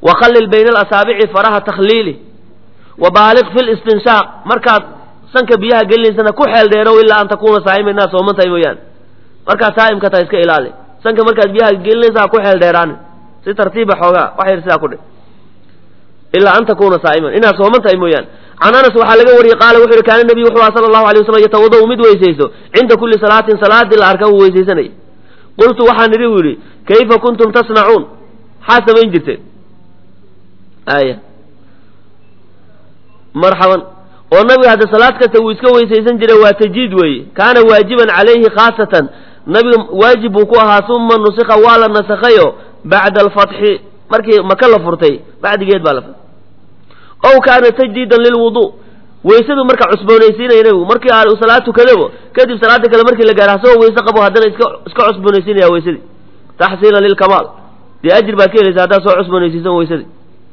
wakhallil bayna alasaabici faraha takhliili wa baaliq fi listinshaaq markaad sanka biyaha gelinaysana ku xeel dheerow ilaa an takuuna saa'ima inaad sooman tahay mooyaane markaad saa'imka tahay iska ilaali sanka markaad biyaha gelinaysa ha ku xeel dheeraani si tartiiba xoogaa wax yar sidaa ku dhe ilaa an takuuna saa'iman inaad sooman tahay mooyaane can anas waxaa laga wariyey qaala wuxu uhi kaana nebiyu wuxuu aha sala allahu alay waslam yatawadau mid weysaysto cinda kulli salaatin salaadii la arka uu weysaysanayay qultu waxaan idhi u yidhi kayfa kuntum tasnacuun maxaa samayn jirteen aya marxaban oo nabiga hadda salaad kasta wuu iska weysaysan jiray waa tajiid weeye kaana waajiban calayhi khaasatan nabiga waajib buu ku ahaa uma nusika waa la nasakhayo bacda alfatxi markii maka la furtay bacdigeed baa la furtay ow kaana tajdiidan lilwudu weysadu marka cusboonaysiinaya nabigu markii aa salaad tukadabo kadib salaada kale markii la gaara asagoo weyse qabo haddana iska iska cusboonaysiinaya weysadii taxsiilan lilkamaal dee ajir baad ka helaysa haddaad soo cusboonaysiisan weysadii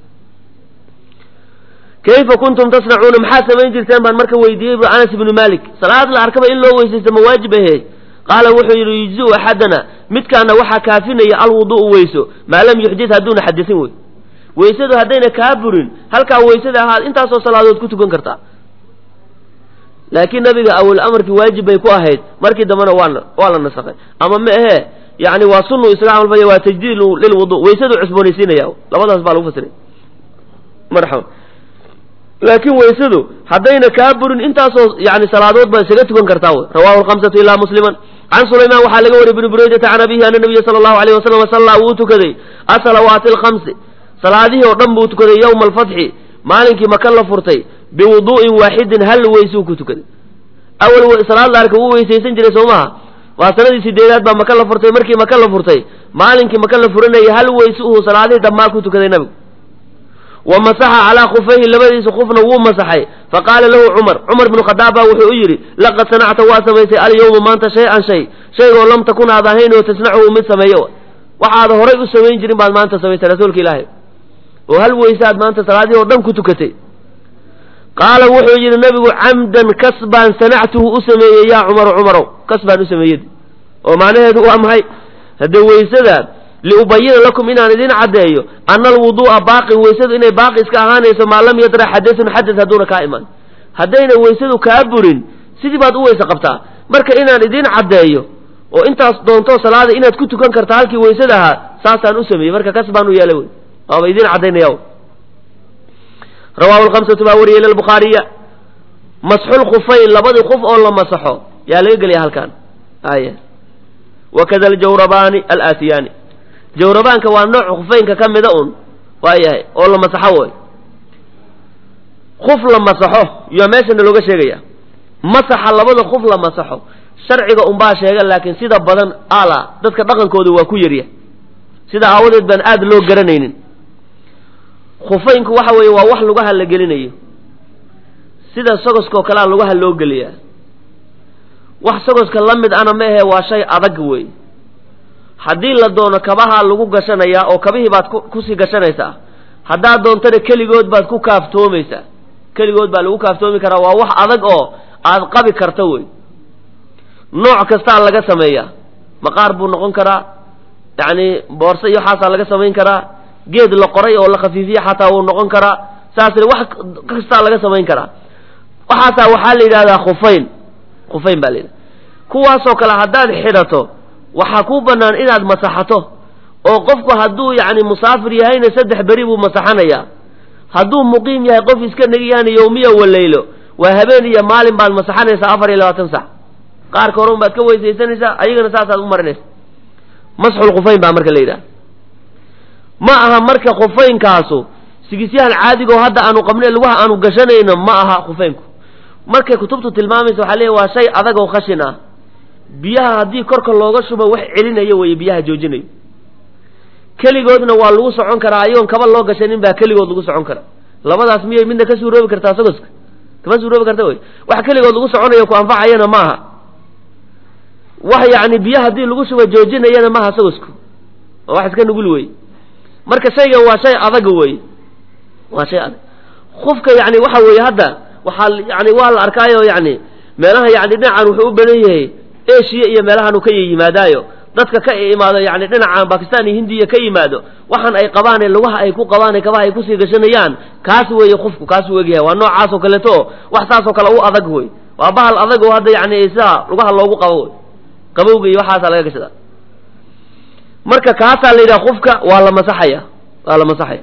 kayfa kuntum tasnacuuna maxaad samayn jirteen baan marka weydiiyey bu anas ibnu malik salaad la arkaba in loo weysaysto ma waajib ahe qaala wuxuu yidhi yujziu axadana midkaana waxaa kaafinaya alwudu'u weyso maa lam yuxdid hadduuna xadisin wey weysadu haddayna kaa burin halkaa weysada ahaad intaasoo salaadood ku tukan kartaa laakiin nabiga awal amarkii waajib bay ku ahayd markii dambena waa waa la nasakhay ama ma ahe yani waa sunu isaga camalfaya waa tajdiid lilwudu weysadu cusboonaysiinaya labadaas baa lagu fasiray marxaba laakiin weysadu haddayna kaa burin intaasoo yani salaadood baa isaga tukan kartaa wy rawahu lhamsatu ilaa musliman can sulaymaan waxaa laga wariyay bni buraydata can abihi ana nabiya sala allahu alayh wasalam sallaa wuu tukaday asalawaati alkhamsi salaadihii oo dhan buu tukaday yowma alfatxi maalinkii maka la furtay biwudu'in waaxidin hal weysuu ku tukaday awal salaad la arka wuu weysaysan jiray soo maha waa sanadii sideedaad baa maka la furtay markii maka la furtay maalinkii maka la furanayay hal weyse uhu salaadihii dhammaa ku tukaday nabigu wa masaxa calaa khufayhi labadiisa khufna wuu masaxay faqaala lahu cumar cumar bnu khadaab baa wuxuu u yidhi laqad sanacta waa samaysay alyawma maanta shay-an shay shaygoo lam takun aad ahayn oo tasnachu mid sameeyo waxaad horay u samayn jirin baad maanta samaysay rasuulka ilaahay oo hal weyse aad maanta salaadihii oo dhan ku tukatay qaala wuxuu yidhi nabigu camdan kas baan sanactuhu u sameeyey yaa cumaru cumarow kas baan u sameeyey oo macnaheedu waa maxay haddee weysada liubayina lakum inaan idin caddeeyo ana alwuduu'a baaqin weysadu inay baaqi iska ahaanayso maa lam yadra xadasun xadas hadduuna kaa iman haddayna weysadu kaa burin sidii baad u weyse qabtaa marka inaan idin caddeeyo oo intaas doonto salaada inaad ku tukan karta halkii weysada ahaa saasaan u sameeyey marka kas baan u yeelay wey waaba idin caddaynaya rawahu lhamsatu baa wariyay lilbukhaariya masxulkhufayn labadii kuf oo la masaxo yaa laga gelaya halkan aya wakada aljawrabaani alaatiyaani jawrabaanka waa nooc khufeynka ka mida un waayahay oo la masaxo way kuf la masaxo iyo meeshana looga sheegaya masaxa labada kuf la masaxo sharciga unbaa sheega laakiin sida badan ala dadka dhaqankooda waa ku yarya sida aawadeed baan aada loo garanaynin khufeynku waxa weeye waa wax lugaha la gelinayo sida sogoskoo kalea lugaha loo geliyaa wax sogoska la mid ana ma ahe waa shay adag wey haddii la doono kabahaa lagu gashanayaa oo kabihii baad kusii gashanaysaa haddaad doontana keligood baad ku kaaftoomaysaa keligood baa lagu kaaftoomi karaa waa wax adag oo aad qabi karta wey nooc kastaa laga sameeyaa maqaar buu noqon karaa yacni boorse iyo waxaasaa laga samayn karaa geed la qoray oo la khafiifiye xataa wuu noqon karaa saasle wax kastaa laga samayn karaa waxaasaa waxaa la yidhahdaa khufayn khufayn baa la yidhahda kuwaasoo kale haddaad xidhato waxaa kuu bannaan inaad masaxato oo qofku hadduu yacni musaafir yahayna saddex beri buu masaxanayaa hadduu muqiim yahay qof iska negiyahana yowmiya waleylo waa habeen iyo maalin baad masaxanaysaa afar iyo labaatan sac qaarka hore un baad ka weysaysanaysaa ayagana saasaad u marinaysa masxul khufayn baa marka la yidhaha ma aha marka khufaynkaasu sigisyahan caadigo hadda aanu qabne lugaha aanu gashanayno ma aha khufaynku markay kutubtu tilmaamaysa waxaa leeya waa shay adag oo khashin ah biyaha haddii korka looga shubo wax celinayo weeye biyaha joojinayo keligoodna waa lagu socon karaa ayoon kaba loo gashanin baa keligood lagu socon karaa labadaas miyay midna ka suuroobi kartaa sagoska kama suuroobi karta wey wax keligood lagu soconayo ku anfacayana maaha wax yacni biyo haddii lagu shubo joojinayana maaha sagosku waa wax iska nugul wey marka shaygan waa shay adag wey waa shay adag kufka yani waxa weeye hadda waxaa yani waa la arkaayo yani meelaha yani dhinacan wuxuu u badan yahay eshiya iyo meelahan uu ka yimaadaayo dadka ka imaado yani dhinacan bakistan iyo hindiya ka yimaado waxaan ay qabaan ee lugaha ay ku qabaan ee kabaha ay kusii gashanayaan kaas weeye qofku kaasuu egyahay waa noocaas oo kaleeto oo wax saasoo kale u adag wey waa bahal adag oo hadda yani sidaa lugaha loogu qabo wey qabowga iyo waxaasaa laga gashada marka kaasaa la yidhaha qofka waa la masaxaya waa la masaxaya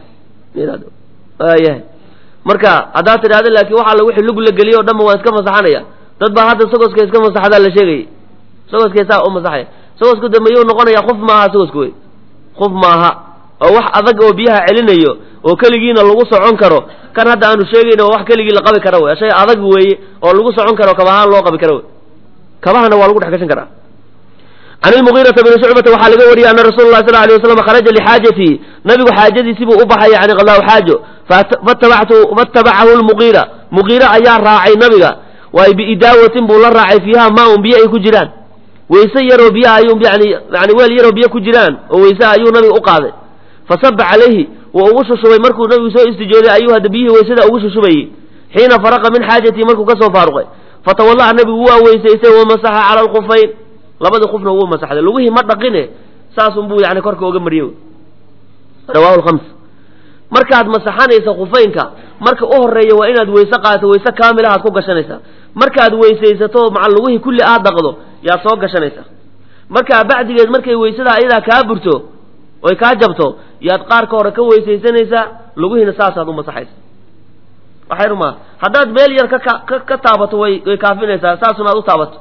yahay marka haddaad tidhahda laakiin waxa wixii lug la geliyo o dhanba waan iska masaxanaya dad baa hadda sagoska iska masaxdaa la sheegayay sagoska saa u masaxaya sagosku de mayuu noqonaya qof maaha sagosku wey qof maaha oo wax adag oo biyaha celinayo oo keligiina lagu socon karo kan hadda aanu sheegayna waa wax keligii la qabi kara wey shay adag weeye oo lagu socon karo kabahaan loo qabi karo wey kabahana waa lagu dhex gashan karaa can ilmugiirata bni shucbata waxaa laga wariyey ana rasuula lah sal alay waslam kharaja lixaajatii nabigu xaajadiisii buu u baxay yani qadaahu xaajo faatabacahu lmugiira mugiira ayaa raacay nabiga waay biidaawatin buu la raacay fiiha maa un biyo ay ku jiraan weyse yaroo biyaha ayuu yani yani weel yaroo biyo ku jiraan oo weyse ayuu nabiga u qaaday fasaba calayhi wuu ugu shushubay markuu nabigu soo istijooday ayuu hadda biyihii weysada ugu shushubayey xiina faraqa min xaajatii markuu kasoo faaruqay fatawala'a nabigu waa weysaystay wamasaxa cala alkufayn labadii qufna wuu masaxday lugihii ma dhaqine saasun buu yani korka oga mariyey rawahu lkhams markaad masaxanaysa khufaynka marka u horeeya waa inaad weyse qaadato weyse kaamilahaad ku gashanaysaa markaad weysaysato maca lugihii kulli aad dhaqdo yaad soo gashanaysaa markaa bacdigeed markay weysada ayadaa kaa burto oy kaa jabto yaad qaarka hore ka weysaysanaysaa lugihiina saasaad u masaxaysa waxay rumaa haddaad meel yar ka ka ka taabato way way kaafinaysaa saasuna aad u taabato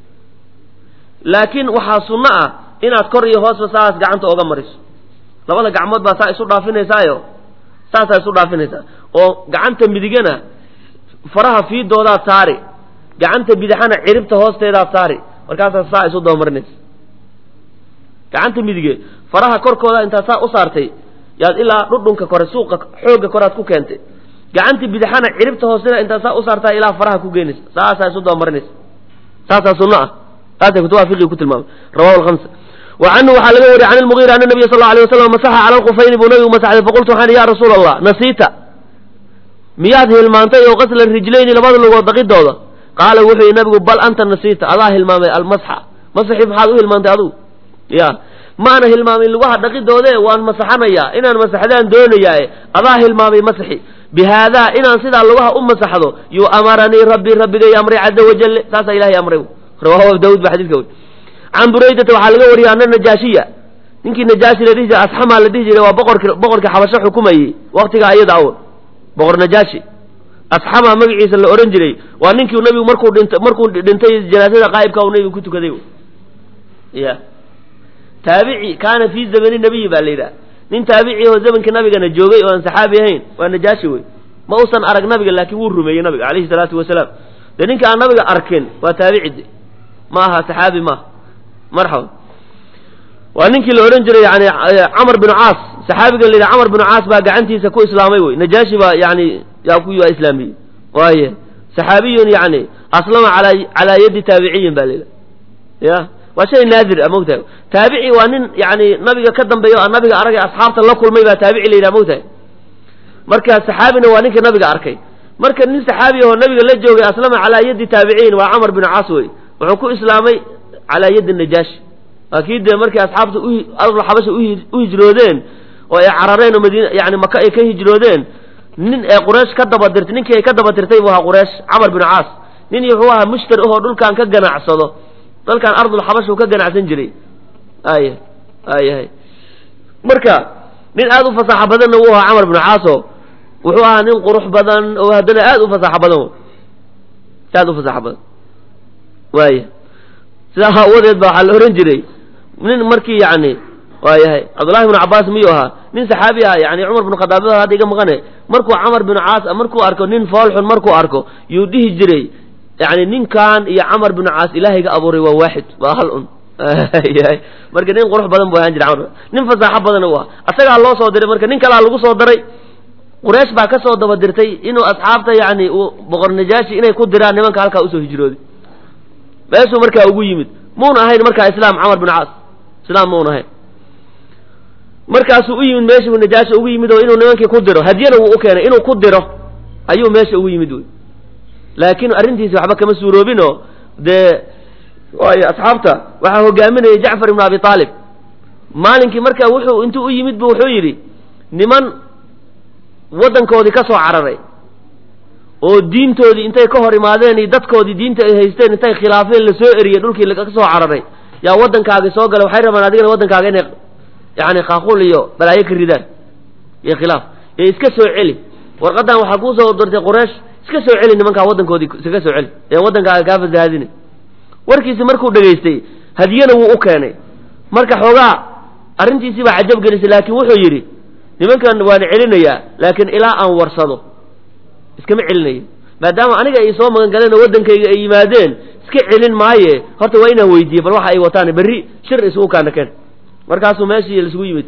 laakiin waxaa sunno ah inaad kor iyo hoosba saas gacanta oga mariso labada gacmood baa saa isu dhaafinaysaayo saasaa isu dhaafinaysaa oo gacanta midigana faraha fiidoodaad saari gacanta bidixana ciribta hoosteedaad saari markaasaa saa isu dabamarinaysa gacanta midige faraha korkooda intaad saa u saartay yaad ilaa dhudhunka kore suuqa xoogga koread ku keentay gacanta bidixana ciribta hoosteeda intaad saa u saartaa ilaa faraha ku geynaysa saasaa isu dabamarinaysa saasaa sunno ah saasay kutubaha fiqiga ku tilmaamay rawahu lhamsa wa canhu waxaa laga wariyay can ilmugiira ana nabiya sal alay waslam masaxa cala alkufayni buu nabigu masaxday faqultu waxaan ya rasuula allah nasiita miyaad hilmaantay oo qasla rijlayni labada lugood daqidooda qaala wuxuu yihi nabigu bal anta nasiita adaa hilmaamay almasxa masaxii maxaad u hilmaantay adugu ya maana hilmaamin lugaha dhaqidoode waan masaxanayaa inaan masaxdaan doonayaae adaa hilmaamay masaxi bihaadaa inaan sidaa lugaha u masaxdo yuu amaranii rabbi rabbigay amray caza wajale saasaa ilahay amray rawahu abu daawud ba xadidka wey can buraydata waxaa laga wariyay ana najaashiya ninkii najaashi la dhihi jiray asxamaa la dhihi jiray waa boqorki boqorkii xabasho xukumayey waktiga ayada aw boqor najaashi asxama magaciisa la ohan jiray waa ninkii nabigu markuu dhint markuu dhintay janaasada qaa'ibka uu nabigu ku tukaday ya taabici kaana fii zamani nabiyi baa la yidhaha nin taabici oo zamankii nabigana joogay oo aan saxaabi ahayn waa najaashi wey ma uusan arag nabiga laakiin wuu rumeeyey nabiga calayhi salaatu wasalaam dee ninka aan nabiga arkin waa taabici de ma aha saxaabi maaha marxaba waa ninkii la odhan jiray yani camar binu caas saxaabiga la yidhaha camar binu caas baa gacantiisa ku islaamay wey najaashi baa yani yaa ku waa islaamiyey waaye saxaabiyun yani aslama ala calaa yadi taabiciyin ba la yidhaha ya waa shay naadir a mogtahay taabici waa nin yani nabiga ka dambeeya o nabiga aragay asxaabta la kulmay baa taabici la yidhaha mogtahay marka saxaabina waa ninka nabiga arkay marka nin saxaabi ahoo nabiga la joogay aslama calaa yadi taabiciyin waa camar binu caas wey wuxuu ku islaamay calaa yadi najaashi waa kii dee markii asxaabta ardul xabasha u hijroodeen oo ay carareen oo madiina yani maka ay ka hijroodeen nin ee quraysh ka daba dirtay ninkii ay ka daba dirtay buu ahaa quraysh camar binu caas nin wuxuu ahaa mushtari ahoo dhulkan ka ganacsado dalkan ardul xabasha uu ka ganacsan jiray aya ayahay marka nin aada u fasaaxo badanna wuu ahaa camar binu caaso wuxuu ahaa nin qurux badan oo haddana aada u fasaaxo badan aada u fasaaxo badan waaya sidaa aawadeed ba waxaa la ohan jiray nin markii yani waayahay cabdullahi bnu cabaas miyuu ahaa nin saxaabi ah yani cumar bnu khadaab hadda iga maqane markuu camar binu caas markuu arko nin foolxun markuu arko yuu dhihi jiray yani ninkan iyo camar binu caas ilaahayga abuuray waa waaxid waa hal un yahay marka nin qurux badan bu ahaan jira camar nin fasaaxo badan u ah asagaa loo soo diray marka nin kalaa lagu soo daray quraysh baa ka soo daba dirtay inuu asxaabta yani uu boqor najaashi inay ku diraan nimanka halkaa usoo hijrooday meeshuu markaa ugu yimid muuna ahayn markaa islaam camar bin caas islaam muuna ahayn markaasuu u yimid meeshuu najaashi ugu yimid oo inuu nimankii ku diro hadyana wuu u keenay inuu ku diro ayuu meesha ugu yimid wey laakiin arrintiisi waxba kama suuroobinoo dee waayo asxaabta waxaa hogaaminayay jacfar ibnu abi aalib maalinkii marka wuxuu intuu u yimid bu wuxuu yidhi niman waddankoodii ka soo cararay oo diintoodii intay ka hor imaadeen iyo dadkoodii diinta ay haysteen intay khilaafeen la soo eriyey dhulkii laga soo cararay yaa waddankaagi soo gala waxay rabaan adigana waddankaaga inay yani khaaquul iyo balaayo ka ridaan iyo khilaaf ee iska soo celi warqaddan waxaa kuu soo dirtay quraysh iska soo celi nimankaa waddankoodii iskaga soo celi ee waddankaaga kaa fasahaadina warkiisi markuu dhegaystay hadiyana wuu u keenay marka xoogaa arrintiisii baa cajab gelisay laakiin wuxuu yidhi nimankan waan celinayaa laakiin ilaa aan warsado iskama celinayo maadaama aniga ay soo magan galeen oo waddankayga ay yimaadeen iska celin maaye horta waa inaan weydiiye bal waxa ay wataan berri shir isugu kaana keen markaasuu meeshii laisugu yimid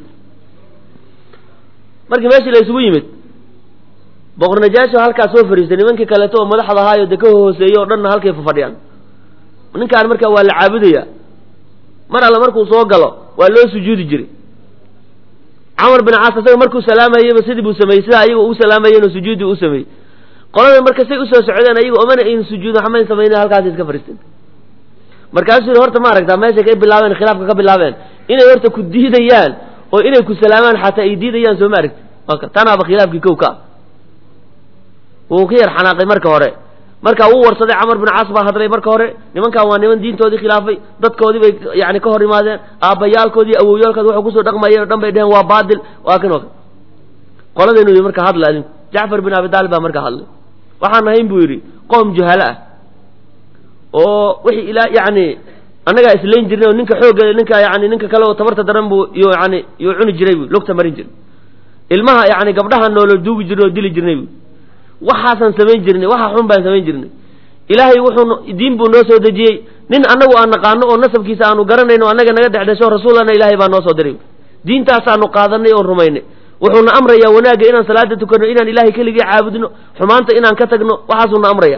markii meeshii la isugu yimid boqor najaasho halkaas soo fariistay nimankii kaleeto oo madaxda ahaayo dee ka hooseeyey oo dhanna halkay fafadhiyaan ninkaan marka waa la caabudaya mar alle markuu soo galo waa loo sujuudi jiray camar bin caas isaga markuu salaamayeyba sidii buu sameeyey sidaa ayaga u salaamayeen oo sujuudi u sameeyey qolada marka say usoo socdeen ayaga omana aynu sujuudin waxmayn samaynin halkaas iska fariisteen markaasuu yidhi horta ma aragtaa meeshay ka bilaabeen khilaafka ka bilaabeen inay horta ku diidayaan oo inay ku salaamaan xataa ay diidayaan soo ma aragti waka tanaaba khilaafkii kow ka ah wuu ka yar xanaaqay marka hore marka wuu warsaday camar bin caas baa hadlay marka hore nimankan waa niman diintoodii khilaafay dadkoodii bay yani ka hor imaadeen aabbayaalkoodii awowyaalkoodi waxay kusoo dhaqmayeen o dhan bay dheheen waa baatil waa kan oo qoladaynu yidhi marka hadla adinku jacfar bin abi taalib baa marka hadlay waxaan ahayn buu yidhi qoom juhalo ah oo wixii ilaa yani annagaa islayn jirnay oo ninka xoogga ninka yani ninka kale oo tabarta daran buu iyo yani yuu cuni jiray bu lugta marin jiray ilmaha yani gabdhaha noolo duugi jirnay oo dili jirnay bu waxaasaan samayn jirnay waxa xun baan samayn jirnay ilaahay wuxuu diin buu noo soo dejiyey nin annagu aan naqaano oo nasabkiisa aanu garanayno annaga naga dhexdhasho rasuulana ilaahay baa noo soo diray diintaasaanu qaadanay oon rumaynay wuxuuna amrayaa wanaagga inaan salaada tukanno inaan ilaahay keligii caabudno xumaanta inaan ka tagno waxaasuuna amraya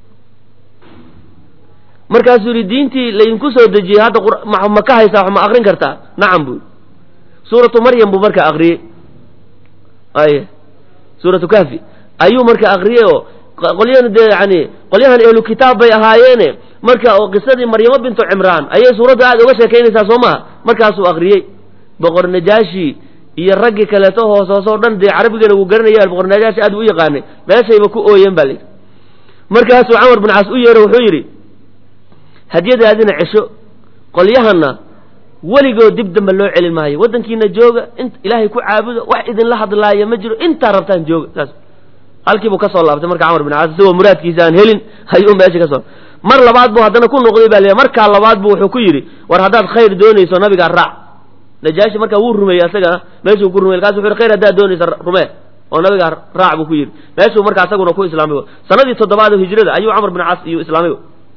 markaasuu yihi diintii laydinku soo dejiyey hadda ma ka haysaa wax ma akrin kartaa nacam buu suuratu maryam buu marka akriyey ay suuratu kahfi ayuu marka akriyey oo qolyahan dee yani qolyahan ehlu kitaab bay ahaayeene marka oo qisadii maryamo bintu cimraan ayay suuraddu aada uga sheekaynaysaa soo maha markaasuu akriyey boqor najaashi iyo raggii kaleeto hoos hoos oo dhan dee carabigana wuu garanaya boqor najaashi aad buu u yaqaanay meeshayba ku ooyeen ba layidhi markaasuu camar bin caas u yeero wuxuu yidhi hadyadaadina cesho qolyahanna weligood dib dambe loo celin maayo waddankiina jooga in ilaahay ku caabuda wax idinla hadlaaya ma jiro intaa rabtaan jooga saas halkii buu ka soo laabtay marka camar bin caas isagoo muraadkiisa aan helin ayuu meesha ka soo mar labaad buu haddana ku noqday baa la markaa labaad buu wuxuu ku yidhi war haddaad khayr doonayso nabigaa raac najaashi markaa wuu rumeeyey asagana meeshuu ku rumey markasu wuxu yhi khayr haddaad doonayso rumee oo nabigaa raac buu ku yidhi meeshuu markaa isaguna ku islaamay sanadii toddobaad oo hijrada ayuu camar bin caas iyo islaamay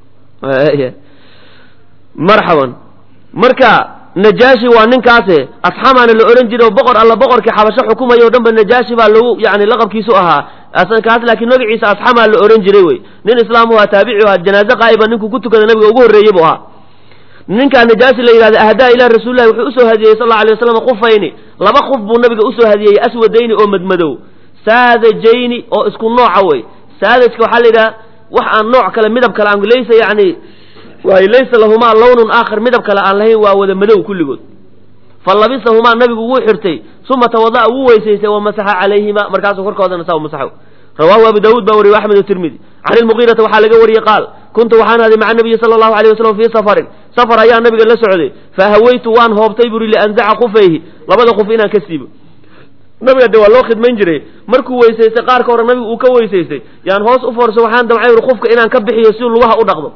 marxaban marka najaashi waa ninkaase asxamaana la ohan jiray oo boqor alla boqorkii xabasho xukumaya o dhan ba najaashi baa lagu yani laqabkiisu ahaa kaas laakiin magaciisa asxamaa la ohan jiray wey nin islaamu ahaa taabici ahaa janaaze qaa'iba ninkuu ku tukada nabiga ugu horreeyey buu ahaa ninkaa najaashi la yidhahda ahdaa ilah rasuulillahi wuxuu usoo hadiyey sal alla alay waslam khufayni laba khuf buu nabiga usoo hadiyey aswadayni oo madmadow saadajayni oo isku nooca wey saadajka waxaa la yidhaha wax aan nooc kale midab kale aan laysa yani waay laysa lahumaa lawnun aakhar midab kale aan lahayn waa wada madow kulligood fa labisahumaa nabigu wuu xirtay uma tawada'a wuu weysaystay wamasaxa calayhima markaasuu korkoodana saa masaxo rawaahu abu daawuud baa wariyey axmed tirmidi can ilmugiirata waxaa laga wariyey qaal kuntu waxaan haday maca nabiyi sala allahu alayh wasalam fii safarin safar ayaa nabiga la socday fahawaytu waan hoobtay buri lianzaca khufayhi labada khuf inaan ka siibo nabiga de waa loo khidmayn jiray markuu weysaystay qaarka hore nabigu uu ka weysaystay yaan hoos u foorso waxaan damcay uri khufka inaan ka bixiyo si lugaha u dhaqdo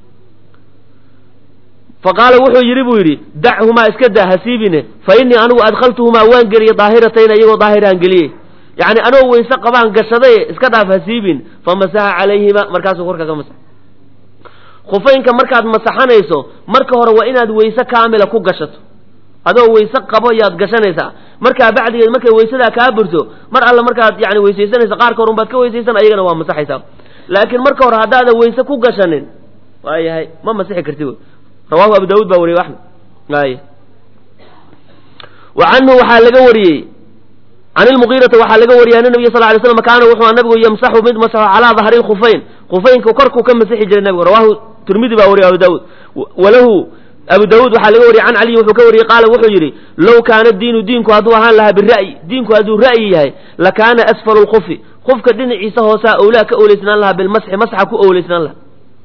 fa qaala wuxuu yidhi buu yidhi dachumaa iska daa hasiibine fa innii anigu adkhaltuhumaa waan geliyey daahiratayn iyagoo daahiraan geliyey yacni anoo weyse qabaan gashaday iska dhaaf hasiibin fa masaxa calayhima markaasuu korka ka masax khufaynka markaad masaxanayso marka hore waa inaad weyse kaamila ku gashato adoo weyse qabo yaad gashanaysaa markaa bacdigeed markay weysadaa kaa burto mar alle markaad yani weysaysanaysa qaarka hor unbaad ka weysaysan ayagana waa masaxaysaa laakiin marka hore haddaadan weyse ku gashanin waayahay ma masixi karti wy rawahu abu daawuud baa wariyey axmed ay wa canhu waxaa laga wariyey can ilmugiirata waxaa laga wariyay an nabiy sal lay slam kaana wuxuu nabigu yamsaxu mid masaxo calaa dahri lkhufayn khufaynka korkuu ka masixi jiray nabigu rawahu tirmidi baa wariye abu daawuud walahu abu daawuud waxaa laga wariyey can caliyin wuxuu ka wariyey qaala wuxuu yidhi low kaana diinu diinku hadduu ahaan lahaa bira'yi diinku hadduu ra'yi yahay lakaana asfalu lkufi qofka dhinaciisa hoosaa owlaa ka owleysnaan lahaa bilmasxi masxa ku owleysnaan lahaa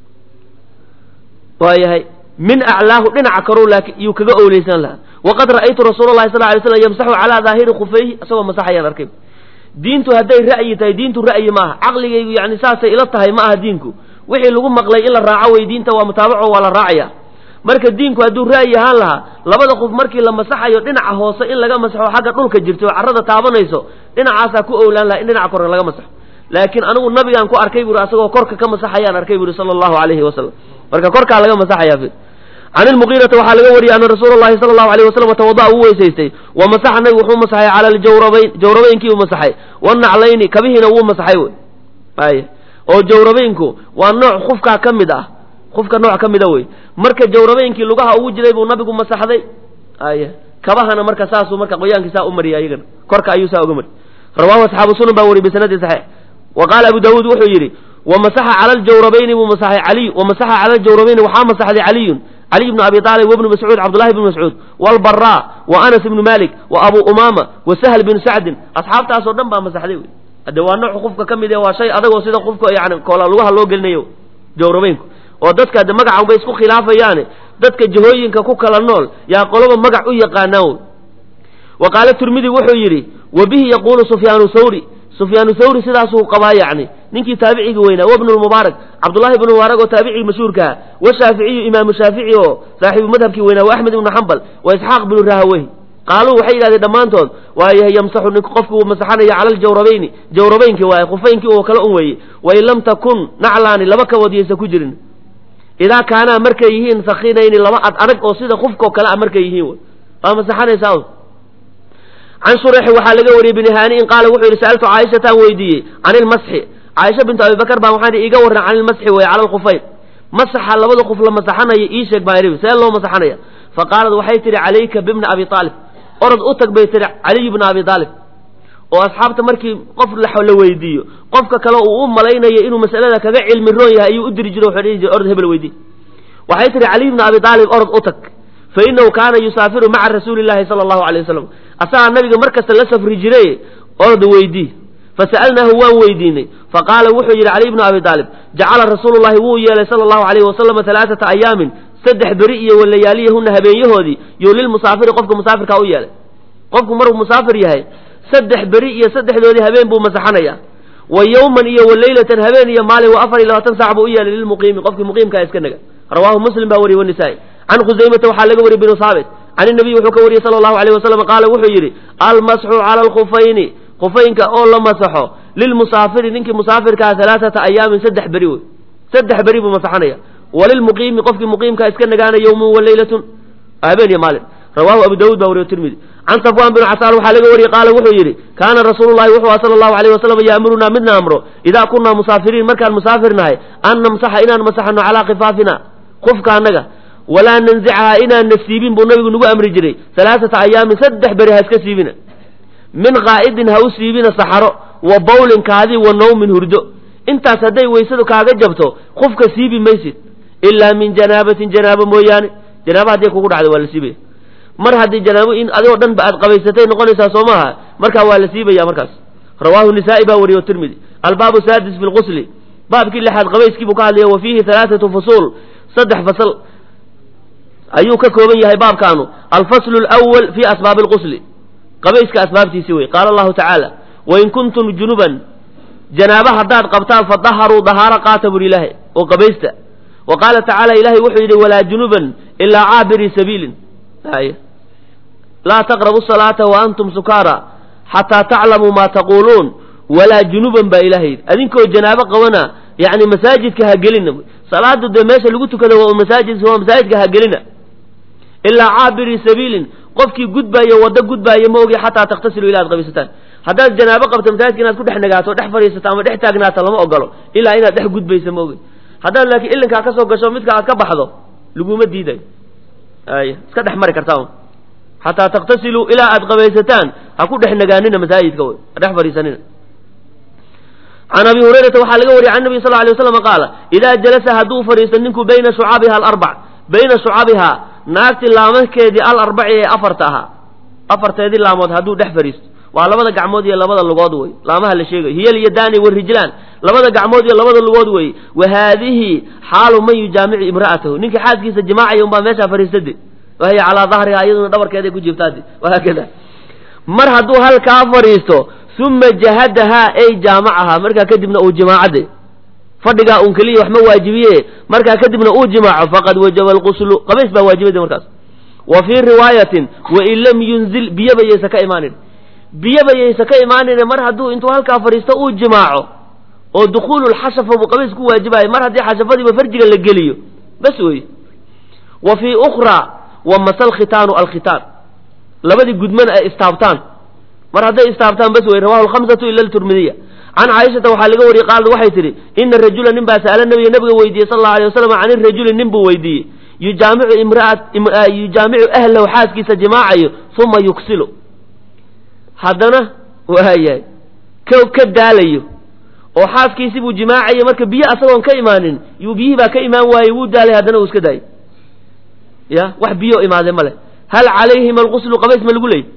waayahay min aclaahu dhinaca karow laakiin yuu kaga owleysnaan lahaa waqad ra'aytu rasuula llahi sal ly slam yamsaxu calaa daahiri khufayhi isagoo masaxayaan arkay diintu hadday ra'yi tahay diintu ra'yi maaha caqligaygu yani saasay ila tahay ma aha diinku wixii lagu maqlay in la raaco wey diinta waa mutaabaco waa la raacaya marka diinku hadduu ra'yi ahaan lahaa labada qof markii la masaxayo dhinaca hoose in laga masaxo xagga dhulka jirto oo carrada taabanayso dhinacaasaa ku owlaan laha in dhinaca korka laga masaxo laakiin anigu nabigaan ku arkay buuri asagoo korka ka masaxayaan arkay buuri sala allahu alayhi wasalam marka korkaa laga masaxaya fi can ilmuqiirata waxaa laga wariyey ana rasuula llahi sala allahu alayh wasalam tawada'a uu weysaystay wa masaxa nabigu wuxuu masaxay cala aljawrabayn jawrabaynkii uu masaxay wanaclayni kabihiina wuu masaxay wey ay oo jawrabaynku waa nooc khufkaa ka mid ah qofka nooc ka mida wey marka jawrabaynkii lugaha ugu jiray buu nabigu masaxday ay kabahana marka saasuu marka qoyaankii saa u mariyay ayagana korka ayuu saa uga mari rawahu asxaabu sunan baa wariyey bisanadin saxiix wa qaala abu daawuud wuxuu yidhi wamasaxa cala aljawrabayni buu masaxay caliy wamasaxa cala aljawrabayni waxaa masaxday caliyun caliy bnu abi aalib wabnu mascuud cabdullahi bnu mascuud walbaraa wa anas ibnu malik wa abu umaama wa sahl binu sacdin asxaabtaasoo dhan baa masaxday wey hade waa nooc qofka ka mid e waa shay adagoo sida qofka yani koola lugaha loo gelinayo jawrabaynku oo dadka de magacan bay isku khilaafayaane dadka jahooyinka ku kala nool yaa qoloba magac u yaqaanaan wey wa qaala tirmidi wuxuu yidhi wa bihi yaquulu sufyaanu thawri sufyaanu thawri sidaasuu qabaa yacni ninkii taabicigi weynaa wa bnu lmubaarak cabdullahi ibnu mubaarak oo taabicigi mashhuurkaha wa shaaficiyu imaamu shaafici oo saaxiibu madhabkii weynaa wa axmed ibnu xambal wa isxaaq bnu rahaweyh qaaluu waxay yidhahdeen dhammaantood waayahay yamsaxu ninku qofki uu masaxanaya cala aljawrabayni jawrabaynkii waaye khufaynkii oo kale un weeye wain lam takun naclaani laba kabood yaysa ku jirin idaa kaanaa markay yihiin sakinayni laba ad adag oo sida qufkao kale a markay yihiin wy waa masaxanaysaa can shurexi waxaa laga wariyey bini haaniin qaala wuxuu yidhi sa'altu caaishataan weydiiyey can ilmasxi caaisha bintu abibakar baa waxaan iiga warran can ilmasxi wey cala alkhufayn masaxa labada qof la masaxanayo ii sheeg baa idhi see loo masaxanaya fa qaalad waxay tidhi calayka bibni abi aalib orod u tag bay tihi caliy bna abi aalib oo asxaabta markii qof la weydiiyo qofka kale uu u malaynayo inuu masalada kaga cilmi roon yahay ayuu u diri jiro wuxuu dhihi jiray orod hebel weydii waxay tihi caliy bna abi aalib orod u tag fa inahu kaana yusaafiru maca rasuuli llahi sala allahu alayh wasalam asagaa nabiga mar kasta la safri jiray orod weydii fasa'alnaahu waan weydiinay faqaala wuxuu yidhi caliy bnu abi aalib jacala rasuulu llahi wuu yeelay sala allahu alayhi wasalama alaaata ayaamin saddex beri iyo walayaaliyahuna habeenyahoodii yo lilmusaafiri qofka musaafirkaa u yeelay qofku maruu musaafir yahay saddex beri iyo saddexdoodii habeen buu masaxanaya wa yowman iyo walaylatan habeen iyo maalin wa afar iyo labaatan saac buu u yeelay lilmuqiimi qofkii muqiimkaa iska naga rawaahu muslim baa wariyey wanisaa-i can khusaymata waxaa laga wariyey binu saabit can inabiy wuxuu ka wariyey sala allahu alayh wasalam qaala wuxuu yidhi almasxu cala alkhufayni khufaynka oo la masaxo lilmusaafiri ninkii musaafirkaa alaaata ayaamin saddex beri wey saddex beri buu masaxanaya walilmuqiimi qofkii muqiimkaa iska nagaana yowmun walaylatun habeen iyo maalin rawahu abu dawud baa wariyo tirmidi can safwan binu casaan waxaa laga wariyey qaala wuxuu yidhi kaana rasuulu llahi wuxuu aha sala allahu alayh wasalam yaamurunaa midna amro idaa kunaa musaafiriin markaan musaafir nahay an namsaxa inaan masaxano calaa khifaafina qufka annaga walaa nanzicaha inaan na siibin buu nabigu nagu amri jiray alaaata ayaamin saddex beri ha iska siibina min qaa'idin ha u siibina saxaro wa bawlin kaadi wa nawmin hurdo intaas hadday weysadu kaaga jabto qufka siibi maysid ilaa min janaabatin janaabo mooyaane janaaba hadday kugu dhacdo waa la siibaya mar haddii janaabo in adigoo dhan ba aad qabaysatay noqonaysaa soo maaha markaa waa la siibaya markaas rawaahu nisaa'i baa wariye tirmidi albaabu saadis fi lqusli baabkii lixaad qabayskii buu ka hadlaya wa fiihi halaathatu fusuul saddex fasal ayuu ka kooban yahay baabkaanu alfaslu lwal fi asbaabi alqusli qabayska asbaabtiisi wey qaala allahu tacaala wain kuntum junuban janaaba haddaad qabtaan fadaharuu dahaaro qaata buri ilaahay oo qabaysta wa qaala tacaala ilahay wuxuu yidhi walaa junuban ilaa caabirii sabiilin laa taqrabu salaata wa antum sukaara xataa taclamuu maa taquuluun walaa junuban baa ilahay yidhi adinkoo janaabo qabana yani masaajidka ha gelina salaadu dee meesha lagu tukada waa masaajid waa masaajidka ha gelina ilaa caabirii sabiilin qofkii gudbaayo waddo gudbaayo ma ogi xataa takhtasilu ila ad qabaysataan haddaad janaabo qabto masaajidka inaad ku dhex nagaato o dhex fadhiisato ama dhex taagnaato lama ogolo ilaa inaad dhex gudbayso ma ogi haddaad laakiin ilinkaa ka soo gasho midka aad ka baxdo laguma diidayo ay iska dhex mari kartaa xataa takhtasiluu ilaa aad qabaysataan ha ku dhex nagaanina masaajidka wy ha dhex fadhiisanina can abi hurayrata waxaa laga wariyay can nabi sal alay waslam qaala idaa jalasa hadduu fadhiisto ninku bayna shucabiha alarbac bayna shucabihaa naagti laamakeedii alarbaci ee afarta ahaa afarteedii laamood hadduu dhex fadhiisto waa labada gacmood iyo labada lugood wey laamaha la sheegayo hiyal iyo daani warijlaan labada gacmood iyo labada lugood wey wa haadihi xaalu man yujaamicu imra'atahu ninka xaaskiisa jimaacaya unbaa meeshaa fadhiistade wahiya calaa dahriha iyaduna dhabarkeeday ku jirtaade wahaakada mar hadduu halkaa fadhiisto uma jahadahaa ay jaamacahaa markaa kadibna uu jimaacade fadhigaa un keliya wax ma waajibiye markaa kadibna uu jimaaco faqad wajaba alquslu qabays baa waajibada markaas wa fii riwaayatin wain lam yunzil biyaba yaysa ka imaanin biyaba yaysa ka imaanin mar hadduu intuu halkaa fadhiisto uu jimaaco oo dukuululxashafa buu qabays ku waajibayo mar haddii xashafadiiba farjiga la geliyo bas wey wa fii ukhraa wa masal khitaanu alkhitaan labadii gudmana ay istaabtaan mar hadday istaabtaan bas wey rawahu lhamsatu ila turmidiya can caaishata waxaa laga wariyey qaalad waxay tidhi ina rajula nin baa sa'ala nabiga nabiga weydiiyey sal allau alay wasalam can irajuli nin buu weydiiyey yujaamicu imraat yujaamicu ahlahu xaaskiisa jimaacayo uma yuksilu haddana waayahay ka ka daalayo oo xaaskiisi buu jimaacayo marka biyo asagoon ka imaanin yuu biyihii baa ka imaan waayey wuu daalay haddana uu iska daayay ya wax biyo imaadee ma leh hal calayhima alquslu qabays ma lagu leeyay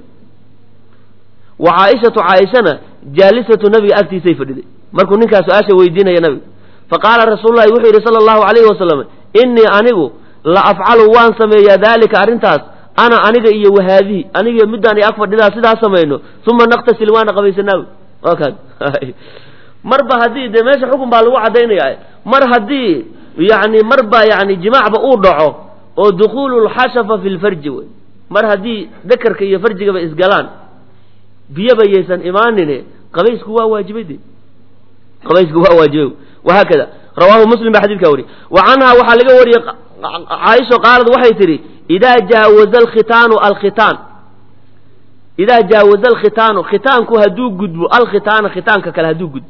wa caaishatu caaishana jaalisatu nabiga agtiisay fadhiday markuu ninkaa su-aasha weydiinaya nabiga faqaala rasuululahi wuxuu yidhi sala allahu calayhi wasalam innii anigu la afcalu waan sameeyaa daalika arrintaas ana aniga iyo wahaadihi aniga middaan ag fadhidaa sidaa samayno uma naktasil waana qabaysanaawi waa kaas marba haddii dee meesha xukun baa lagu caddaynaya mar haddii yani marba yani jimaacba uu dhaco oo dukuulu lxashafa fi lfarji wey mar haddii dakarka iyo farjigaba isgalaan biyaba yaysan imaanine qabaysku waa waajibay de qabaysku waa waajibay wahaakada rawaahu muslim baa xadidkaa wariyey wa canhaa waxaa laga wariyey caaisho qaalad waxay tidhi idaa jaawaza alkhitaanu alkhitaan idaa jaawaza alkhitaanu khitaanku hadduu gudbo alkhitaana khitaanka kale hadduu gudbo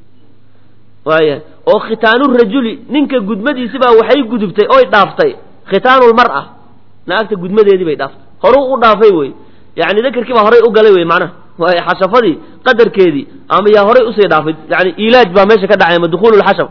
waaya oo khitaanu rajuli ninka gudmadiisibaa waxay gudubtay oy dhaaftay khitaanu lmar'a naagta gudmadeedii bay dhaaftay horuu u dhaafay wey yani dakarkii baa horay u galay wey macnaha waay xashafadii qadarkeedii ama yaa horay usii dhaafay yani ilaaj baa meesha ka dhacay ama dukuulu lxashaf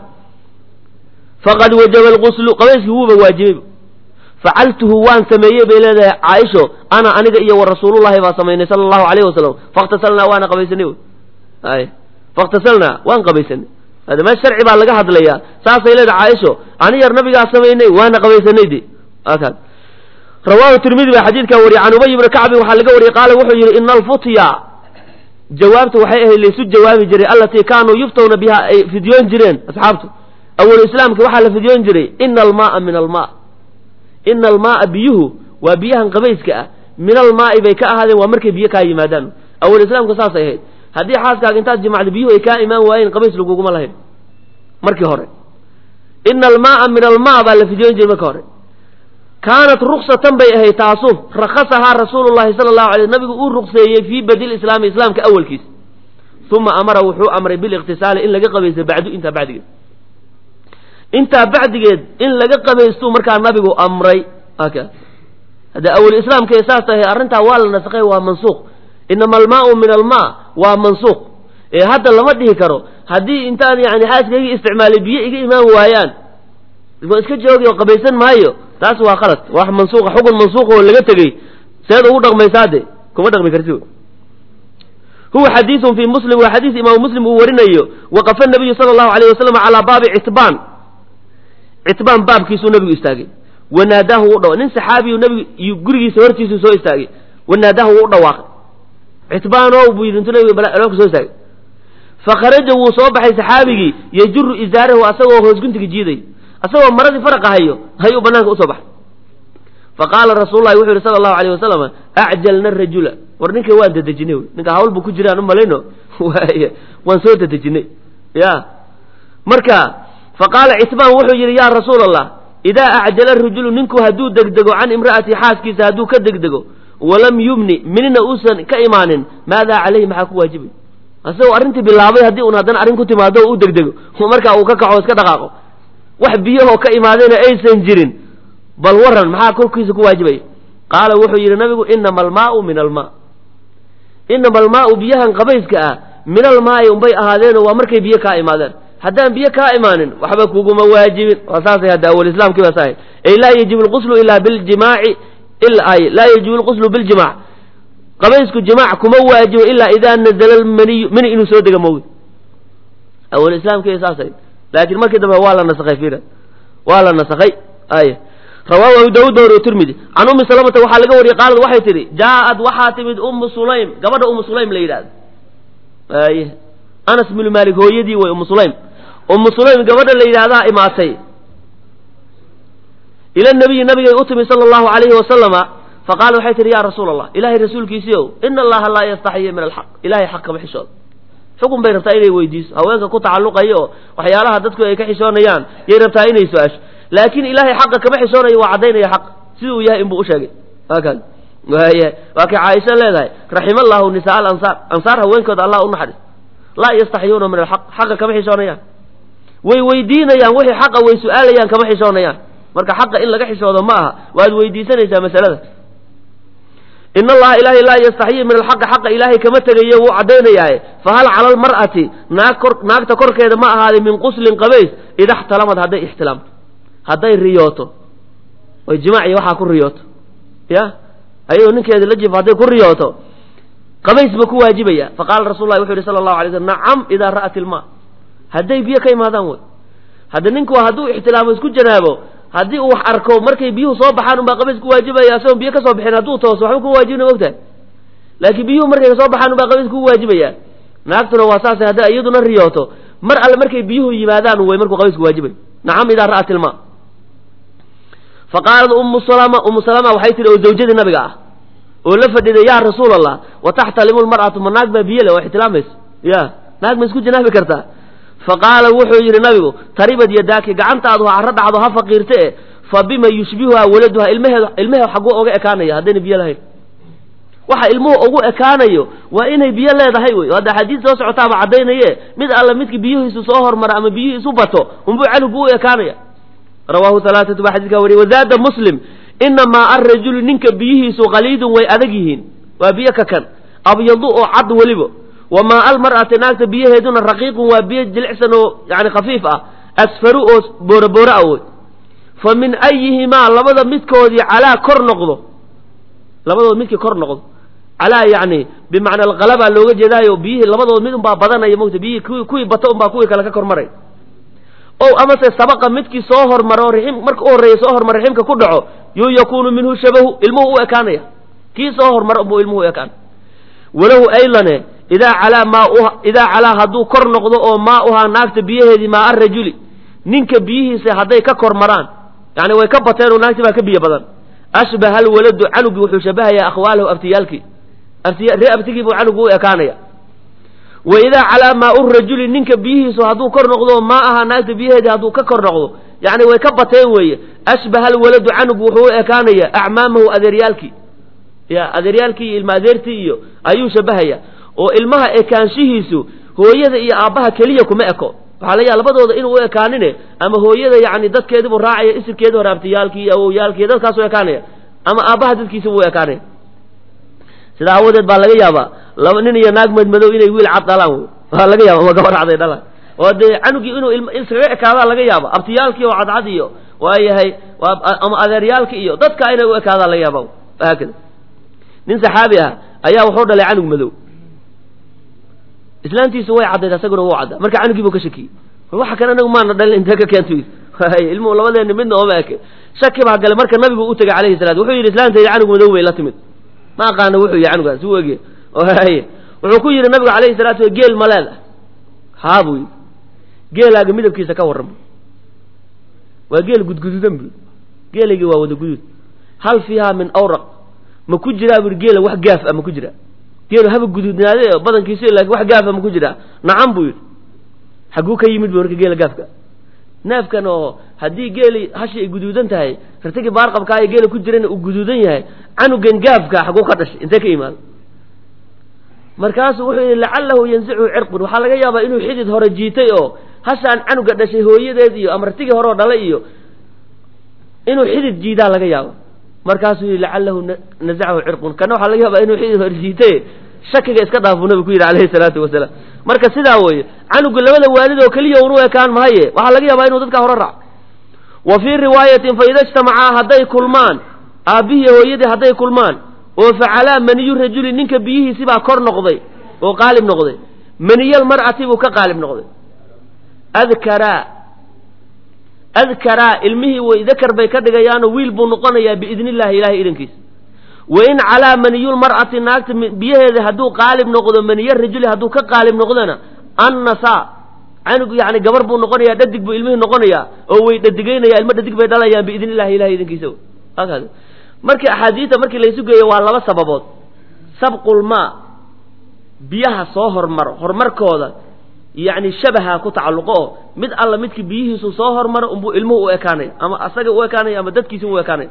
faqad wajaba alquslu qabayskii wuuba waajibay facaltuhu waan sameeyey bay leedahay caaisho ana aniga iyo wa rasuulullahi baa samaynay sala allahu alayhi wasalam fakhtasalnaa waana qabaysanay ay fakhtasalnaa waan qabaysanay hada meel sharci baa laga hadlayaa saasay leedahay caaisho ani yar nabigaa samaynay waana qabaysanay de akaas rawaahu tirmidi baa xadiidkaa wariyey can ubay ibni kacbin waxaa laga wariyey qaala wuxuu yidhi ina alfutya jawaabta waxay ahayd laysu jawaabi jiray allatii kaanuu yuftawna biha ay fidyoon jireen asxaabtu awalu islaamka waxaa la fidyoon jiray ina almaaa min almaa ina almaaa biyuhu waa biyahan qabayska ah min almaa'i bay ka ahaadeen waa markay biyo kaa yimaadaan awal islaamka saasay ahayd haddii xaaskaaga intaad jimacda biyuhu ay kaa imaan waayeen qabays laguguma lahayn markii hore ina almaaa min almaa baa la fidyoon jiray marka hore kaanat ruksatan bay ahayd taasu rakasahaa rasuulu llahi sala allahu alay nabigu uu rukseeyey fii badil islaami islaamka awalkiisa uma amara wuxuu amray biliqtisaali in laga qabaysto bacdu intaa bacdigeed intaa bacdigeed in laga qabaystuu markaa nabigu amray hadda awal islaamka ee saas tahay arrintaa waa la nasakhay waa mansuuq inama almaau min almaa waa mansuuq ee hadda lama dhihi karo haddii intaan yani xaaskaygii isticmaalay biyo iga imaan waayaan waa iska joogi oo qabaysan maayo taas waa khalad wax mansuuqa xukun mansuuq oo laga tegey seed ugu dhaqmaysaa de kuma dhaqmi karti huwa xadiidun fii muslim waa xadiis imaamu muslim uu warinayo waqafa nabiyu sala allahu alayh wasalam calaa baabi citbaan citbaan baabkiisuu nabigu istaagay wanaadaahu wuu dhawa nin saxaabiyu nabigu gurigiisa hortiisuu soo istaagay wanaadaahu wuu u dhawaaqay citbaanow buu yidhi intuu nabiga albaabka soo istaagay fakharaja wuu soo baxay saxaabigii yajuru izaarahu asagoo hoosguntiga jiiday asagoo maradii faraqa hayo ayuu banaanka usoo baxay faqaala rasuulu lahi wuxuu yihi sala allahu alayh wasalam acjalna rajula war ninka waan dadejinay ninka hawl buu ku jiraan u malayno waay waan soo dadejinay ya marka faqaala citbaan wuxuu yidhi yaa rasuul allah idaa acjala rajulu ninku hadduu degdego can imra'ati xaaskiisa hadduu ka degdego walam yumni minina uusan ka imaanin maadaa calayhi maxaa ku waajibay asagoo arrintii bilaabay haddii un haddana arrin ku timaado o u degdego markaa uu ka kaco iska dhaqaaqo wax biyahoo ka imaadayna aysan jirin bal waran maxaa korkiisa ku waajibaya qaala wuxuu yidhi nabigu inama almaau min almaa inama almaau biyahan qabayska ah min almaayi unbay ahaadeenoo waa markay biyo kaa imaadeen haddaan biyo kaa imaanin waxba kuguma waajibin waa saasay hadda awal islaamkii baa saahay ay laa yajibu lquslu ilaa biljimaaci ay laa yajibu lquslu biljimaac qabaysku jimaac kuma waajibo ilaa idaa nazala lmaniyu mani inuu soo dega moogi awal islaamkii saasay laakiin markii dambe waa la nasakhay fiira waa la nasakhay ay rawaahu abu daawuud baa wariyo tirmidi can ummi salamata waxaa laga wariyey qaalad waxay tidhi jaa-ad waxaa timid ummu sulaym gabadha ummu sulaym la yidhahdo aye anas binu maalik hooyadii way ummu sulaym ummu sulaym gabadha la yidhahdaa imaatay ila nabiyi nabigay u timi sala allahu alayhi wasalama faqaala waxay tihi ya rasuula allah ilahay rasuulkiisii ow ina allaha laa yastaxiyi min alxaq ilahay xaq kama xishooda xukun bay rabtaa inay weydiiso haweenka ku tacalluqaya oo waxyaalaha dadku ay ka xishoonayaan yay rabtaa inay su-aasho laakiin ilahay xaqa kama xishoonayo waa caddaynaya xaq siduu yahay inbuu usheegay waakaas waaya waa kay caaisha leedahay raxima allahu nisaa alansaar ansaar haweenkooda allah u naxariis laa yastaxiyuuna min alxaq xaqa kama xishoonayaan way weydiinayaan wixii xaqa way su-aalayaan kama xishoonayaan marka xaqa in laga xishoodo ma aha waad weydiisanaysaa masalada in allaha ilaahay laa yastaxyi min alxaqi xaqa ilaahay kama tegayo wuu caddaynayaaye fahal cala almar'ati naag kor naagta korkeeda ma ahaaday min quslin qabays ida xtalamad hadday ixtilaamto hadday riyooto oy jimaac iyo waxaa ku riyooto ya ayadoo ninkeeda la jifo hadday ku riyooto qabays ba ku waajibaya faqaala rasul lahi wuxu yhi sala allahu alay slm nacam idaa ra'at ilma hadday biyo ka imaadaan wey hadda ninku hadduu ixtilaamo isku janaabo haddii uu wax arko markay biyuhu soo baxaan unbaa qabays ku waajibaya asagoon biyo ka soo bixin hadduu tooso waxba kuma waajibna mogtahay laakiin biyuhu markay kasoo baxaan unbaa qabays ku waajibaya naagtuna waa saasay hadday iyaduna riyooto mar alle markay biyuhu yimaadaan way markuu qabays ku waajibay nacam idaa ra'at ilma fa qaalat ummu salama ummu salama waxay tihi oo zawjadii nabiga ah oo la fadhiday yaa rasuul allah wa taxtalimu lmar'atu ma naag baa biyo le waa ixtilaamaysa ya naag ma isku janaabi kartaa faqaala wuxuu yidhi nabigu taribad yadaaki gacantaadu ha carro dhacdo ha faqiirte e fa bima yushbihuha waladuha ilmaheed ilmaheed xagguu oga ekaanaya haddayna biyo lahayn waxa ilmuhu ugu ekaanayo waa inay biyo leedahay wey hadda xadiis soo socotaaba caddaynaye mid alla midka biyuhiisu soo hormara ama biyuhiisu bato unbuu canugu u ekaanaya rawaahu halaaatu baa xadiskaa wariye wazaada muslim inamaa arajulu ninka biyihiisu qaliidun way adag yihiin waa biyo kakan abyadu oo cad weliba wamaa almar'ati naagta biyaheeduna raqiiqun waa biyo jilicsan oo yani khafiif ah asfaru oo boorobooro ah wey fa min ayihimaa labada midkoodii calaa kor noqdo labadood midkii kor noqdo calaa yani bimacna alqalaba looga jeedaayo biyihii labadood mid unbaa badanaya mogta biyihii kuwii kuwii bato unbaa kuwii kale ka kor maray o amase sabaqa midkii soo hormaro rixim marka u horreeya soo hormar riximka ku dhaco yuu yakuunu minhu shabahu ilmuhu u ekaanaya kii soo hormaro unbuu ilmuhu u ekaan walahu aylane idaa calaa maa idaa calaa hadduu kor noqdo oo maa uhaa naagta biyaheedii maa arajuli ninka biyihiisa hadday ka kor maraan yani way ka bateen oo naagti baa ka biyo badan ashbaha alwaladu canugii wuxuu shabahayaa akhwaalahu abtiyaalkii ree abtigii buu canugu u ekaanaya wa idaa calaa maa u rajuli ninka biyihiisu hadduu kor noqdo maa aha naagta biyaheedii hadduu ka kor noqdo yani way ka bateen weeye ashbaha alwaladu canugu wuxuu u ekaanaya acmaamahu adeeryaalkii ya adeeryaalkii iyo ilma adeertii iyo ayuu shabahaya oo ilmaha ekaanshihiisu hooyada iyo aabbaha keliya kuma eko waxaa laga yaha labadooda inuu u ekaanine ama hooyada yani dadkeediibuu raacaya isirkeedi hore abtiyaalkii iyo awowyaalkii dadkaasu ekaanaya ama aabbaha dadkiisa buu ekaanaya sidaa awadeed baa laga yaabaa laba nin iyo naag madmadow inay wiil cad dhalaan wey waa laga yaaba ama gabar caday dhalaan oo dee canugii inuu iskaga ekaadaa laga yaaba abtiyaalkii oo cadcad iyo waayahay ama adeeryaalkii iyo dadka inay u ekaadaa laga yaaba haakada nin saxaabi ah ayaa wuxuu dhalay canug madow islaantiisu way caddayd asaguna wuu caddaa marka canugii buu ka shakiyey waxa kan anagu maana dhalin intee ka keento ilmuhu labadeeni midna ooma eke shaki baa gale marka nabigu u tegay calayhi salatu wuxuu yidhi islaantayda canug madow bay la timid ma aqaana wuxuu yahay canugaas u ege wuxuu ku yidhi nabigu calayhi salatu geel ma leedah haa buu yidhi geelaaga midabkiisa ka warrama waa geel gudgududan bu geelaygii waa wada guduud hal fiihaa min awraq ma ku jiraa bu geela wax gaaf ah ma ku jiraa geelu haba guduudnaade badankiisi laakiin wax gaafa ma ku jiraa nacam buu yidhi xagguu ka yimid bu marka geela gaafka neefkan oo haddii geeli hashi ay guduudan tahay rartigii baarqabkaa ee geela ku jirana uu guduudan yahay canugan gaafka xagguu ka dhashay intee ka imaado markaasuu wuxuu yidhi lacalahu yansichu cirqun waxaa laga yaabaa inuu xidid hore jiitay oo hashaan canuga dhashay hooyadeed iyo ama rartigii hore oo dhalay iyo inuu xidid jiidaa laga yaaba markaasuu yidhi lacalahu nazacahu cirqun kana waxaa laga yaabaa inuu xidid hore jiitay shakiga iska dhaafuu nabigu ku yidhi calayhi salaatu wasalaam marka sidaa weeye canuga labada waalid oo keliya unu ekaan mahaye waxaa laga yaabaa inuu dadka hore raaco wa fii riwaayatin faida ijtamacaa hadday kulmaan aabbihii hooyadii hadday kulmaan oo facalaa maniyu rajuli ninka biyihiisi baa kor noqday oo qaalib noqday maniyal mar'ati buu ka qaalib noqday adkaraa adkaraa ilmihii way dakar bay ka dhigayaanoo wiil buu noqonayaa biidni illahi ilahay idankiisa wain calaa maniyulmar'ati naagta biyaheeda hadduu qaalib noqdo maniyo rajuli hadduu ka qaalib noqdona annasaa canug yani gabar buu noqonayaa dhadig buu ilmihii noqonayaa oo way dhadigaynaya ilmo dhadig bay dhalayaan biidni illahi ilahay idankiisa halkaas markii axaadiista markii laysu geeyo waa laba sababood sabqulmaa biyaha soo hormaro horumarkooda yacni shabaha ku tacalluqo oo mid alla midkii biyihiisu soo hormaro unbuu ilmuhu u ekaanaya ama asaga u ekaanaya ama dadkiisi u ekaanaya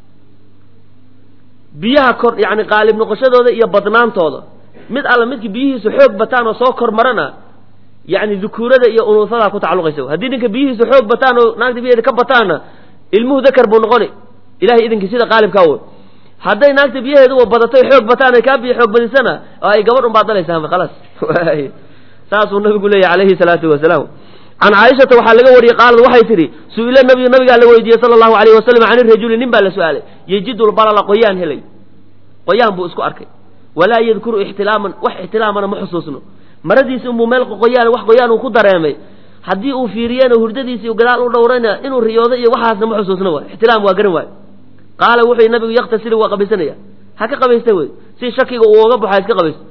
biyaha kor yacni qaalib noqoshadooda iyo badnaantooda mid alla midkii biyihiisu xoog bataan oo soo kormarana yacni dukuurada iyo unuusadaa ku tacalluqaysa haddii ninka biyihiisu xoog bataan oo naagta biyaheeda ka bataanna ilmuhu dakar buu noqoni ilahay idinkii sida qaalibkaa wey hadday naagta biyaheedu badatoy xoog bataan ay kaa biyo xoog badisana oo ay gabadh un baad dhalaysaa khalaas saasuu nabigu leeyahy calayhi salaatu wasalaam can caaishata waxaa laga wariyey qaalad waxay tidhi su-ila nabiyu nabigaa la weydiiyey sala allahu alayhi wasalam can irajuli nin baa la su-aalay yejidu lbalala qoyaan helay qoyaan buu isku arkay walaa yadkuru ixtilaaman wax ixtilaamana ma xusuusno maradiisi unbuu meel qoyaan wax qoyaan uu ku dareemay haddii uu fiiriyena hurdadiisi gadaal u dhowrayna inuu riyoodo iyo waxaasna ma xusuusno waay ixtilaam waa garan waayo qaala wuxuu nabigu yaktasilu waa qabaysanaya ha ka qabaysta wey si shakiga uu oga baxo ha iska qabaysto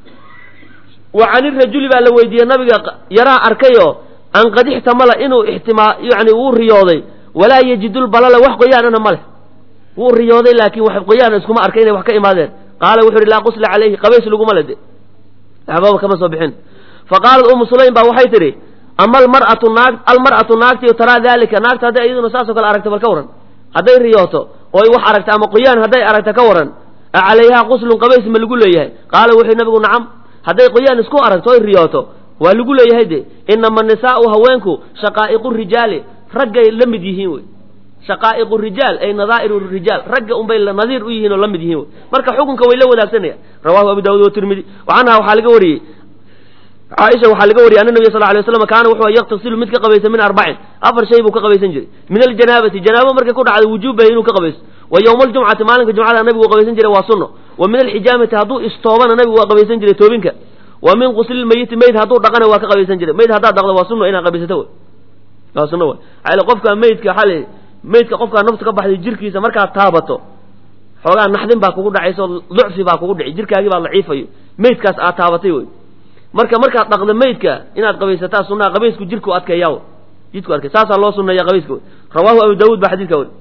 wa can irajuli baa la weydiiyey nabiga yaraa arkayoo an qad ixtamala inuu ixtimaa yani wuu riyooday walaa yajidulbalala wax qoyaanana ma leh wuu riyooday laakiin wax qoyaana iskuma arkay inay wax ka imaadeen qaala wuxu uhi laa qusla calayhi qabays laguma le de waxbaba kama soo bixin fa qaalat umu sulaym baa waxay tidhi ama almar'atu naag almar'atu naagtii taraa daalika naagta hadday iyaduna saasoo kale aragta bal ka waran hadday riyooto oy wax aragta ama qoyaan hadday aragta ka waran a calayhaa quslun qabays ma lagu leeyahay qaala wuxuu nabigu nacam hadday qoyaan isku aragto oy riyooto waa lagu leeyahay de inama nisaau haweenku shaqaa'iqu rijaali raggay la mid yihiin wey shaqaa'iqu rijaal ay nadaa'iru rijaal ragga unbay nadiir u yihiin oo la mid yihiin wey marka xukunka way la wadaagsanayaan rawahu abu daawud watirmidi wa canha waxaa laga wariyey caaisha waxaa laga wariyay ana nabiya sal lay waslam kaana wuxuu yaktasilu mid ka qabaysa min arbacin afar shay buu ka qabaysan jiray min aljanaabati janaabo markay ku dhacdo wujuubahay inuu ka qabaysto wa yowma aljumcati maalinka jumcada nabigu qabaysan jiray waa sunno wa min alxijaamati hadduu istoobana nabigu waa qabaysan jiray toobinka wa min quslilmayiti mayd hadduu dhaqana waa ka qabaysan jiray mayd haddaad dhaqdo waa sunno inaad qabaysato wey waa sunno wey maxaa qofka maydka xali maydka qofkaa naftu ka baxday jirkiisa markaad taabato xoogaa naxdin baa kugu dhacayso lucfi baa kugu dhici jirkaagii baa daciifayo maydkaas aad taabatay wey marka markaad dhaqdo maydka inaad qabaysataa sunnaha qabaysku jirku adkeeyaa jidku adkey saasaa loo sunneeya qabayska wey rawaahu abu daawuud baa xadiidka weri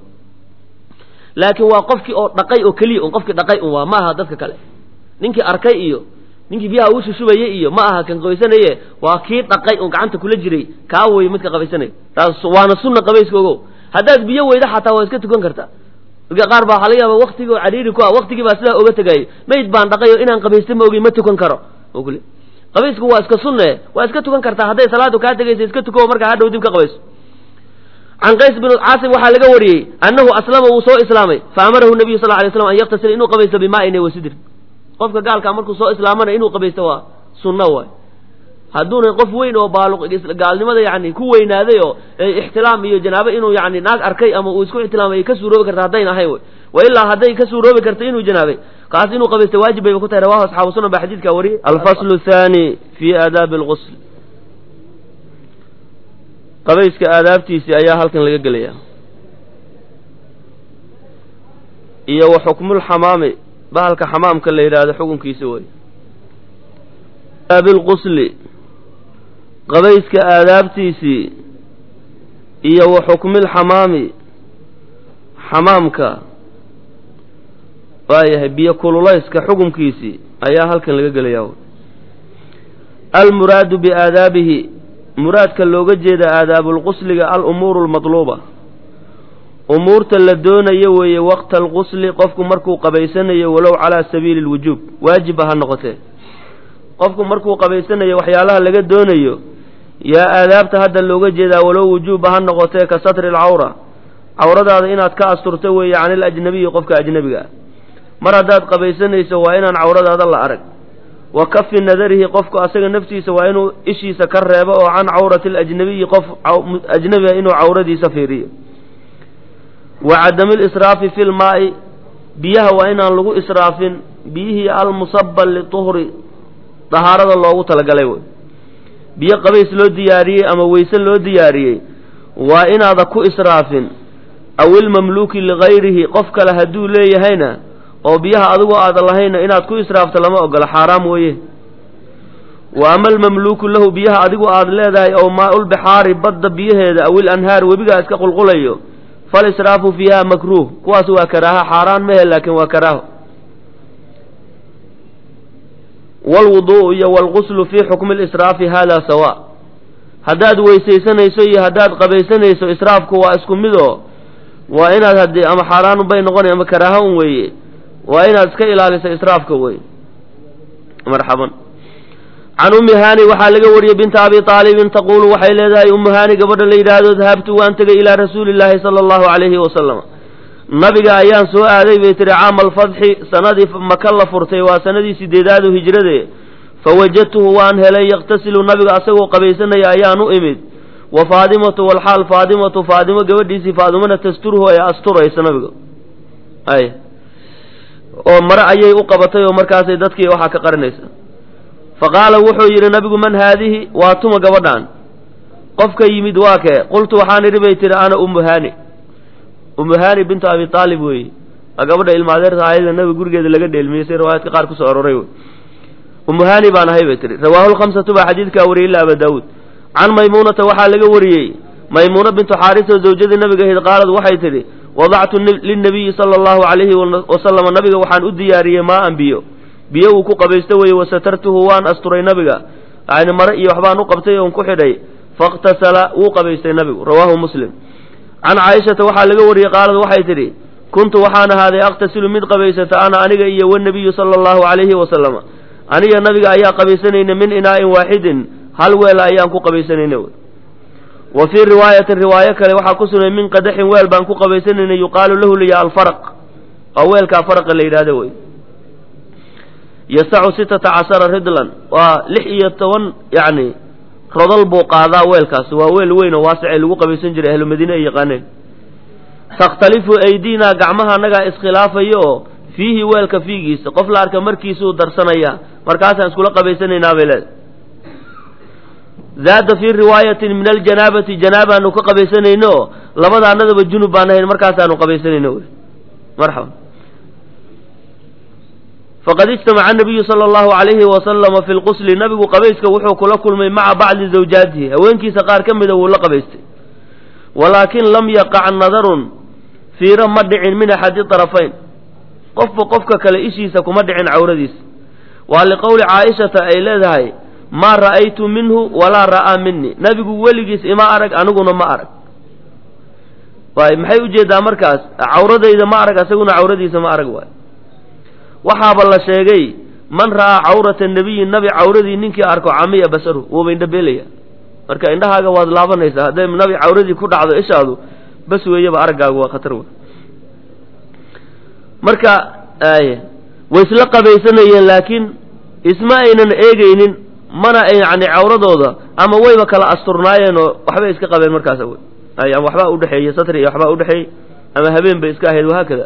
laakiin waa qofkii oo dhaqay oo keliya un qofkii dhaqay un waa ma aha dadka kale ninkii arkay iyo ninkii biyaha uu shushubayey iyo ma aha kan qabaysanaye waa kii dhaqay un gacanta kula jiray kaa wey midka qabaysanaya taas waana sunna qabayska ogo haddaad biyo weyda xataa waa iska tukan kartaa dadka qaar baa waxaa laga yaaba waktigii oo cariiri ku ah waktigii baa sidaa oga tegayay mayd baan dhaqayo inaan qabaysta ma ogey ma tukan karo kule qabaysku waa iska sunne waa iska tukan kartaa hadday salaadu kaa tegaysa iska tuko markaa hadhow dib ka qabayso can qays bin caasim waxaa laga wariyey annahu aslama wuu soo islaamay fa amarahu nabiyu sal lay slam an yaktasila inuu qabaysto bimaa'in wasidr qofka gaalkaa markuu soo islaamana inuu qabaysto waa sunno waay hadduuna qof weyn oo baaluq gaalnimada yani ku weynaaday oo ixtilaam iyo janaabo inuu yani naag arkay ama uu isku ixtilaamay ka suuroobi karta haddayn ahayn wey wa ilaa hadday ka suuroobi karta inuu janaabay kaas inuu qabaysta waajib bayba ku tahay rawahu asxaabu sunan baa xadiidkaa wariyey alfaslu thani fi aadaabi alqusl qabayska aadaabtiisii ayaa halkan laga gelaya iyo wa xukmulxamaami bahalka xamaamka la yidhaahdo xukunkiisa wey aabilqusli qabayska aadaabtiisii iyo wa xukmilxamaami xamaamka waayahay biyo kululayska xukumkiisii ayaa halkan laga gelayaa almuraadu biaadaabihi muraadka looga jeeda aadaabulqusliga alumuuru almatluuba umuurta la doonayo weeye waqta alqusli qofku markuu qabaysanayo walow calaa sabiili lwujuub waajibba ha noqotee qofku markuu qabaysanayo waxyaalaha laga doonayo yaa aadaabta hadda looga jeedaa walow wujuubba ha noqotee ka satri alcawra cawradaada inaad ka asturto weeye can ilajnabiyi qofka ajnebiga ah mar haddaad qabaysanayso waa inaan cawradaada la arag wa kafi nadarihi qofku asaga naftiisa waa inuu ishiisa ka reebo oo can cawrati alajnabiyi qof ajnabiga inuu cawradiisa fiiriyo wa cadami lisraafi fi lmaa'i biyaha waa inaan lagu israafin biyihii almusaba lituhri dahaarada loogu talagalay wey biyo qabays loo diyaariyey ama weyse loo diyaariyey waa inaada ku israafin aw ilmamluuki ligayrihi qof kale hadduu leeyahayna oo biyaha adigoo aada lahayna inaad ku israafto lama ogola xaaraam weeye wa ama almamluuku lahu biyaha adigu aad leedahay ow maa-ulbixaari badda biyaheeda aw ilanhaar webigaa iska qulqulayo fal israafu fiiha makruuh kuwaas waa karaaha xaaraan mehe laakiin waa karaaho waalwuduu'u iyo waalguslu fii xukmi lisraafi haadaa sawa haddaad weysaysanayso iyo haddaad qabaysanayso israafku waa isku mid oo waa inaad haddii ama xaaraanun bay noqonay ama karaaho un weeye waa inaad iska ilaaliso israafka wey marxaban can ummi haani waxaa laga wariyey binta abi aalibin taquulu waxay leedahay ummu haani gabadha la yidhaahdo dahabtu waan tegay ilaa rasuuli llaahi sala allahu calayhi wasalam nabiga ayaan soo aaday bay tihi caama alfadxi sanadii maka la furtay waa sanadii sideedaadu hijrade fawajadtuhu waan helay yaqtasilu nabiga asagoo qabaysanaya ayaan u imid wa faadimatu walxaal faadimatu faadimo gabadhiisii faadimana tasturuhu ay asturaysa nabiga ay oo mare ayay u qabatay oo markaasay dadkii waxaa ka qarinaysa fa qaala wuxuu yidhi nabigu man haadihi waa tuma gabadhaan qofka yimid waa kee qultu waxaan idhi bay tihi ana ummu haani ummu haani bintu abi aalib weeye waa gabadha ilmaadeerta aayada nabiga gurigeeda laga dheelmiyey si riwaayaadka qaar kusoo aroray wey ummu haani baan ahay bay tihi rawaahu lkhamsatu baa xadiidkaa wariyey ila aba daawuud can maymuunata waxaa laga wariyey maymuuna bintu xaarisa zawjadii nabiga ahayd qaalad waxay tidhi wadactu lilnabiyi sala allahu calayhi wasalama nabiga waxaan u diyaariyey maaan biyo biyo uu ku qabaysto weeye wasatartuhu waan asturay nabiga yani mare iyo waxbaan u qabtay oon ku xidhay faاktasala wuu qabaystay nabigu rawaahu muslim can caaishata waxaa laga wariyey qaalad waxay tidhi kuntu waxaan ahaaday aqtasilu mid qabaysata ana aniga iyo wanabiyu sala allahu calayhi wasalama aniga nabiga ayaa qabaysanayna min inaa'in waaxidin hal weela ayaan ku qabaysanayna wa fii riwaayatin riwaayo kale waxaa ku sugnay min qadaxin weel baan ku qabaysanayna yuqaalu lahu liya alfaraq waa weelkaa faraqa la yidhahdo wey yasacu sitata cashara ridlan waa lix iyo toban yacni rodol buu qaadaa weelkaas waa weel weyn oo waasicay lagu qabaysan jiray ahlu madiine ay yaqaaneen takhtalifu aydinaa gacmaha annagaa iskhilaafayo oo fiihi weelka fiigiisa qof la arka markiisuu darsanaya markaasaan iskula qabaysanaynaa bay leedahay zaada fii riwaayatin min aljanaabati janaabaanu ka qabaysanayno oo labadaanadaba junub baan ahayn markaasaanu qabaysanayno wy marxaba faqad ijtamaca anabiyu sala allahu calayhi wasalama fi lqusli nabigu qabayska wuxuu kula kulmay maca bacdi zawjaatihi haweenkiisa qaar ka mida wuu la qabaystay walaakin lam yaqac nadarun fiiro ma dhicin min axadi tarafayn qofba qofka kale ishiisa kuma dhicin cawradiisa waa liqowli caaishata ay leedahay maa ra'aytu minhu walaa ra'aa minii nabigu weligiis ima arag aniguna ma arag waay maxay ujeedaa markaas cawradayda ma arag asaguna cawradiisa ma arag waay waxaaba la sheegay man ra'aa cawrata nabiyi nabi cawradii ninkii arko camiya basaru wuuba indhabeelaya marka indhahaaga waad laabanaysaa hadday nabi cawradii ku dhacdo ishaadu bas weeyaba araggaagu waa khatar wey marka way isla qabaysanayeen laakiin isma aynan eegaynin mana ay yani cawradooda ama wayba kala asturnaayeen oo waxbay iska qabeen markaas wey ay ama waxbaa udhexeeyey satri iyo waxbaa udhexeeyey ama habeen bay iska ahayd wahaakada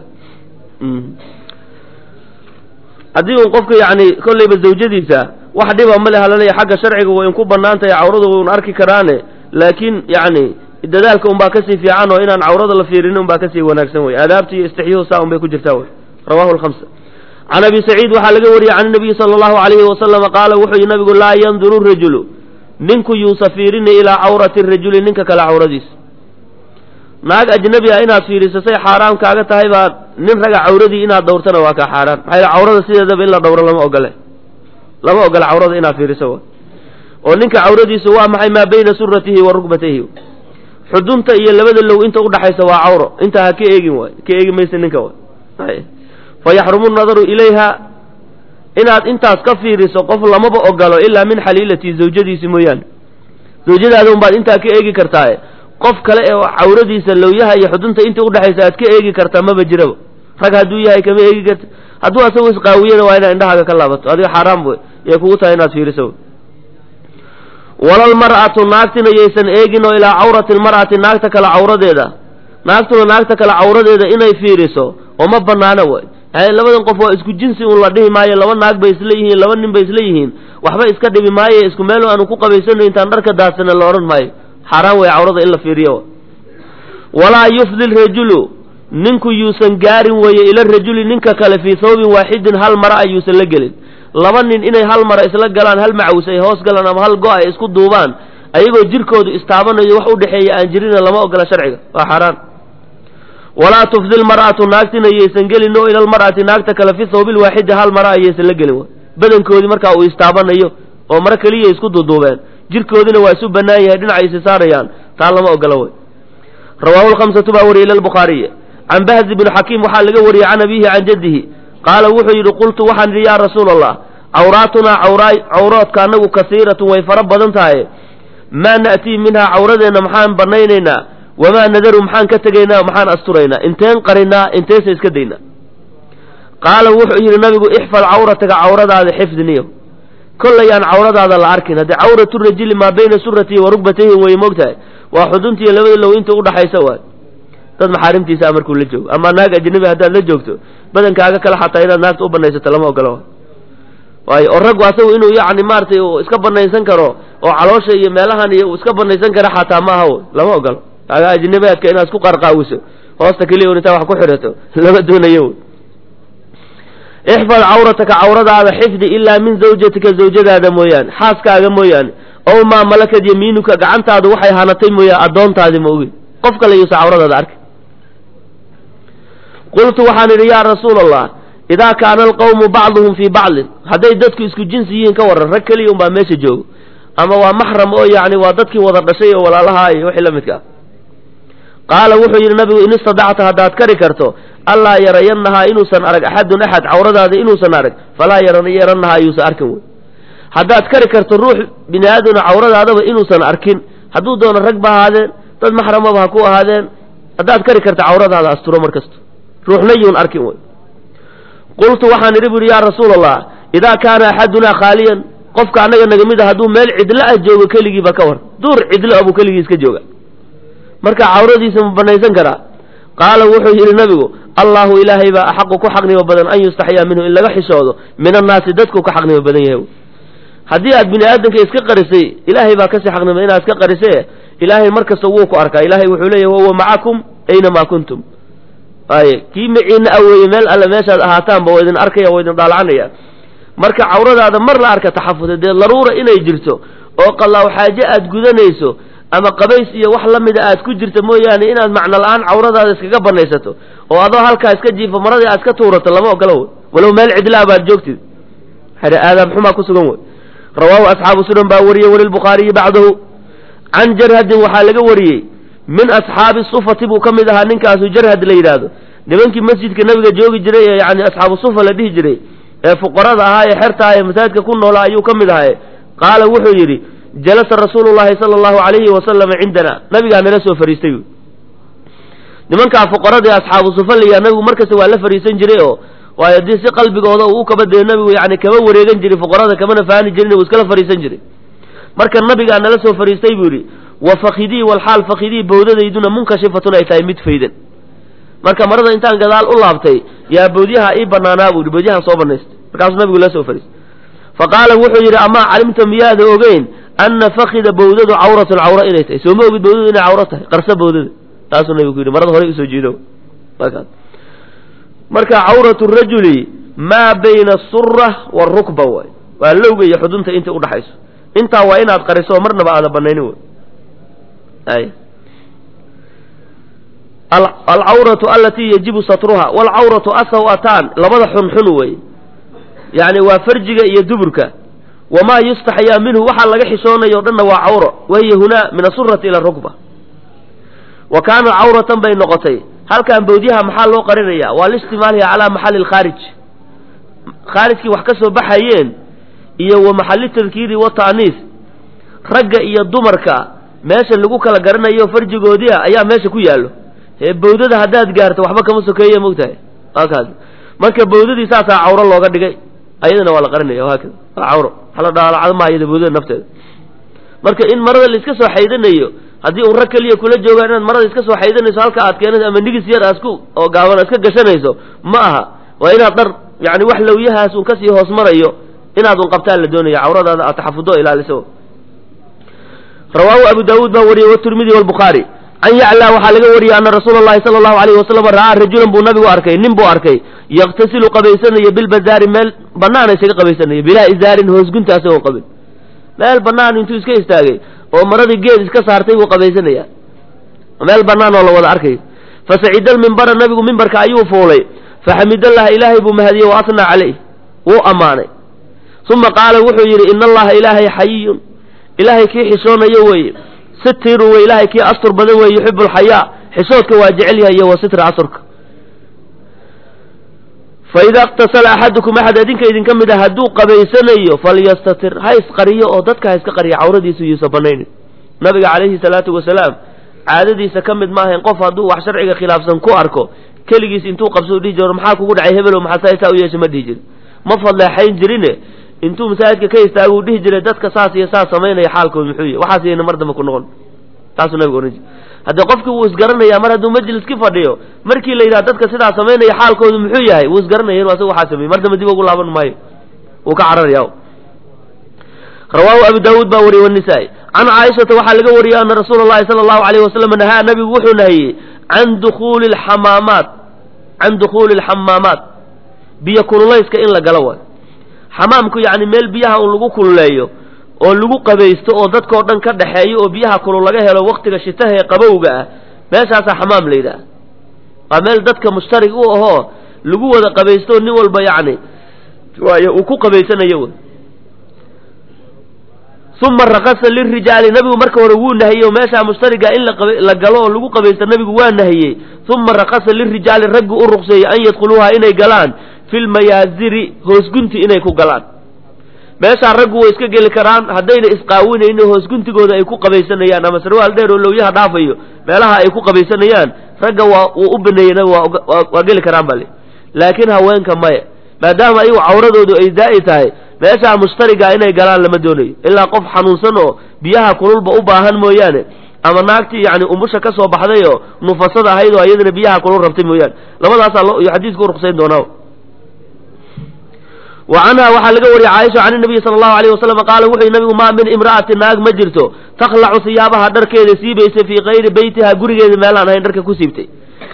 haddii un qofka yani kollayba zawjadiisa wax dhiba male halanaya xagga sharciga way inku banaan tahay cawradu un arki karaane laakiin yani dadaalka un baa kasii fiican oo inaan cawrada la fiirinin un baa kasii wanaagsan wey aadaabta iyo istixyuhu saa un bay ku jirtaa wey rawahu lhamsa can abi saciid waxaa laga wariyey can nabiyi sala allahu alayhi wasalama qaala wuxuu yihi nabigu laa yanduru rajulu ninku yuusa fiirini ilaa cawrati rajuli ninka kale cawradiisa naag ajnabi ah inaad fiiriso say xaaraam kaaga tahay baa nin raga cawradii inaad dhowrtana waa kaa xaaraan maxaa yidhi cawrada sideedaba in la dhowro lama ogole lama ogola cawrada inaad fiiriso wa oo ninka cawradiisu waa maxay maa bayna suratihi wa rukbatayhi xudunta iyo labada low inta udhaxaysa waa cawro intaa ha ka eegin waay ka eegi maysa ninka waay fa yaxrumu nadaru ilayha inaad intaas ka fiiriso qof lamaba ogolo ilaa min xaliilati zawjadiisi mooyaane zawjadaada un baad intaa ka eegi kartaaye qof kale ee cawradiisa lowyaha iyo xudunta inta udhexaysa aad ka eegi kartaa maba jiraba rag hadduu yahay kama eegi karta hadduu asagoo isqaawiyana waa inaad indhahaaga ka laabato adiga xaaraam wey yay kugu tahay inaad fiiriso walalmar'atu naagtina yaysan eegin oo ilaa cawrati lmar'ati naagta kale cawradeeda naagtuna naagta kale cawradeeda inay fiiriso oo ma banaana way yani labadan qof waa isku jinsi un la dhihi maayo laba naag bay isla yihiin laba nin bay isla yihiin waxba iska dhibi maayo isku meel aanu ku qabaysano intaan dharka daadsana la odhan maayo xaaraan way cawrada in la fiiriyo walaa yufdi rajulu ninku yuusan gaarin weeye ila rajuli ninka kale fii thawbin waaxidin hal mara ayuusan la gelin laba nin inay hal mara isla galaan hal macawis ay hoos galaan ama hal go- ay isku duubaan ayagoo jirkoodu istaabanayo wax u dhexeeya aan jirina lama ogola sharciga waa xaaraan walaa tufdi lmar'atu naagtina yaysan gelin oo ila lmar'ati naagta kale fi thawbi lwaaxidi hal mara ayaysan la gelin badankoodii markaa uu istaabanayo oo maro keliya isku duuduubeen jirkoodina waa isu bannaan yahay dhinaca isi saarayaan taa lama ogola wey rawaahu lkhamsatu baa wariyey ila lbukhaariy can bahzi bni xakiim waxaa laga wariyey can abiihi can jaddihi qaala wuxuu yidhi qultu waxaan idhi yaa rasuula allah cawraatunaa cawroodka annagu kasiiratun way fara badan tahay maa na'tii minhaa cawradeenna maxaan banaynaynaa wamaa nadaru maxaan ka tegaynaa maxaan asturaynaa inteen qarinaa inteesa iska daynaa qaala wuxuu yidhi nabigu ixfad cawrataga cawradaada xifdiniyo kollayaan cawradaada la arkin haddii cawratu rajili maa bayna suratihi wa rugbatayhi way moogtahay waa xuduntiiyo labada low inta udhaxaysa waay dad maxaarimtiisa markuu la joogo ama naag ajnabi haddaad la joogto badankaaga kale xataa inaad naagta u banaysato lama ogola waayo oo raggu asagu inuu yacni maaratay uu iska banaysan karo oo caloosha iyo meelahan iyo uu iska banaysan kara xataa ma aha lama ogolo kaaga ajnabiaadka inaad isku qarqaawiso hoosta keliya un intaa wax ku xidhato lama doonayo ixfad cawrataka cawradaada xifdi ilaa min zawjatika zawjadaada mooyaane xaaskaaga mooyaane ow maa malakad yamiinuka gacantaadu waxay hanatay mooyaa addoontaadi ma ogin qof kale yuusa cawradaada arki qultu waxaan idhi yaa rasuula allah idaa kaana alqawmu bacduhum fii bacdin hadday dadku isku jinsi yihiin ka warran rag keliya unbaa meesha joogo ama waa maxram oo yacni waa dadkii wada dhashay oo walaalahaa iyo wixii la midka ah qaala wuxuu yidhi nabigu in istadacta haddaad kari karto allaa yarayannahaa inuusan arag axadun axad cawradaada inuusan arag falaa yarannahaa yuusan arkin wey haddaad kari karto ruux bini aadamna cawradaadaba inuusan arkin hadduu doono rag ba ahaadeen dad maxramaba ha ku ahaadeen haddaad kari karto cawradaada asturo mar kasto ruuxna yuun arkin wey qultu waxaan idhi bu yidhi yaa rasuula allah idaa kaana axadunaa khaaliyan qofka annaga naga mid a hadduu meel cidlo ah joogo keligiiba ka war duur cidlo ah buu keligii iska jooga marka cawradiisa ma banaysan karaa qaala wuxuu yidhi nabigu allahu ilaahay baa axaqu ku xaqnimo badan an yustaxyaa minhu in laga xishoodo min annaasi dadku ka xaqnimo badan yahay haddii aad bini aadamka iska qarisay ilaahay baa kasii xaqnimo inaad iska qarise ilaahay mar kasta wuu ku arkaa ilaahay wuxuu leeyahy wahuwa macakum aynamaa kuntum ay kii maciina aweeye meel alle meeshaad ahaataanba waa idin arkaya waa idin dhaalacanaya marka cawradaada mar la arka taxafuda dee daruura inay jirto oo qalaaw xaaje aad gudanayso ama qabays iyo wax la mida aad ku jirta mooyaane inaad macno la-aan cawradaada iskaga banaysato oo adoo halkaa iska jiifo maradii aad iska tuurato lama ogola wey walow meel cidlaa baad joogtid aadaab xumaa ku sugan wey rawaahu asxaabu sunan baa wariyey walilbukhaariyi bacdahu can jarhadin waxaa laga wariyey min asxaabi sufati buu ka mid ahaa ninkaasu jarhad la yidhaahdo nimankii masjidka nabiga joogi jiray ee yani asxaabu sufa la dhihi jiray ee fuqarada ahaa ee xerta ah ee masaajidka ku noolaa ayuu ka mid ahay qaala wuxuu yidhi jalasa rasuulu llahi sala allahu alayhi wasalama cindana nabigaa nala soo fariistay nimankaa fuqaradii asxaabu sufa layaa nabigu markasta waa la fariisan jiray oo waayo haddii si qalbigooda uu kabadee nabigu yani kama wareegan jiray fuqarada kamana faani jirin uu iskala fariisan jiray marka nabigaa nala soo fariistay buu yidhi wa fakidii walxaal fakidii bawdadayduna munkashifatun ay tahay mid faydan marka marada intaan gadaal u laabtay yaa bawdyaha ii banaanaa buu yidhi bawdyahan soo banaystay markaasuu nabigu la soo fariistay fa qaala wuxuu yidhi amaa calimta miyaada ogeyn anna fakida bawdadu cawratun cawra inay tahay soo ma ogid bawdadu inay cawro tahay qarsa bawdada taasuu nabigu ku yidhi marada horey usoo jeedo marka cawratu rajuli maa bayna asura waarukba waay waa lowga iyo xudunta inta udhaxayso intaa waa inaad qariso oo marnaba aada banaynin wey ay alcawratu alatii yajibu satruha walcawratu asawatan labada xunxun wey yani waa farjiga iyo duburka wamaa yustaxyaa minhu waxaa laga xishoonayo o dhanna waa cawro wahiya hunaa min asurati ila rukba wa kaana cawratan bay noqotay halkan bawdyaha maxaa loo qarinaya waa liishtimaaliha calaa maxali lkhaarij khaarijkii wax ka soo baxayeen iyo wa maxali tadkiiri wata'niis ragga iyo dumarka meesha lagu kala garanayo farjigoodia ayaa meesha ku yaallo ee bawdada haddaad gaarto waxba kama sokeeye mogtahay kaas marka bawdadii saasaa cawro looga dhigay ayadana waa la qarinaya haakada waa cawro hala dhaalacdo ma ayada boodada nafteeda marka in marada la iska soo xaydanayo haddii un rag keliya kula joogaan inaad marada iska soo xaydanayso halka aad keenayso ama nigis yar asku oo gaaban iska gashanayso ma aha waa inaad dhar yani wax lawyahaas un kasii hoos marayo inaad un qabtaan la doonaya cawradaada aad taxafudo ilaaliso rawaahu abu daawuud baa wariyey watirmidi walbukhaari can yaclaa waxaa laga wariyey ana rasuula allahi sala allahu alayhi wasalam ra'aa rajulan buu nabigu arkay nin buu arkay yaktasilu qabaysanaya bilbazaari meel banaana isaga qabaysanaya bilaa izaarin hoosgunta asagoo qabin meel banaan intuu iska istaagay oo maradii geed iska saartay buu qabaysanaya meel banaan oo la wada arkayo fasacida almimbara nabigu mimbarka ayuu fuulay faxamidallaha ilaahay buu mahadiyey wa asnaa caleyh wuu ammaanay uma qaala wuxuu yidhi ina allaha ilaahay xayiyun ilaahay kii xishoonayo weeye sitiru wey ilaahay kii astur badan weeye yuxibu alxayaa xishoodka waa jecel yahay iyo wa sitra asturka faida iktasala axadukum axad idinka idinka mid a hadduu qabaysanayo falyastatir ha isqariyo oo dadka ha iska qariya cawradiisu yuusa banaynin nabiga calayhi salaatu wasalaam caadadiisa ka mid maahayn qof hadduu wax sharciga khilaafsan ku arko keligiis intuu qabso dhihi jiro maxaa kugu dhacay hebelo maxaa saa saa u yeesha ma dhihi jirin ma fadleexayn jirine intuu masaajidka ka istaagu dhihi jiray dadka saas iyo saas samaynaya xaalkooda muxuu yahy waxaas yayna mar dambe ku noqon taasuu nabigu ohan jire haddii qofkii wuu isgaranaya mar hadduu majliski fadhiyo markii la yidhaha dadka sidaa samaynaya xaalkoodu muxuu yahay wuu isgaranaya inu asaga waxaa sameeyey mar dambe dib ugu laaban maayo wuu ka cararaya rawaahu abu daawuud baa wariyey wanisaa-i can caaishata waxaa laga wariyey ana rasuula allahi sala allahu alayh wasalam nahaa nabigu wuxuu nahiyey can dukuuli lxamaamaat can dukhuuli alxamaamaat biyo kululayska in la galo waayo xamaamku yacni meel biyaha un lagu kululeeyo oo lagu qabaysto oo dadkao dhan ka dhaxeeyo oo biyaha kulul laga helo waktiga shitaha ee qabowga ah meeshaasaa xamaam la yidhaha waa meel dadka mushtarig u ahoo lagu wada qabaysto nin walba yacni waayo uu ku qabaysanayo wey uma rakasa lirijaali nabigu marka hore wuu nahiyey oo meeshaa mushtariga in la galo oo lagu qabaysto nabigu waa nahiyey uma rakasa lirijaali raggu u ruqseeyey an yadkhuluuha inay galaan fi lmayaaziri hoosgunti inay ku galaan meeshaa raggu way iska geli karaan haddayna isqaawinayni hoosguntigooda ay ku qabaysanayaan ama sarwaal dheer oo lowyaha dhaafayo meelaha ay ku qabaysanayaan ragga waa wuu u baneeyey nabigu waa geli karaan bale laakiin haweenka maya maadaama ayagu cawradoodu ay daa'i tahay meeshaa mushtariga inay galaan lama doonayo ilaa qof xanuunsan oo biyaha kululba u baahan mooyaane ama naagtii yani umusha ka soo baxday oo nufasada ahayd oo iyadana biyaha kulul rabtay mooyaane labadaasaa loo iyo xadiisku uruqsayn doonaa wa canha waxaa laga wariyey caaisha can nabiyi sala allahu alayh wasalam qaala wuxuu nabigu maa min imra'ati naag ma jirto takhlacu siyaabaha dharkeeda siibaysa fii kayri beytiha gurigeeda meelaan ahayn dharka ku siibtay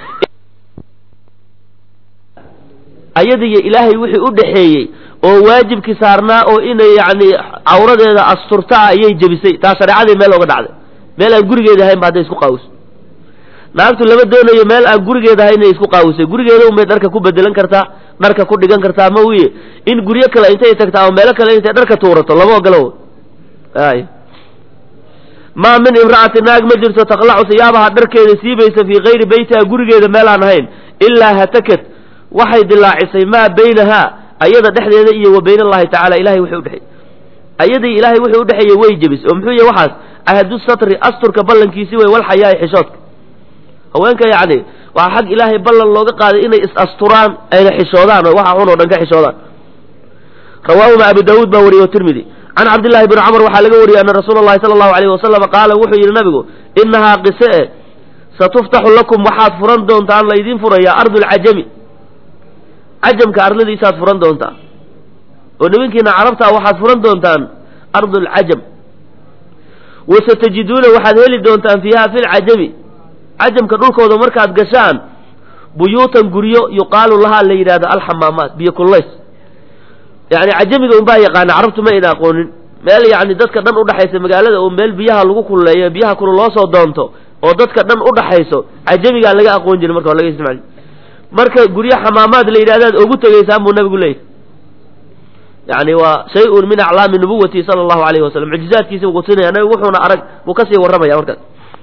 ayadiyo ilaahay wixii u dhaxeeyey oo waajibkii saarnaa oo inay yacni cawradeeda asturta ah ayay jebisay taa shareecadii meel oga dhacday meel aan gurigeeda ahayn ba hadday isku qaawiso naagtu lama doonayo meel aan gurigeeda ahayn inay isku qaawisay gurigeeda unbay dharka ku bedelan kartaa dharka ku dhigan kartaa ma wiye in guryo kale intay tagtaa oo meelo kale intay dharka tuurato lama ogolo ay maa min imra'ati naag ma jirto taqlacu siyaabaha dharkeeda siibaysa fii kayri beytiha gurigeeda meel aan ahayn ilaa hatakat waxay dilaacisay maa baynahaa ayada dhexdeeda iyo wa bayn allahi tacala ilahay wixii udhexeeyey ayadii ilaahay wixii udhexeeyey way jebis oo muxuu yahy waxaas ahadu satri asturka ballankiisi wey walxayaai xishoodka haweenka yacni waxaa xag ilaahay ballan looga qaaday inay is asturaan ayna xishoodaan oo waxa xun oo dhan ka xishoodaan rawaahuma abu daawuud baa wariyey tirmidi can cabdillahi bni camr waxaa laga wariyey ana rasuula allahi sala allahu alayh wasalam qaala wuxuu yidhi nabigu inahaa qise e satuftaxu lakum waxaad furan doontaan laydin furayaa ardu lcajami cajamka arladiisaad furan doontaa oo nimankiina carabtaa waxaad furan doontaan ardu lcajam wasatajiduuna waxaad heli doontaan fiiha fi lcajami cajamka dhulkooda markaad gashaan buyuutan guryo yuqaalu lahaa la yidhahdo alxamaamaat biyo kullays yani cajamiga unbaa yaqaana carabtu ma ayna aqoonin meel yani dadka dhan udhaxaysa magaalada oo meel biyaha lagu kululeeyo biyaha kulu loo soo doonto oo dadka dhan udhaxayso cajamigaa laga aqoon jiray marka laga isticmaal marka guryo xamaamaad la yidhahdaad ugu tegaysaan buu nabigu leeyahy yani waa shay-un min aclaami nubuwati sala allahu alayhi wasalam mucjizaadkiisa buu kusinaya nabigu wuxuuna arag buu kasii warramaya markaas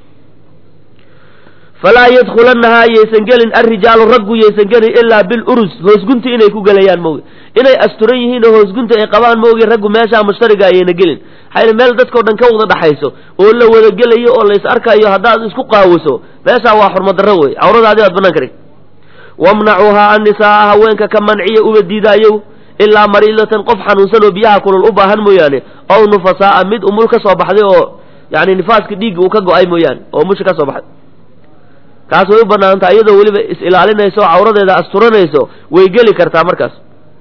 falaa yadkulanahaa yaysan gelin alrijaalu raggu yaysan gelin ilaa bilurus hoosgunti inay ku gelayaan maogi inay asturan yihiin oo hoosgunti ay qabaan maogi raggu meeshaa mushtariga ayayna gelin maxaa meel dadkao dhan ka wada dhaxayso oo la wada gelayo oo la is arkayo haddaad isku qaawiso meeshaa waa xurmadarro wey cawradaadi baad banaan ka dhig wamnacuuhaa annisaaa haweenka ka manciya uba diidaayow ilaa mariidatan qof xanuunsan oo biyaha kulul u baahan mooyaane ow nufasaaa mid umul ka soo baxday oo yani nifaaska dhiigga uu ka go-ay mooyaane oo umusha ka soo baxday kaas way u banaantaha iyadoo weliba is ilaalinayso oo cawradeeda asturanayso way geli kartaa markaas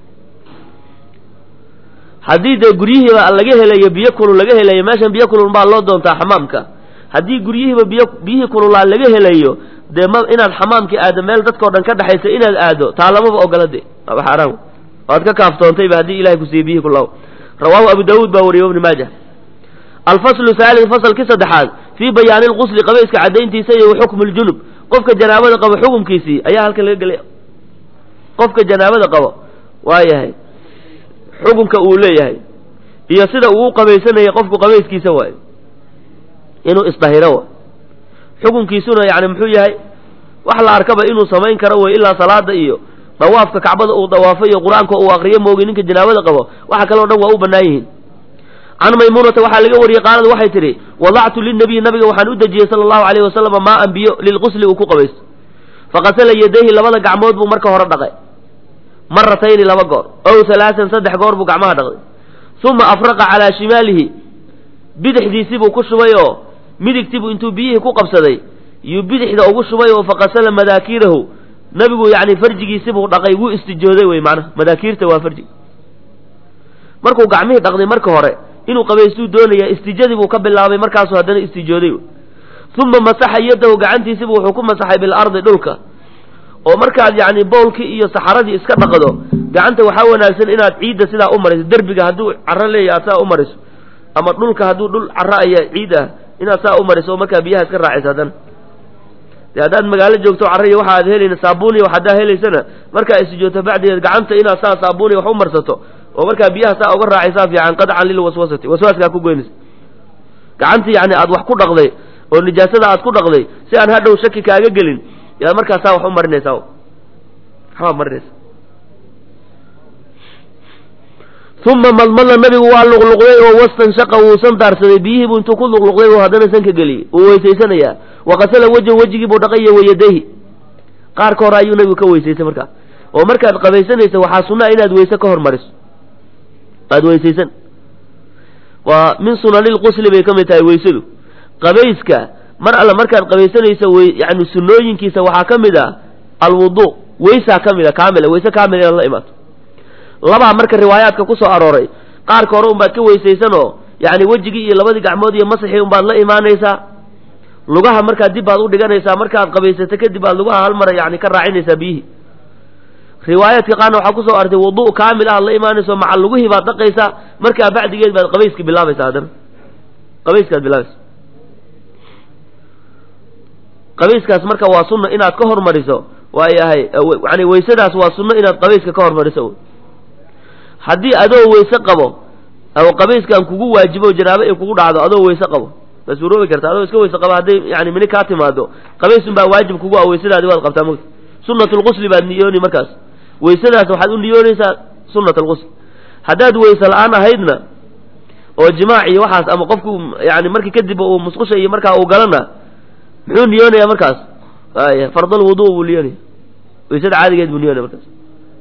haddii dee guryihiiba laga helayo biyo kulul laga helayo meeshan biyo kulul baa loo doontaa xamaamka haddii guryihiiba biyo biyihii kululaa laga helayo dee ma inaad xamaamkii aado meel dadkao dhan ka dhexaysa inaad aado taa lamaba ogola de waaba xaaraan waad ka kaaftoontayba haddii ilahay kusiiye biyihii kulaw rawaahu abu daawuud baa wariyey ibni maaja alfaslu haalid fasalkii saddexaad fii bayaani lqusli qabayska caddayntiisa iyo xukmu ljunub qofka janaabada qabo xukumkiisii ayaa halkan laga gelaya qofka janaabada qabo waayahay xukunka uu leeyahay iyo sida uu u qabaysanaya qofku qabayskiisa waayo inuu isdahiro wa xukunkiisuna yani muxuu yahay wax la arkaba inuu samayn karo wey ilaa salaada iyo dawaafka kacbada uu dawaafo iyo qur-aanka uu akriyo moogi ninka janaabada qabo waxa kaleo dhan waa u bannaan yihiin can maymuunata waxaa laga wariyey qaalad waxay tidhi wadactu linabiyi nabiga waxaan u dejiyey sala allahu alayh wasalama maa an biyo lilqusli uu ku qabaysto faqasala yadayhi labada gacmood buu marka hore dhaqay maratayni laba goor ow halaasan saddex goor buu gacmaha dhaqday uma afraqa calaa shimaalihi bidixdiisibuu ku shubay oo midigtiibuu intuu biyihii ku qabsaday yuu bidixda ugu shubay oo faqasala madaakiirahu nabigu yani farjigiisibuu dhaqay wuu istijooday wey macnaha madaakiirta waa farjig markuu gacmihii dhaqday marka hore inuu qabaystuu doonaya istijadii buu ka bilaabay markaasuu haddana istijooday uma masaxa yadahu gacantiisibu wuxuu ku masaxay bilardi dhulka oo markaad yani bowlkii iyo saxaradii iska dhaqdo gacanta waxaa wanaagsan inaad ciidda sidaa u mariso derbiga hadduu caro leeyahy aad saa u mariso ama dhulka hadduu dhul caro aya ciid ah inaad saa u mariso oo markaa biyaha iska raacaysa haddana de haddaad magaalo joogto carriya waxa aad helayna saabuuniya wax haddaa helaysana markaa istijoogto bacdigeed gacanta inaad saa saabuuniya wax u marsato oo markaa biyaha saa uga raacaysaa fiican qadcan lilwaswasati waswaaskaa ku goynaysa gacantii yani aad wax ku dhaqday oo nijaasada aad ku dhaqday si aan hadhow shaki kaaga gelin yaad markaa saa wax u marinaysaa waxbaa marinaysa uma madmada nabigu waa luqluqday oo wastanshaqa wuusan daarsaday biyihii buu intuu ku luqluqday oo haddana sanka geliyey wuu weysaysanayaa waqasala wejhu wejigii buu dhaqaya wayadayhi qaarka hore ayuu nabigu ka weysaysay markaa oo markaad qabaysanaysa waxaa sunaa inaad weyse ka hormariso aad weysaysan waa min sunanilqusli bay ka mid tahay weysadu qabayska mar alle markaad qabaysanayso wy yani sunooyinkiisa waxaa ka mid ah alwudu weysaa ka mid a kaamila weyse kaamil inaad la imaato labaa marka riwaayaadka ku soo arooray qaarka hore unbaad ka weysaysanoo yani wejigii iyo labadii gacmood iyo masaxii unbaad la imaanaysaa lugaha markaad dib baad u dhiganaysaa markaad qabaysato kadib aad lugaha hal mara yani ka raacinaysaa biyihii riwaayaadka qaarna waxaa kusoo artay wudu kaamil ah la imaanayso maca lugihii baad dhaqaysaa markaa bacdigeed baad qabayski bilaabaysaa haddana qabayskaad bilaabaysa qabayskaas marka waa sunna inaad ka hormariso waayahay yani weysadaas waa sunno inaad qabayska ka hormariso haddii adoo weyse qabo oo qabayskaan kugu waajibo janaabo ay kugu dhacdo adoo weyse qabo waa suuroobi karta adoo iska weyse qabo hadday yani mini kaa timaado qabaysun baa waajib kugu ah weysadaadi waad qabtaa mugta sunat lqusli baad niyooni markaas weysadaas waxaad u niyoonaysaa sunat alqusl haddaad weyse la-aan ahaydna oo jimaac iyo waxaas ama qofku yani markii kadib uu musqusha iyo markaa uu galana muxuu niyoonaya markaas ay fardal wudu buu niyoonaya weysada caadigeed buu niyoonaya markaas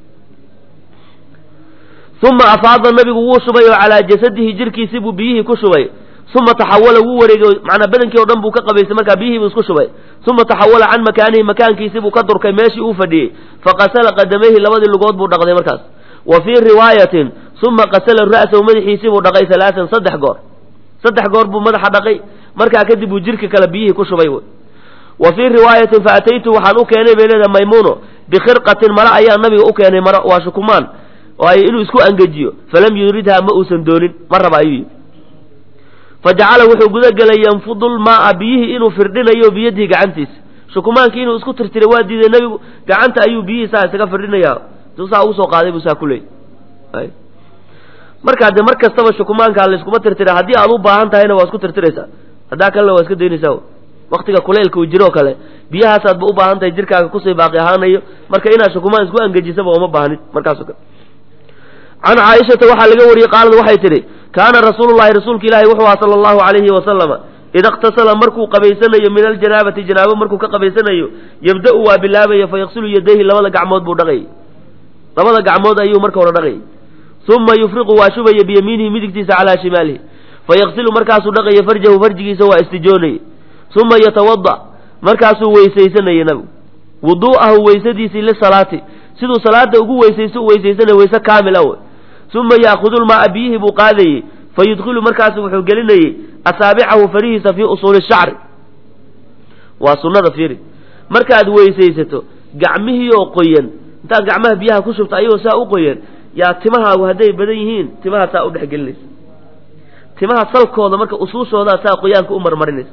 uma afaada nabigu wuu shubay oo calaa jasadihi jirkiisii buu biyihii ku shubay uma taxawala wuu wareegay manaa badankii o dhan buu ka qabaystay markaa biyihii buu isku shubay uma taxawala can makaanihi makaankiisii buu ka durkay meeshii uu fadhiyey faqasala qadamayhi labadii lugood buu dhaqday markaas wa fii riwaayatin uma qasala ra'sahu madaxiisii buu dhaqay halaasan saddex goor saddex goor buu madaxa dhaqay markaa kadib buu jirka kale biyihii ku shubay wa fii riwaayatin faataytu waxaan u keenay bay leedahay maymuuno bikhirqatin mara ayaa nabiga u keenay mara waa shukumaan waayo inuu isku angejiyo falam yuridhaa ma uusan doonin ma raba ayuu yidhi fajacala wuxuu gudagelay yanfudu lmaaa biyihii inuu firdhinayo biyadihi gacantiisa shukumaankii inuu isku tirtiray waa diiday nebigu gacanta ayuu biyihii saa isaga firdhinaya suu saa ugu soo qaaday buu saa ku leeyay markaa dee mar kastaba shukumaankaa layskuma tirtira haddii aad u baahan tahayna waa isku tirtiraysaa haddaa kalena waa iska daynaysaa waktiga kuleylka uu jiroo kale biyahaasaadba u baahan tahay jirkaaga kusii baaqi ahaanayo marka inaad shukumaan isku angejisaba uma baahnid markaaso kale can caaishata waxaa laga wariyey qaalad waxay tidhi kaana rasuulullahi rasuulka ilaahi wuxuu ahaa sala allahu calayhi wasalama ida iqtasala markuu qabaysanayo min aljanaabati janaabo markuu ka qabaysanayo yabda-u waa bilaabaya fa yaqsulu yadayhi labada gacmood buu dhaqayay labada gacmood ayuu marka hore dhaqayay uma yufriqu waa shubaya biyamiinihi midigtiisa calaa shimaalihi fayaqsilu markaasuu dhaqaya farjahu farjigiisa waa istijoonaya uma yatawada markaasuu weysaysanaya nabigu wuduu'ahu weysadiisii lisalaati siduu salaada ugu weysaysto u weysaysanaya weyse kaamila wey uma ya'khudu lmaaa biyihii buu qaadayey fayudkhilu markaasu wuxuu gelinayey asaabicahu farihiisa fii usuuli shacri waa sunnada fiiri markaad weysaysato gacmihii oo qoyan intaad gacmaha biyaha ku shubto ayagoo saa u qoyan yaa timahaagu hadday badan yihiin timaha saa u dhex gelinaysa timaha salkooda marka usuushoodaa saa qoyaanka u marmarinaysa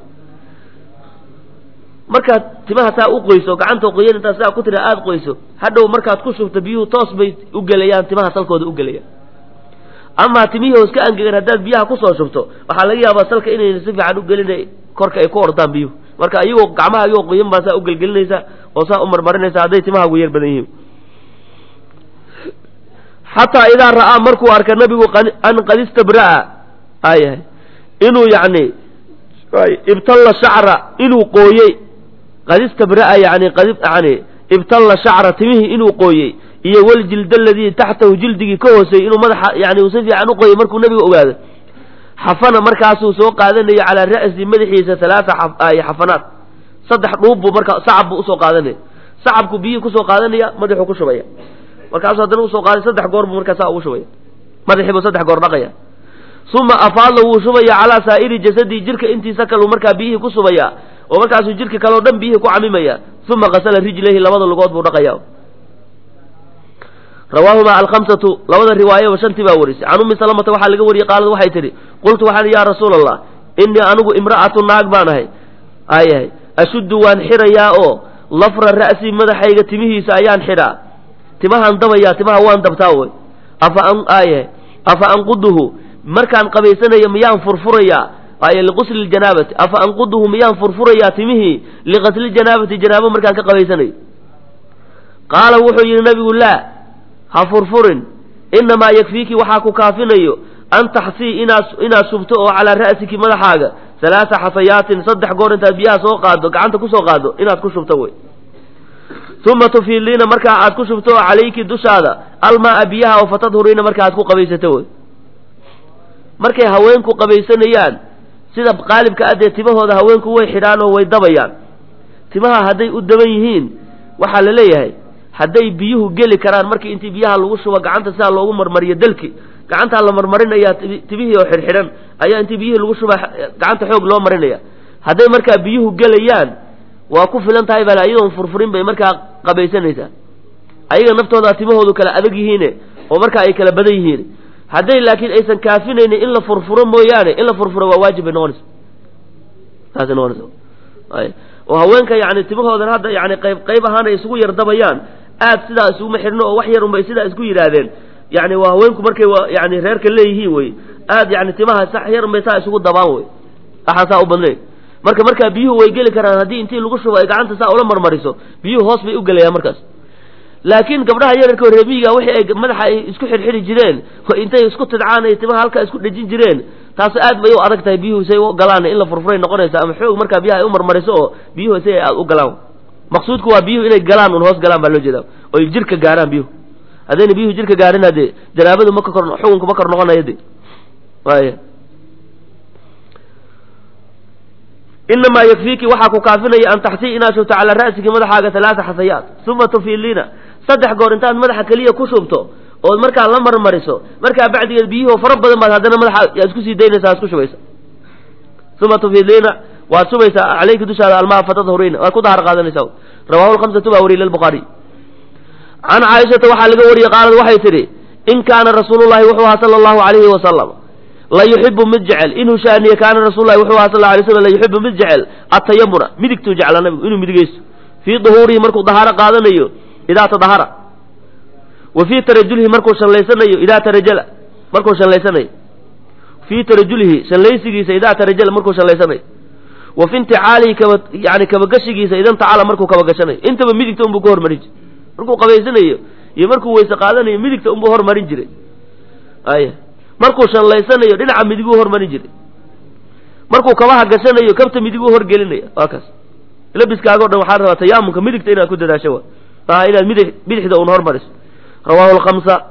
markaad timaha saa u qoyso gacanta qoyan intaad saa ku tira aada qoyso hadhow markaad ku shubto biyuhu toos bay u gelayaan timaha salkooda u gelayaan amaa timihii oo iska angegan haddaad biyaha kusoo shubto waxaa laga yaabaa salka inayna si fiican u gelina korka ay ku ordaan biyuhu marka iyagoo gacmaha iyagoo qoyan baa saa u gelgelinaysa oo saa u marmarinaysa hadday timahaagu yar badan yihiin xataa idaa ra'aa markuu arka nabigu an qad istabra'a ayahay inuu yacni ibtalla shacra inuu qooyey qad istabra'a yani qad yani ibtalla shacra timihii inuu qooyey iyo waljilda aladii taxtahu jildigii ka hooseeyey inuu madaxa yani uu si fiican u qoyey markuu nabiga ogaado xafana markaasuu soo qaadanayo calaa ra'si madaxiisa halaata xafanaat saddex dhuub buu markaa sacab buu usoo qaadanaya sacabku biyihii kusoo qaadanaya madaxuu ku shubaya markaasuu haddana usoo qaaday saddex goor buu markaa saa ugu shubaya madaxii buu saddex goor dhaqaya uma afaada wuu shubaya calaa saa'iri jasadii jirka intiisa kaleu markaa biyihii ku subaya oo markaasuu jirka kaleo dhan biyihii ku camimaya uma kasala rijlayhi labada lugood buu dhaqaya rawaahuma alkhamsatu labada riwaayaba shantii baa warisay can ummi salamata waxaa laga wariyey qaalad waxay tidhi qultu waxaan yaa rasuula allah innii anigu imra'atu naag baan ahay ayahay ashuddu waan xirayaa oo lafra ra'si madaxayga timihiisa ayaan xidhaa timahaan dabayaa timaha waan dabtaa wey afa an aayahay afa anquduhu markaan qabaysanayo miyaan furfurayaa ay liqusli ljanaabati afa anquduhu miyaan furfurayaa timihii liqasli janaabati janaabo markaan ka qabaysanayo qaala wuxuu yidhi nabigu laa ha furfurin inamaa yakfiiki waxaa ku kaafinayo an taxsii inaad inaad shubto oo calaa ra'siki madaxaaga halaasa xasayaatin saddex goor intaad biyaha soo qaado gacanta kusoo qaado inaad ku shubto wey uma tufiiliina markaa aad ku shubto oo calayki dushaada almaaa biyaha oo fatadhuriina marka aad ku qabaysato wey markay haweenku qabaysanayaan sida qaalibka adee timahooda haweenku way xidhaan oo way dabayaan timaha hadday u daban yihiin waxaa la leeyahay hadday biyuhu geli karaan markii intii biyaha lagu shubo gacanta sidaa loogu marmariyo dalki gacantaa la marmarinayaa timihii oo xidhxidhan ayaa intii biyihii lagu shuba gacanta xoog loo marinaya hadday markaa biyuhu gelayaan waa ku filan tahay bal iyadoon furfurin bay markaa qabaysanaysaa ayaga naftooda timahoodu kala adag yihiine oo markaa ay kala badan yihiin hadday laakiin aysan kaafinaynin in la furfuro mooyaane in la furfuro waa waajib bay noqonaysa saasay noqonaysa oo haweenka yani timahoodan hadda yani qayb qayb ahaan ay isugu yar dabayaan aad sidaa isuguma xidhno oo wax yar unbay sidaa isku yidhaahdeen yani waa haweenku markay yani reerka leeyihiin wey aad yani timaha sax yar unbay saa isugu dabaan wey waxaan saa u badnayn marka markaa biyuhu way geli karaan haddii intii lagu shubo ay gacanta saa ula marmariso biyuhu hoos bay u gelayaan markaas laakiin gabdhaha yararka reemiyiga wixii ay madaxa ay isku xidhxidhi jireen intay isku tidcaan ay timaha halkaa isku dhejin jireen taas aad bay u adag tahay biyuhu say u galaan in la furfuray noqonaysa ama xoog markaa biyaha ay u marmariso oo biyuhu si ay aad u galaan maqsuudku waa biyuhu inay galaan un hoos galaan baa loo jeeda oy jirka gaaraan biyuhu haddayna biyuhu jirka gaarin hadee janaabadu ma ka kor xukunku ma kor noqonayo de waaya inamaa yakfiiki waxaa ku kaafinaya an taxsii inaad shubto calaa ra'siki madaxaaga halaata xasayaat uma tufiiliina saddex goor intaad madaxa keliya ku shubto ood markaa la marmariso markaa bacdigeed biyuhu fara badan baad haddana madaxa yaa isku sii daynaysa ad isku shubaysa uma tufiiliina waad shubaysaa calayki dushaada almaa fatadhuriina waad ku dahar qaadanaysa rawahu lhamsatu baa wariye lilbukhaari can caaishata waxaa laga wariyey qaalad waxay tidhi in kaana rasuulullahi wuxuu ahaa sala allahu calayhi wasalam la yuxibu mid jecel inuu shaaniye kaana rasullahi wuxuu ahaa sal lla alay slam la yuxibu mid jecel atayamuna midigtuu jeclaa nabigu inuu midigaysto fii duhuurihi markuu dahaaro qaadanayo idaa tadahara wa fii tarajulihi markuu shanlaysanayo idaa tarajala markuu shanlaysanayo fii tarajulihi shanlaysigiisa idaa tarajala markuu shanlaysanayo wa fi inticaalihi kaba yani kabagashigiisa idan tacala markuu kabagashanayo intaba midigta unbuu ka hormarin jiray markuu qabaysanayo iyo markuu weyse qaadanayo midigta unbuu hormarin jiray aya markuu shanlaysanayo dhinaca midiguu hormarin jiray markuu kabaha gashanayo kabta midiguu horgelinaya waa kaas labiskaago dhan waxaa rabaa tayaamunka midigta inaad ku dadaasho wa maaha inaad mid bidixda un hormariso rawahu lkamsa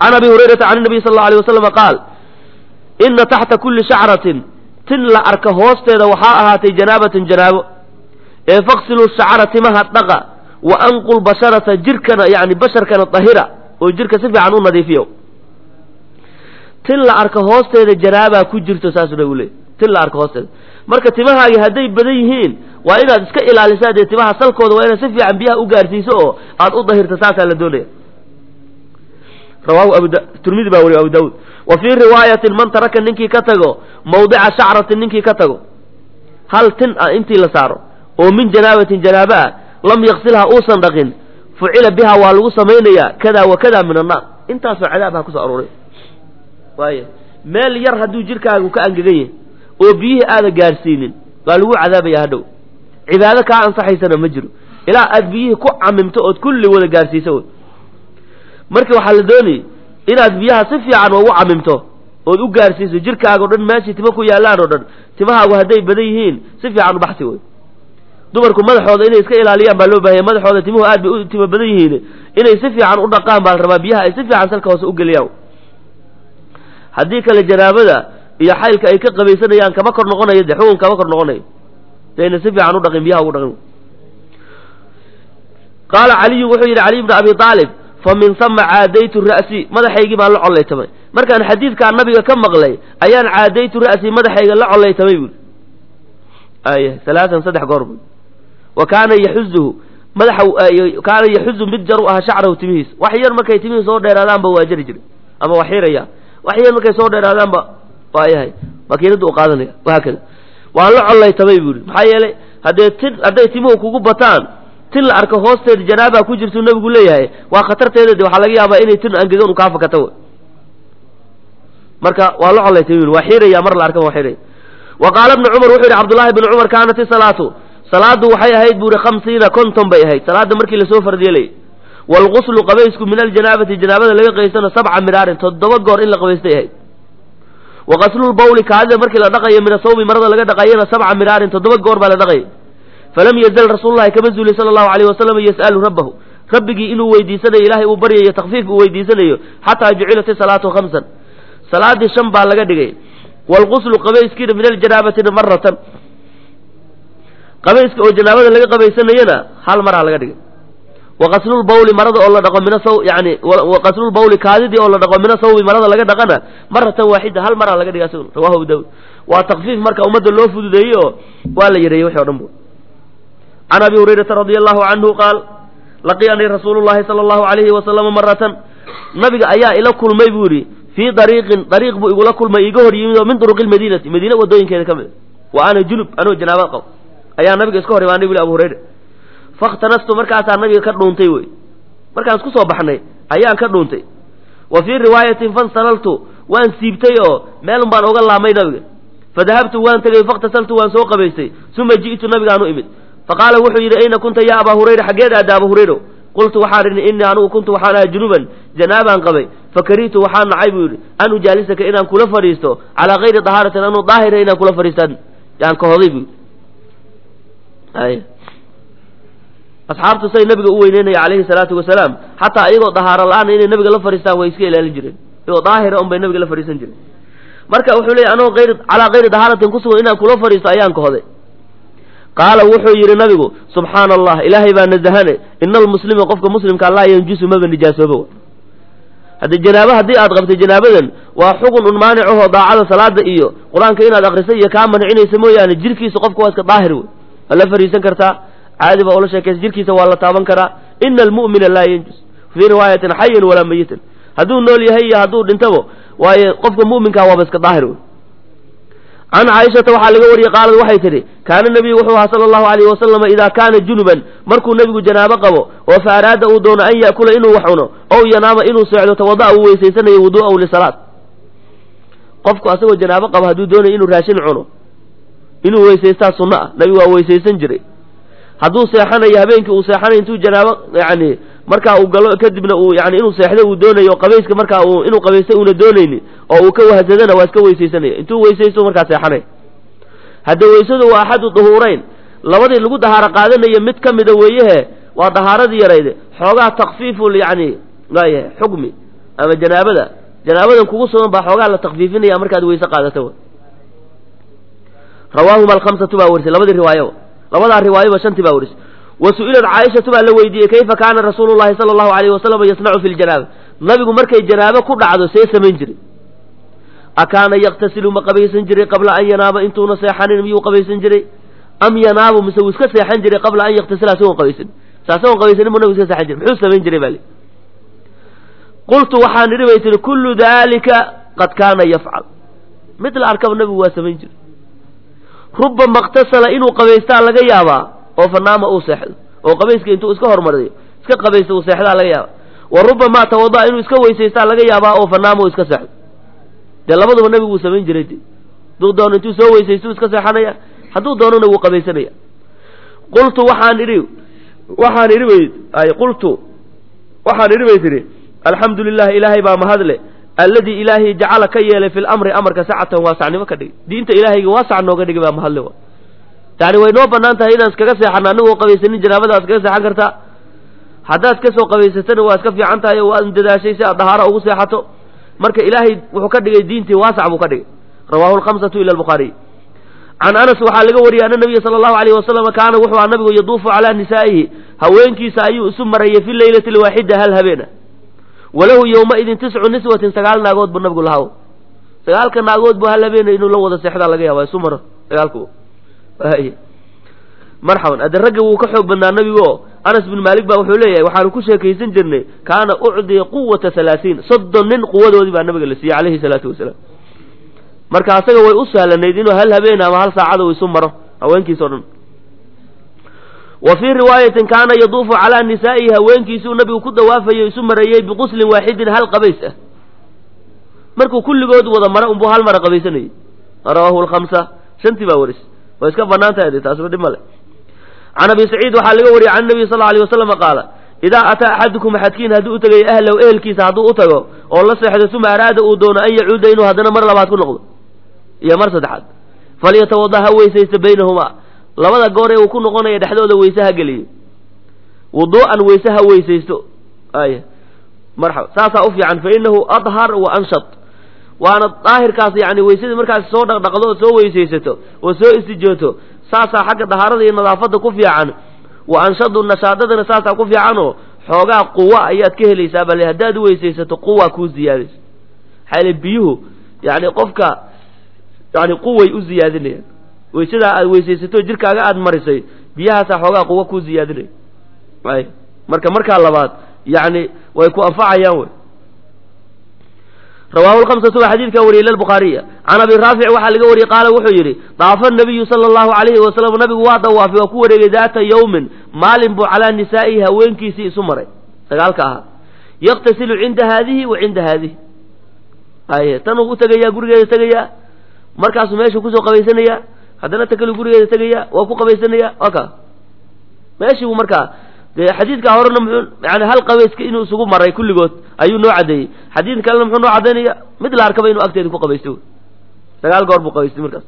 can abi hurayrata can nabiy sal alla alay wasalama qaal ina taxta kulli shacratin tin la arka hoosteeda waxaa ahaatay janaabatun janaabo ee faqsiluu shacra timaha dhaqa wa anqul basharata jirkana yani basharkana dahira oo jirka si fiican u nadiifiyo tin la arka hoosteeda janaabaa ku jirto saasuu nabigu leey tin la arka hoosteeda marka timahaagi hadday badan yihiin waa inaad iska ilaalisaa dee timaha salkooda waa inaad si fiican biyaha u gaarsiiso oo aad u dahirto saasaa la doonaya rawahu abu turmidi baa wariyo abu daawuud wa fii riwaayatin man taraka ninkii ka tago mawdica shacratin ninkii ka tago hal tin ah intii la saaro oo min janaabatin janaaba ah lam yaksilha uusan dhaqin fucila biha waa lagu samaynayaa kada wa kada min annaar intaasoo cadaab ha kusoo aruuray waaya meel yar hadduu jirkaagu ka angegan yahay oo biyihii aada gaadhsiinin waa lagu cadaabaya hadhow cibaado kaa ansaxaysana ma jiro ilaa aad biyihii ku camimto ood kulli wada gaadhsiiso wy marka waxaa la doonayay inaad biyaha si fiican ugu camimto ood u gaadhsiiso jirkaaga o dhan meeshii tima ku yaallaan oo dhan timahaagu hadday badan yihiin si fiican u baxsi wey dumarku madaxooda inay iska ilaaliyaan baa loo baahaya madaxooda timuhu aad bay u tima badan yihiin inay si fiican u dhaqaan baa la rabaa biyaha ay si fiican salka hoose u geliyaan haddii kale janaabada iyo xaylka ay ka qabaysanayaan kama kor noqonayo de xugun kama kor noqonayo dayna si fiican u dhaqin biyaha ugu dhaqin qaala caliyu wuxuu yidhi caliy bnu abi aalib fa min sama caadaytu ra'si madaxaygii baan la collaytamay markaan xadiidkaa nabiga ka maqlay ayaan caadaytu ra'si madaxayga la collaytamay buuri ay alaaan saddex goor bu wa kaana yaxuzuhu madaxa kaana yaxuzu mid jar u ahaa shacrahu timihiis wax yar markay timihii soo dheeraadaanba waa jari jiray ama waa xiraya wax yar markay soo dheeraadaanba waa yahay makiinadda u qaadanaya wahaakada waan la collaytamay buuri maxaa yeelay haddee tin hadday timuhu kugu bataan tin la arko hoosteeda janaabaa ku jirtuu nabigu leeyahay waa khatarteeda de waxaa laga yaabaa inay tin angegan u kaa fakata w marka waa la collaytamay buri waa xiraya mar la arkaba waa xiraya wa qaala bnu cumar wuxuu yidhi cabdullaahi bnu cumar kaanat isalaatu salaadu waxay ahayd buuri khamsiina konton bay ahayd salaada markii lasoo fardyeelay waalguslu qabaysku min aljanaabati janaabada laga qabaystana sabca miraarin toddoba goor in la qabaystay ahayd wa qaslulbawli kaadida markii la dhaqayo min asawbi marada laga dhaqayana sabca miraarin toddoba goor baa la dhaqayay falam yazal rasuululahi kama zuuli sala allahu alayh wasalam yas'alu rabbahu rabbigii inuu weydiisanayo ilaahay uu baryayo takfiif uu weydiisanayo xataa jucilat isalaatu khamsan salaadii shan baa laga dhigay waalguslu qabayskiina min aljanaabati maratan qabayska oo janaabada laga qabaysanayana hal maraa laga dhigay waqaslulbawli marada oo la dhaqo mina saw yani waqaslulbawli kaadidii oo la dhaqo mina sawbi marada laga dhaqana maratan waaxida hal maraa laga dhigay asaguna rawahu abu daawud waa takfiif marka ummadda loo fududeeyey oo waa la yareeyey wixi o dhan bu can abi hurayrata radia allahu canhu qaal laqiyanii rasuulu llahi sala allahu alayhi wasalama maratan nabiga ayaa ila kulmay buu yidhi fii dariiqin dariiq buu igula kulmay iga hor yimid oo min duruqi lmadiinati madiina wadooyinkeeda ka mid wa ana junub anoo janaabad qabo ayaa nabiga iska hor imaanay bu abu hurayra fakhtanastu markaasaa nabiga ka dhuuntay wey markaan isku soo baxnay ayaan ka dhuuntay wa fii riwaayatin fansalaltu waan siibtay oo meelun baan oga laamay nabiga fadahabtu waan tegey fakhtasaltu waan soo qabaystay uma ji'tu nabigaan u imid faqaala wuxuu yidhi ayna kunta ya abaa hurayra xaggeed aada aba hurayro qultu waxaan idhi innii anugu kuntu waxaan ahaa junuban janaabaan qabay fakarihtu waxaan nacay buu yidhi an ujaalisaka inaan kula fadhiisto calaa kayri dahaaratin anuu daahira inaan kula fadhiistaan yaan kahoday buu yidhi asxaabtu say nabiga u weyneynaya calayhi salaatu wasalaam xataa iyagoo dahaaro la-aan inay nabiga la fadhiistaan way iska ilaalin jireen iyagoo daahira un bay nabiga la fadhiisan jireen marka wuxuu leeyay anoo ayr calaa kayri dahaaratin kusugan inaan kula fadhiisto ayaan kahoday qaala wuxuu yidhi nabigu subxaana allah ilaahay baa nasahane ina almuslima qofka muslimkaa laa yanjusu maba nijaasooba haddii janaabo haddii aad qabtay janaabadan waa xugun un maanicaho daacada salaada iyo qur-aanka inaad akrisay iyo kaa mancinaysa mooyaane jirkiisa qofka waa iska daahir wey waa la fadhiisan kartaa caadi baa ula sheekaysa jirkiisa waa la taaban karaa ina almu'mina laa yanjus fii riwaayatin xayan walaa mayitan hadduu nool yahay iyo hadduu dhintabo waaye qofka mu'minkaa waaba iska daahir wey can caaishata waxaa laga wariyey qaalad waxay tidhi kaana nebiyu wuxuu ahaa sala allahu alayhi wasalama idaa kaana junuban markuu nebigu janaabo qabo oo fa araada uu doono an ya'kula inuu wax cuno ow yanaama inuu seexdo tawada'a uu weysaysanayo wudu'ahu lisalaat qofku asagoo janaabo qabo hadduu doonayo inuu raashin cuno inuu weysaystaa sunno ah nebigu waa weysaysan jiray hadduu seexanayo habeenkii uu seexanayo intuu janaabo yani markaa uu galo kadibna uu yani inuu seexdo uu doonayo qabayska markaa uu inuu qabaysta uuna doonayni oo uu ka wahsadana waa iska weysaysanaya intuu weysaysto markaa seexanay hadda weysadu waa axadu duhuurayn labadii lagu dahaaro qaadanayo mid ka mida weeyehe waa dahaaradii yarayde xoogaa takfiiful yani waayahay xukmi ama janaabada janaabadan kugu sugan baa xoogaa la takfiifinaya markaad weyse qaadato rawaahuma alkhamsatu baa warisay labadii riwaayo labadaa riwaayoba shantii baa warisay wa su-ilat caaishatu baa la weydiiyey kayfa kaana rasuulu llahi sala allahu alayhi wasalam yasnacu fi ljanaaba nabigu markay janaabo ku dhacdo see samayn jiray akaana yaktasilu ma qabaysan jiray qabla an yanaaba intuuna seexanin miyuu qabaysan jiray am yanaabu mise wuu iska seexan jiray qabla an yaktasila asagoon qabaysan saasagoon qabaysanin buu nabigu iska seexan jiray muxuu samayn jiray baa li qultu waxaan idhi bay tihi kullu dalika qad kaana yafcal mid la arkaba nabigu waa samayn jiray rubama iktasala inuu qabaystaa laga yaabaa oo fanaama uu seexdo oo qabayska intuu iska hormariyo iska qabaysta uu seexdaa laga yaabaa wa rubamaa tawada'a inuu iska weysaystaa laga yaabaa oo fanaama uu iska seexdo dee labaduba nabigu wuu samayn jiray de hadduu doono intuu soo weysaystu iska seexanaya hadduu doonona wuu qabaysanaya qultu waxaan idhi waxaan idhi bay ay qultu waxaan idhi bay tihi alxamdu lilah ilaahay baa mahadle alladii ilaahay jacala ka yeelay fi lamri amarka sacatan waasacnimo ka dhigay diinta ilaahayga waasac nooga dhigay baa mahadle wa yani way noo banaan tahay inaan iskaga seexano anigoo qabaysanin janaabada ad iskaga seexan kartaa haddaad ka soo qabaysatana waa iska fiican tahay oo waad dadaashay si aad dahaaro ugu seexato marka ilaahay wuxuu ka dhigay diintii waasac buu ka dhigay rawahu lkhamsatu ila albukhaariy can anas waxaa laga wariyey ana nabiya sala allahu alayh wasalam kaana wuxuu aha nabigu yaduufu calaa nisaa'ihi haweenkiisa ayuu isu marayay fi leylati alwaaxida hal habeena walahu yowmaidin tiscu niswatin sagaal naagood buu nabigu lahaa sagaalka naagood buu hal habeena inuu la wada seexdaa laga yaaba isu maro sagaalku marxaban ade ragga wuu ka xoog badnaa nabigu oo anas bin maalik baa wuxuu leeyahay waxaanu ku sheekaysan jirnay kaana ucdiya quwata halaatiin soddon nin quwadoodii baa nabiga la siiyey calayhi salaatu wasalaam marka asaga way u sahlanayd inuu hal habeen ama hal saacada uu isu maro haweenkiisa o dhan wa fii riwaayatin kaana yaduufu calaa nisaa'ihi haweenkiisuu nabigu ku dawaafayo isu marayey biquslin waaxidin hal qabays ah markuu kulligood wada mara unbuu hal mara qabaysanayay rawaahu lkhamsa shantii baa waris way iska banaan tahay de taasba dhib male can abi saciid waxaa laga wariyey can nabiy sal lla alay wasalama qaala idaa ataa axadukum axadkiin hadduu u tegayo ahlahu ehelkiisa hadduu u tago oo la seexdo uma araada uu doono an yacuuda inuu haddana mar labaad ku noqdo iyo mar saddexaad falyatawada ha weysaysto baynahumaa labada goor ee uu ku noqonaya dhexdooda weyse ha geliyo wuduu'an weyse ha weysaysto ay marxaba saasaa u fiican fa inahu adhar wa anshat waana daahirkaas yani weysadii markaas soo dhaqdhaqdo oo soo weysaysato oo soo istijooto saasaa xagga dahaarada iyo nadaafadda ku fiican wa anshadu nashaadadana saasaa ku fiicanoo xoogaa quwa ayaad ka helaysaa bale haddaad weysaysato quwa kuu ziyaadayso maxaa yale biyuhu yani qofka yani quway u ziyaadinayaan weysadaa aad weysaysato jirkaaga aad marisay biyahaasaa xoogaa quwa kuu ziyaadinaya ay marka markaa labaad yani way ku anfacayaan wey rawahu lhamsatu waa xadiidkaa wariyey lilbukhaariya can abi raafic waxaa laga wariyey qaala wuxuu yidhi daafa nabiyu sala allahu alayhi wasalam nabigu waa dawaafay waa ku wareegay daata yawmin maalin buu calaa nisaa'ihi haweenkiisii isu maray sagaalka ahaa yaktasilu cinda haadihi wa cinda haadihi aye tanuu u tegayaa gurigeeda tegayaa markaasuu meeshuu kusoo qabaysanayaa haddana takelu gurigeeda tegayaa waa ku qabaysanayaa waa ka meeshii buu markaa dee xadiidkaa horena muxuu yani hal qabayska inuu isugu maray kulligood ayuu noo caddeeyey xadiid kalena muxuu noo caddaynaya mid la arkaba inuu agteeda ku qabaysto sagaal goor buu qabaystay markaas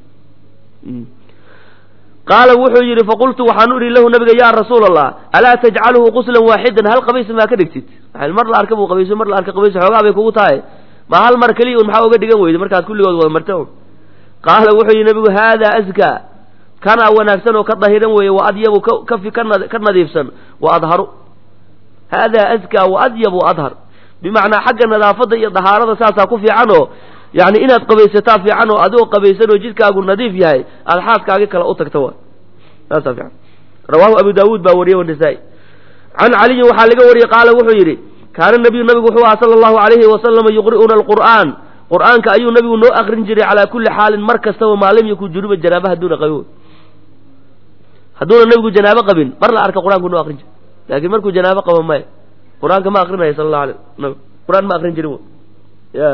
qaala wuxuu yidhi faqultu waxaan u idhi lahu nabiga yaa rasuul allah alaa tajcaluhu quslan waaxidan hal qabays maa ka dhigtid mar la arka buu qabayso mar la arka qabayso xoogaa bay kugu tahay ma hal mar keliya un maxaa uga dhigan weyday markaad kulligood wada marta un qaala wuxuu yidhi nabigu haadaa askaa kanaa wanaagsan oo ka dahiran weeye wa adyabu kafi ka nadiifsan wa adharu haadaa askaa wa adyabu adhar bimacnaa xagga nadaafadda iyo dahaarada saasaa ku fiican oo yani inaad qabaysataa fiican oo adigoo qabaysan oo jidkaagu nadiif yahay aada xaaskaagi kale u tagta wa saasaa fiican rawaahu abu daawuud baa wariyey wanisaa-i can caliyin waxaa laga wariyey qaala wuxuu yidhi kaana nabiyu nabigu wuxuu aha sala allahu alayhi wasalama yuqri'una alqur'aan qur'aanka ayuu nabigu noo akrin jiray calaa kulli xaalin mar kastaba maalim yakun junuba janaaba hadduuna qabin hadduuna nabigu janaabo qabin mar la arka qur-aanku noo akrin jiray laakiin markuu janaabo qabo maya qur-aanka ma akrinaya sala allahu alay nabi qur-aan ma akrin jirin ya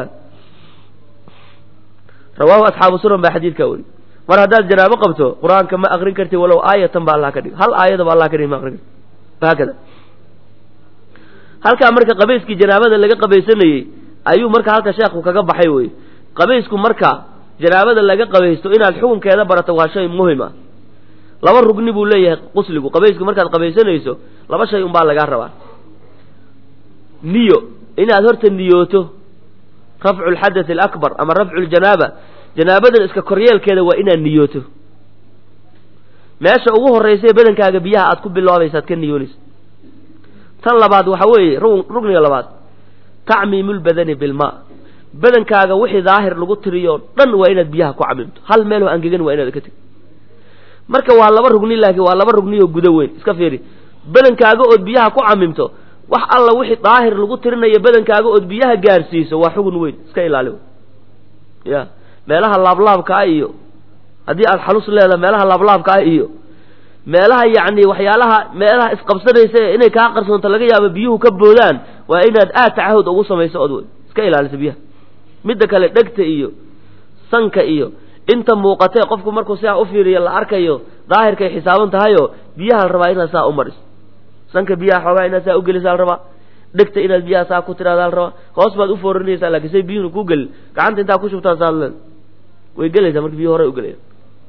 rawaahu asxaabu sunan baa xadiidkaa weri mar haddaad janaabo qabto qur-aanka ma akrin karti walow aayatan ba allah ka dhig hal aayada ba allah ka dhig ma akrin karti haakada halkaa marka qabayskii janaabada laga qabaysanayey ayuu marka halka sheekhu kaga baxay wey qabaysku marka janaabada laga qabaysto inaad xukunkeeda barato waa shay muhim ah laba rugni buu leeyahay qusligu qabaysku markaad qabaysanayso laba shay unbaa lagaa rabaa niyo inaad horta niyooto rafcu lxadath alakbar ama rafcu ljanaaba janaabadan iska koryeelkeeda waa inaad niyooto meesha ugu horraysa ee badankaaga biyaha aad ku bilaabaysaad ka niyoonaysa tan labaad waxa weeye rugniga labaad tacmiimu lbadani bilmaa badankaaga wixii daahir lagu tiriyo dhan waa inaad biyaha ku camimto hal meeloo angegan waa inaad ka tegi marka waa laba rugni laakiin waa laba rugni oo gudo weyn iska fiiri badankaaga ood biyaha ku camimto wax alla wixii daahir lagu tirinayo badankaaga ood biyaha gaarsiiso waa xugun weyn iska ilaali ya meelaha laablaabkaa iyo haddii aad xalus leedaha meelaha laablaabkaa iyo meelaha yacni waxyaalaha meelaha isqabsanaysa inay kaa qarsoonto laga yaabo biyuhu ka boodaan waa inaad aad tacahud ugu samayso ood wey iska ilaalisa biyaha midda kale dhegta iyo sanka iyo inta muuqatee qofku markuu sidaa u fiiriyo la arkayo daahirkay xisaaban tahayoo biyaha la rabaa inaad saa u mariso sanka biyaha xoogaa inaad saa ugelisaa la rabaa dhegta inaad biyaha saa ku tiraada la rabaa hoos baad u foorinaysaa laakiin say biyuhuna ku gelin gacanta intaa ku shubtaa saa le way gelaysaa marka biyuhu horay u gelaya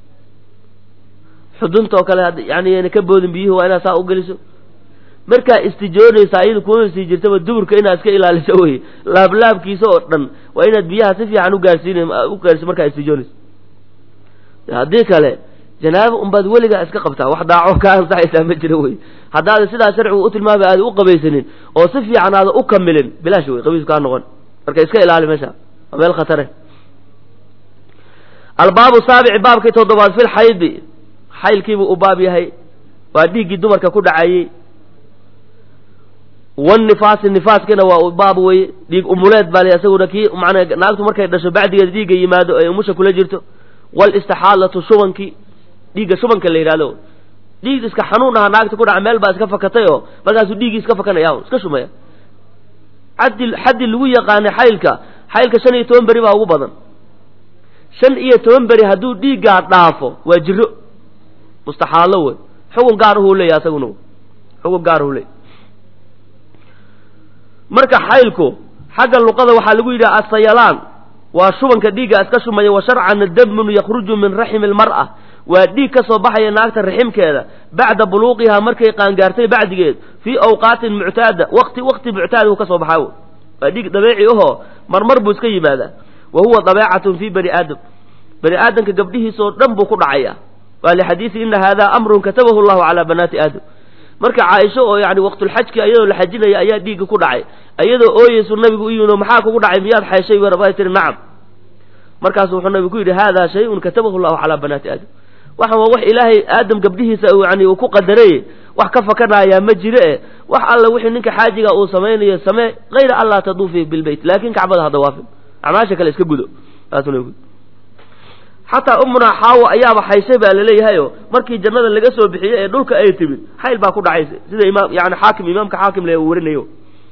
xudunta oo kale yani ayna ka boodin biyuhu waa inaad saa u geliso markaa istijoonaysa ayadu kuma sii jirtaba duburka inaad iska ilaaliso wey laablaabkiisa oo dhan waa inaad biyaha si fiican ugaarsiin u gaarsiso markaa istijoonaysa haddii kale janaaba unbaad weligaa iska qabtaa wax daaco kaa ansaxaysaa ma jiro wey haddaada sidaa sharcigu u tilmaamay aada u qabaysanin oo si fiican aada u kamilin bilaash wey qabiisku kaa noqon marka iska ilaali meesha waa meel khatare albaabu saabici baabkii toddobaad fil xaydi xaylkiibuu u baab yahay waa dhiiggii dumarka ku dhacayey wanifaasi nifaaskina waa baab weye dhiig umuleed baa la isaguna kii manaa naagtu markay dhasho bacdigeeda dhiigga yimaado ay umusha kula jirto wlistixaalatu shubankii dhiigga shubanka la yidhahdo dhiig iska xanuun aha naagta ku dhaca meel baa iska fakatay oo markaasuu dhiiggii iska fakanaya iska shumaya xaddi xaddi lagu yaqaanay xaylka xaylka shan iyo toban beri baa ugu badan shan iyo toban beri hadduu dhiiggaa dhaafo waa jiro mustaxaalo wey xugun gaar uhuu leeya asaguna xugun gaar uhuu leey marka xaylku xagga luqada waxaa lagu yidhaha asayalaan waa shubanka dhiigga iska shumaya wa sharcana damun yakruju min raximi lmar'a waa dhiig ka soo baxaya naagta raximkeeda bacda buluuqihaa markay qaangaartay bacdigeed fii awqaatin muctaada waqti waqti muctaada uu ka soo baxaa waa dhiig dabeeci ahoo marmar buu iska yimaadaa wa huwa dabeecatun fii bani aadam bani aadamka gabdhihiisoo dhan buu ku dhacaya waa lixadiisi ina haadaa amrun katabahu llahu calaa banaati aadam marka caaisho oo yani waqtulxajki ayadoo la xajinaya ayaa dhiigga ku dhacay ayadoo ooyeysu nabigu u yimid maxaa kugu dhacay miyaad xayshay bay tiri nacam markaasu wuxuu nabigu ku yidhi haadaa shay-un katabahu llahu calaa banaati aadam waxan waa wax ilaahay aadam gabdhihiisa yani uu ku qadaray wax ka fakanayaa ma jiro e wax alla wixii ninka xaajiga uu samaynayo samee hayra an laa taduufi bilbeyt laakin kacbada hadda waafin acmaasha kale iska gudo xataa umunaa xaawo ayaaba xayshay baa laleeyahayo markii jannada laga soo bixiyey ee dhulka ay timid xayl baa ku dhacaysa sida imaam yani xaakim imaamka xaakim le uu warinayo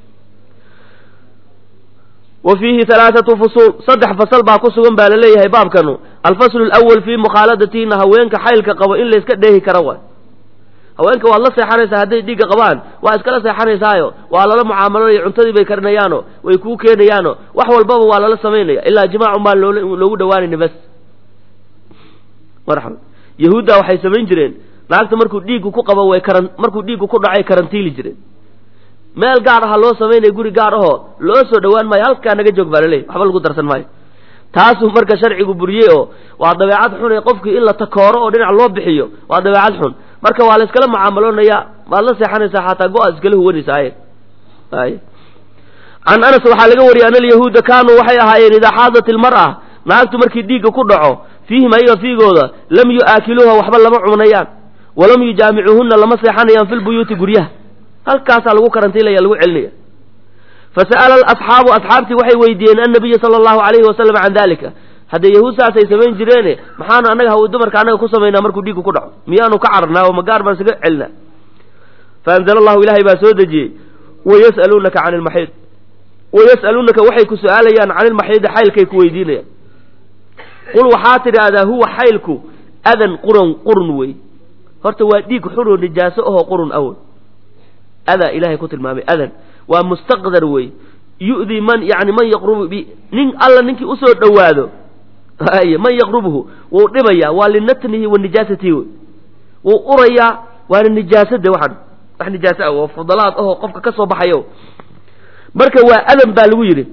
wa fiihi halaathatu fusuul saddex fasal baa ku sugan baa laleeyahay baabkanu alfaslu alawal fii mukhaaladatiina haweenka xaylka qabo in layska dheehi karo waay haweenka waad la seexanaysaa hadday dhiigga qabaan waa iskala seexanaysaayo waa lala mucaamaloonaya cuntadii bay karinayaano way kuu keenayaano wax walbaba waa lala samaynaya ilaa jimaacun baan loogu dhawaanayna bas marxaba yahuudda waxay samayn jireen naagta markuu dhiiggu ku qabo way karan markuu dhiiggu ku dhacay karantiili jireen meel gaar aha loo samaynaya guri gaar ahoo loo soo dhowaan maayo halkaa naga joog baa laleeyahy waxba lagu darsan maayo taasuu marka sharcigu buriyey oo waa dabeecad xun ee qofkii in la takooro oo dhinac loo bixiyo waa dabeecad xun marka waa la iskala mucaamaloonaya waad la seexanaysaa xataa go-aad iskala huwanaysa ay ay can anas waxaa laga wariyay ana alyahuuda kaanuu waxay ahaayeen idaa xaadat ilmar'a naagtu markii dhiigga ku dhaco fiihim ayaga fiigooda lam yu'aakiluuha waxba lama cunayaan walam yujaamicuuhunna lama seexanayaan fi lbuyuuti guryaha halkaasaa lagu karantiilaya lagu celinaya fasa'ala asxaabu asxaabtii waxay weydiiyeen annabiya sala allahu alayhi wasalam can dalika haddee yahuud saasay samayn jireene maxaanu annaga haw dumarka annaga ku samaynaa markuu dhiiggu ku dhaco miyaanu ka cararnaa oo magaar baan isaga celinaa faanzala allahu ilaahay baa soo dejiyey wayas'aluunaka can ilmaxiid wayas'aluunaka waxay ku su-aalayaan can ilmaxiidi xaylkay ku weydiinayaan qul waxaa tidhaahdaa huwa xaylku adan qurun qurun wey horta waa dhiig xunoo nijaaso ahoo qurun awoy adaa ilaahay ku tilmaamay adan waa mustaqdar wey yu'dii man yani man yaqrubu bi nin alla ninkii usoo dhowaado ay man yaqrubuhu wuu dhibayaa waa linatnihi wa nijaasatihi wey wuu urayaa waana nijaasade waxan wax nijaaso ah oo fudalaad ahoo qofka ka soo baxayo marka waa adan baa lagu yidhi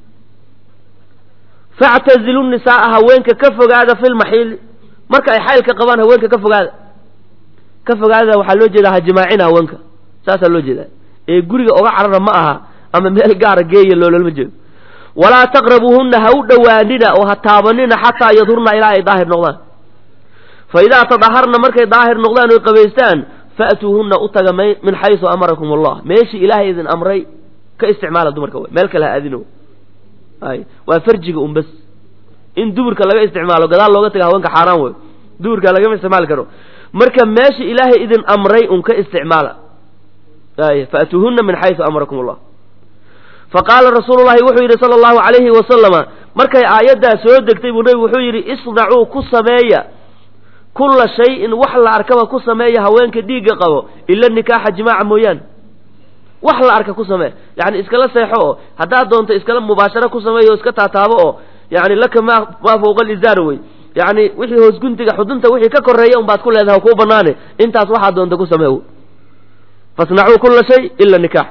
factazilu nisaaa haweenka ka fogaada fi lmaxiili marka ay xaylka qabaan haweenka ka fogaada ka fogaada waxaa loo jeedaa hajimaacina haweenka saasaa loo jeedaa ee guriga oga carara ma aha ama meel gaara geeya loololama jeedo walaa taqrabuuhunna ha u dhowaanina oo ha taabanina xataa yadhurna ilaa ay daahir noqdaan fa idaa tadaharna markay daahir noqdaan oy qabaystaan fa'tuuhunna u taga min xaysu amarakum allah meeshii ilaahay idin amray ka isticmaala dumarka wey meel kale ha aadino ay waa farjiga un bas in duburka laga isticmaalo gadaal looga taga haweenka xaaraan wey duburka lagama isticmaali karo marka meesha ilaahay idin amray un ka isticmaala ay fa'tuuhunna min xaysu amarakum allah faqaala rasuulu llahi wuxuu yidhi sala allahu calayhi wasalama markay aayaddaa soo degtay buu nebigu wuxuu yidhi isnacuu ku sameeya kulla shayin wax la arkaba ku sameeya haweenka dhiigga qabo ila nikaaxa jimaaca mooyaane wax la arka ku samee yani iskala seexo oo haddaad doonto iskala mubaasharo ku sameeyo o iska taataabo oo yani laka ma maa fawqa alizaar wey yani wixii hoos guntiga xudunta wixii ka koreeya un baad ku leedahay kuu banaane intaas waxaad doonta ku samee fasnacuu kulla shay ila nikaax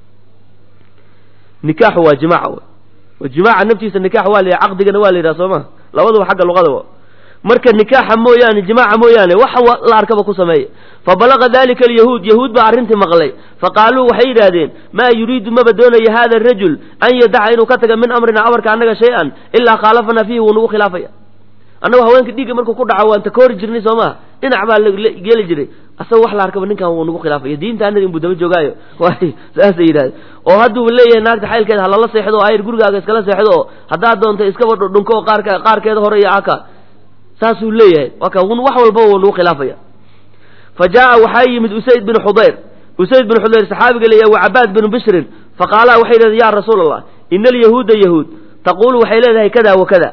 nikaaxu waa jimaaca wey jimaaca naftiisa nikaax waa la yidhaha caqdigana waa la yidhaha soo ma labaduba xagga luqada marka nikaaxa mooyaane jimaaca mooyaane wax la arkaba ku sameeya fabalaga dalika alyahuud yahuud baa arrintii maqlay faqaaluu waxay yidhaahdeen maa yuriidu maba doonaya hada arajul an yadaca inuu ka taga min amrina amarka annaga shay-an ilaa khaalafana fiihi wuu nagu khilaafaya annagu haweenka dhiigga markuu ku dhaco waan takoori jirnay soo maha dhinac baa geli jiray asagoo wax la arkaba ninkan wuu nagu khilaafaya diinta annaga inbuu daba joogaayo waay saasay yidhahdeen oo hadduu leeyahay naagta xaylkeeda halala seexdo oo ayr gurigaaga iskala seexdo oo haddaad doonta iskaba dhudhunko oo qaarka qaarkeeda hore iyo aka saasuu leeyahay waa ka wax walba wuu nagu khilaafaya fa jaa'a waxaa yimid usayd bin xudayr usayd bin xudayr saxaabiga leeyahay wa cabaad binu bishrin faqaalaa waxay yidhahdeen ya rasuula allah ina alyahuuda yahuud taquulu waxay leedahay kada wa kada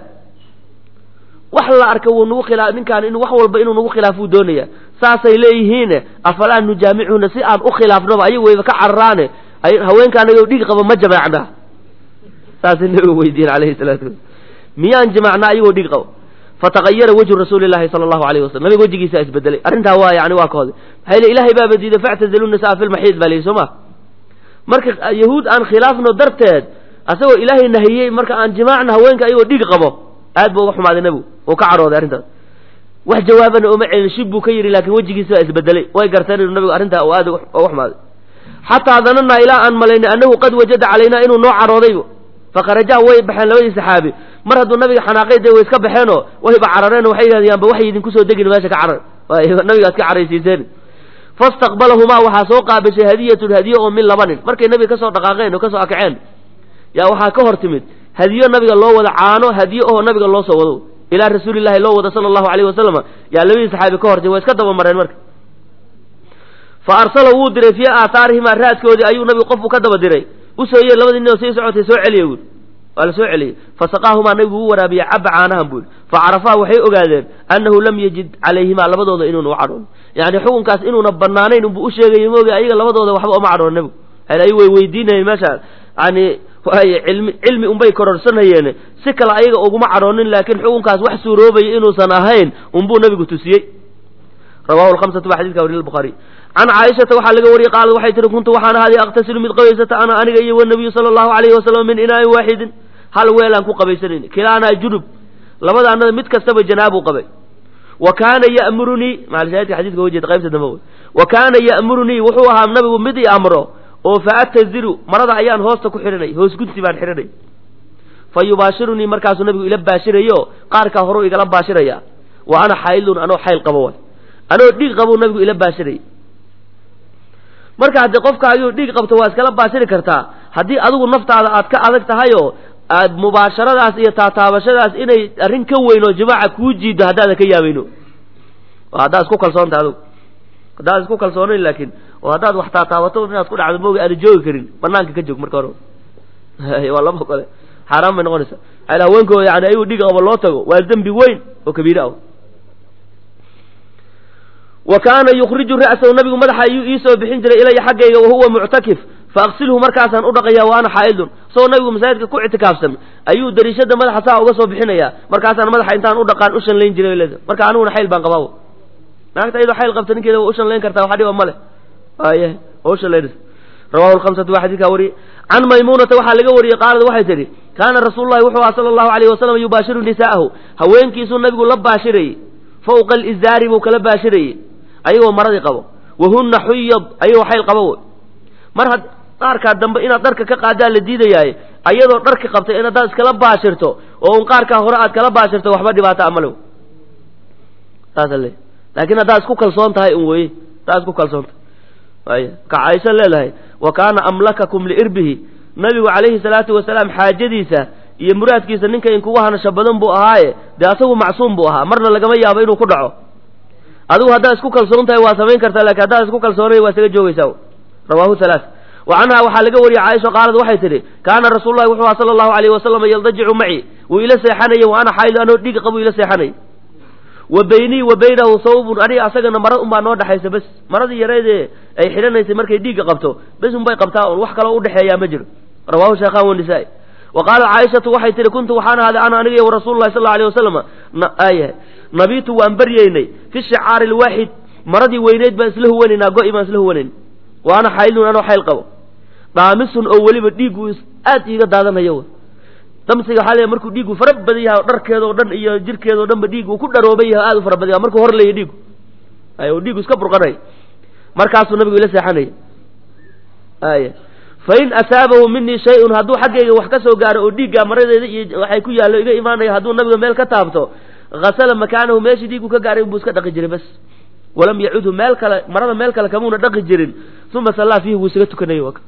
wax la arka wuu nagu khilaa ninkaan in wax walba inuu nagu khilaafuu doonaya saasay leeyihiine afalaa nujaamicuhuna si aan u khilaafnoba ayagu wayba ka cararaane haweenka anaga dhig qaba ma jamaacnaa saasay nabiga weydiiyeen alayhi salaatu wasalam miyaan jamaacnaa ayagoo dhig qabo fatagayara wejhu rasuuli llahi sala allahu alayh wasalam nabiga wejigiisa isbedelay arrintaa waa yani waa kahode maxaa yili ilahay baaba diiday factazilu nisaa fi lmaxiid baa lihi soo ma marka yahuud aan khilaafno darteed asagoo ilaahay nahiyey marka aan jimaacna haweenka ayagoo dhig qabo aad buu uga xumaaday nebigu uu ka cadhooday arrintaas wax jawaabana uma celin shib buu ka yidhi laakiin wejigiisa waa isbedelay way garteen inuu nabigu arrintaa uu aad uga xumaaday xataa dananaa ilaa aan malaynay annahu qad wajada calaynaa inuu noo cadhoodaybo fakharajaa way baxeen labadii saxaabi mar hadduu nabiga xanaaqay dee way iska baxeenoo wayba carareen waxay yidhahdeen yaanba waxay idinku soo degin meesha ka carar nabigaad ka caraysiiseen fastaqbalahumaa waxaa soo qaabishay hadiyatun hadiye oo min laba nin markay nabiga kasoo dhaqaaqeen oo kasoo akaceen yaa waxaa ka hor timid hadiyo nabiga loo wada caano hadiye oo nabiga loo soo wado ilaa rasuulillahi loo wado sala allahu alayhi wasalama yaa labadii saxaabi ka hor timid waa iska daba mareen marka fa arsala wuu diray fii aathaarihimaa raadkoodii ayuu nabigu qofku ka daba diray usoo yee labadii nin oo sii socotay soo celiya buuri waa la soo celiyey fasaqaahumaa nabigu u waraabiyey caba caanahan buuri fa carafaa waxay ogaadeen annahu lam yajid calayhimaa labadooda inuuna u cadhoon yani xukunkaas inuuna banaanayn unbu u sheegayay moogi ayaga labadooda waxba uma cadhoon nabigu ay way weydiinayeen meesha yani waay cilmi cilmi unbay kororsanayeen si kale ayaga uguma cadhoonin laakiin xukunkaas wax suuroobaya inuusan ahayn unbuu nabigu tusiyey rawahu lhamsatu baa xadidka wariya buhaari can caaishata waxaa laga wariyey qaalad waxay tihi kuntu waxaan ahaaday aqtasilu mid qabaysata ana aniga iyo wanabiyu sala allahu alayhi wasalam min inaa'in waaxidin hal weelaan ku qabaysanayn kilaanaa junub labadaanada mid kastaba janaabuu qabay wa kaana ya'murunii maalshaahidka xadidka wajeeda qaybta dambe wey wa kaana ya'murunii wuxuu ahaa nabigu mid i amro oo fa ataziru marada ayaan hoosta ku xidhanay hoos gunti baan xidhanay fa yubaashirunii markaasuu nabigu ila baashirayo qaarkaa horuu igala baashiraya wa ana xaylun anoo xayl qabo way anoo dhiig qabuu nabigu ila baashirayay marka haddii qofka ayuu dhiig qabto waa iskala baashiri kartaa haddii adigu naftaada aad ka adag tahayoo aad mubaasharadaas iyo taataabashadaas inay arrin ka weyn oo jimaaca kuu jiido haddaadan ka yaabayno oo haddaad isku kalsoontahay adugu haddaad isku kalsoonayn laakiin oo haddaad wax taataabato inaad ku dhacdo mooga aada joogi karin banaanka ka joog marka hore waa laba kale xaaraan bay noqonaysaa al haweenkooda yani ayuu dhiig qabo loo tago waa dembi weyn oo kabiire ah wa kaana yukhriju ra'sahu nabigu madaxa ayuu iisoo bixin jiray ilaya xaggayga wahuwa muctakif faaqsilhu markaasaan u dhaqaya wa ana xaa'idun isagoo nabigu masaajidka ku ictikaafsan ayuu dariishada madaxa saa uga soo bixinaya markaasaan madaxa intaan u dhaqaan u shanlayn jiray leeda marka aniguna xayl baan qabaa naagta iyadoo xayl qabta ninkeeda waa u shanlayn kartaa waxa dhiba male waaye waa u shanlaynaysa rawahu lhamsatu waa xadidkaa wariyey can maymuunata waxaa laga wariyey qaalad waxay tidhi kaana rasuulu llahi wuxuu aha sala allahu alayh wasalam yubaashiru nisaa'ahu haweenkiisuu nabigu la baashirayey fawqa alizaari buu kala baashirayey ayagoo maradii qabo wahunna xuyad ayagoo xayl qabo wey mar had qaarkaa dambe inaad dharka ka qaadaa la diidayaaye ayadoo dharka qabtay in haddaad iskala baashirto oo un qaarkaa hore aad kala baashirto waxba dhibaato amalow saasa le laakiin haddaad isku kalsoon tahay un weye haddaad isku kalsoon tahay ay ka caaisha leedahay wa kaana amlakakum liirbihi nabigu calayhi salaatu wasalaam xaajadiisa iyo muraadkiisa ninka inkugu hanasho badan buu ahaaye dee asagu macsuum buu ahaa marna lagama yaabo inuu ku dhaco adigu haddaad isku kalsoon tahay waa samayn kartaa lakin haddaad isku kalsoonay waa isaga joogaysaa rawaahu halaa wa canha waxaa laga wariyey caaisha qaalad waxay tidhi kaana rasuulu lahi wuxuu aha sala allahu alayh wasalam yaldajicu maci wuu ila seexanayey wa ana xaayid anoo dhiig qabuu ila seexanayy wa baynii wa baynahu sawbun aniga asagana mara unbaa noo dhexaysa bes maradii yareedee ay xidhanaysay markay dhiigga qabto bes unbay qabtaa un wax kaloo udhexeeyaa ma jiro rawahu shaykhan wanisaa wa qaalat caaishatu waxay tihi kuntu waxaan ahaaday ana aniga wa rasuulu lahi sal la alay wasalam ay nabitu waan baryaynay fi shicaari lwaaxid maradii weyneyd baan isla huwanaynaa go-i baan isla huwanayn wa ana xaylun anoo xayl qabo dhaamisun oo weliba dhiiggu aad iiga daadanayo damsiga waxaa leeyahay markuu dhiiggu fara badan yahay oo dharkeeda oo dhan iyo jirkeeda o dhan ba dhiig uu ku dharooban yahay aad u fara badan yahay markuu hor leeyahy dhiigu ay oo dhiigu iska burqanay markaasuu nabigu ila seexanaya aya fain asaabahu minii shay-un hadduu xaggayga wax ka soo gaaro oo dhiiggaa maradeeda iyo waxay ku yaallo iga imaanaya hadduu nabiga meel ka taabto hasala makaanahu meeshii dhiiggu ka gaaray buu iska dhaqi jiray bas walam yacudhu meel kale marada meel kale kamuuna dhaqi jirin uma sallaa fiihi wuu isaga tukanayay waka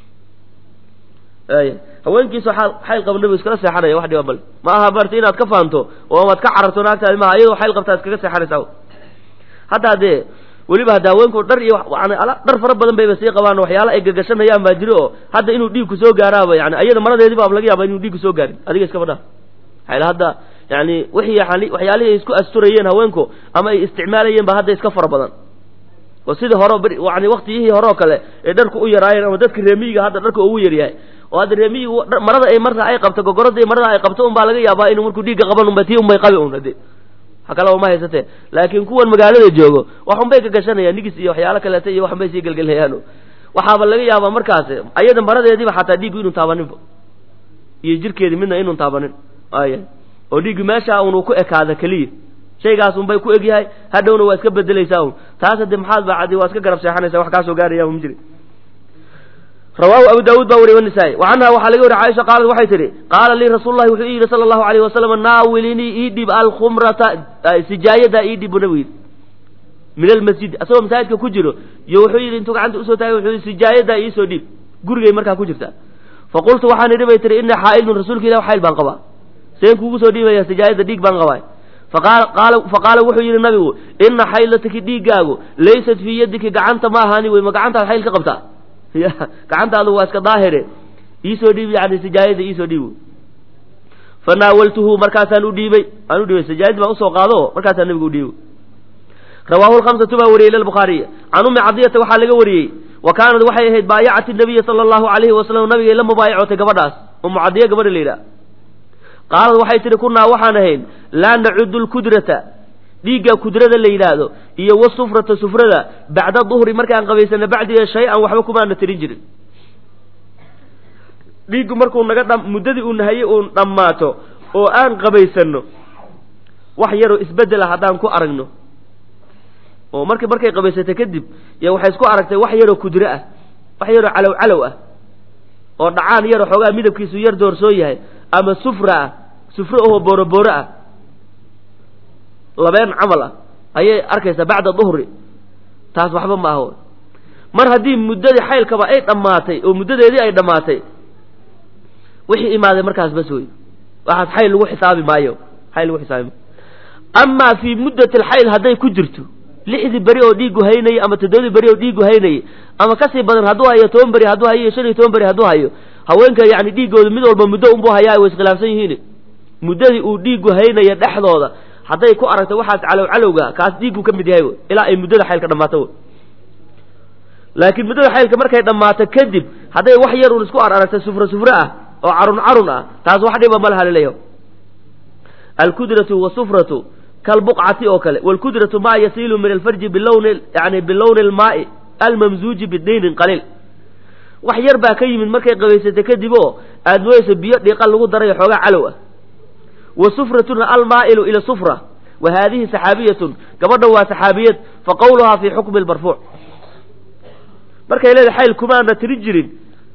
aya haweenkiisu xayl qaba nabigu iskala seexanaya wax dhiba male ma aha barta inaad ka faanto oo amaad ka cararto naagtaadi maaha iyadoo xayl qabtaa iskaga seexanaysaa haddaa dee weliba hadda haweenku dhar iyo yani dhar fara badan bayba sii qabaan waxyaala ay gagashanayaan baa jiro oo hadda inuu dhiigku soo gaaraaba yani ayada maradeedii ba laga yaaba inuu dhiigku soo gaarin adiga iskaba dhaa maxaa hadda yani wixii waxyaalihii ay isku asturayeen haweenku ama ay isticmaalayeen ba hadda iska fara badan oo sidii hore yani waktiyihii hore oo kale ee dharku u yaraayeen ama dadka reemiyiga hadda dharka ugu yaryahay oo hadda reemiyigu marada ay marka ay qabto gogorada marada ay qabto un baa laga yaabaa inuu markuu dhiigga qaban unba tii unbay qabi un hade ha kalaba ma haysatee laakiin kuwan magaalada joogo wax unbay ka gashanayaan nigis iyo waxyaalo kaleeta iyo waxunbay sii gelgelayaan waxaaba laga yaabaa markaas ayada maradeediiba xataa dhiiggu inuu taabaninba iyo jirkeedii midna inun taabanin aya oo dhiiggu meesha unu ku ekaada keliya shaygaas unbay ku egyahay hadhowna waa iska bedelaysaa un taas hadde maxaad baa cadi waa iska garab seexanaysa wax kaasoo gaaraya ma jiri rawaahu abu daawuud baa wariy wanisaa-i wa canha waxaa laga wariy caaisha qaalad waxay tidhi qaala lii rasuulu llahi wuxuu ii yidhi sala allahu alayh wasalam naawilinii ii dhib alkhumrata sijaayadaa ii dhib bu nabigu yidhi min almasjid asagoo masaajidka ku jiro iyo wuxuu yidhi intuu gacanta usoo taagay wuxuu yidhi sijaayadaa iisoo dhiib gurigay markaa ku jirta faqultu waxaan idhi bay tihi inii xaa'ilun rasuulka ilah xayl baan qabaa seen kuugu soo dhiibaya sijaayada dhiig baan qabaa faqaala wuxuu yidhi nabigu ina xaylataki dhiiggaagu laysat fii yadiki gacanta ma ahaani wey ma gacantaad xayl ka qabtaa ya gacantaadu waa iska daahire iisoo dhiib yani sijaayada iisoo dhiib fanaawaltuhu markaasaan u dhiibay aan u dhiibay sijaayadii baan usoo qaado markaasaan nabigu u dhiibay rawaahu lhamsatu baa wariyey lilbukhaariy can ummi cadiyata waxaa laga wariyey wa kaanad waxay ahayd baayacati nabiya sala allahu alayhi wasalam nabigay la mubaayacotay gabadhaas umu cadiya gabadha la yidhaha qaalad waxay tihi kunaa waxaan ahayn laa nacudu lkudrata dhiigga kudrada la yidhaahdo iyo wasufrata sufrada bacda duhri markaan qabaysana bacdiga shay-an waxba kumaana tirin jirin dhiiggu markuu naga dha muddadii uu nahayey uun dhammaato oo aan qabaysano wax yaroo isbedela haddaan ku aragno oo marki markay qabaysatay kadib y waxay isku aragtay wax yaroo kudre ah wax yaroo calow calow ah oo dhacaan yaroo xoogaa midabkiisu yar doorsoon yahay ama sufra ah sufro ahoo boorobooro ah labeen camal ah ayay arkaysaa bacda duhri taas waxba ma aho mar haddii muddadii xaylkaba ay dhammaatay oo muddadeedii ay dhammaatay wixii imaaday markaas bas wey waxaas xayl lagu xisaabi maayo xayl lagu xisaabi maayo amaa fii muddati alxayl hadday ku jirto lixdii beri oo dhiigu haynayay ama toddobadii beri oo dhiigu haynayay ama kasii badan hadduu hayo toban beri hadduu hayo iyo shan iyo toban beri hadduu hayo haweenka yani dhiiggooda mid walba muddo unbuu hayaa way iskhilaafsan yihiin muddadii uu dhiigu haynaya dhexdooda hadday ku aragto waxaas calow calowga kaas dhiiggu ka mid yahay ilaa ay muddada xaylka dhammaato laakiin muddada xaylka markay dhammaato kadib hadday wax yar un isku ar aragta sufro sufro ah oo carun carun ah taas wax dhiba ma laha laleeyaho alkudratu wasufratu kalbuqcati oo kale wlkudratu maa yasiilu min alfarji bilowni yani bilowni almaai almamzuuji bidaynin qaliil wax yar baa ka yimid markay qabaysatay kadib oo aad mooyeysa biyo dhiiqa lagu daray xoogaa calow ah wa sufratuna almaa'ilu ila sufra wa haadihi saxaabiyatun gabadha waa saxaabiyad fa qawluhaa fi xukmi lmarfuuc markay leedahay xayl kumaana tiri jirin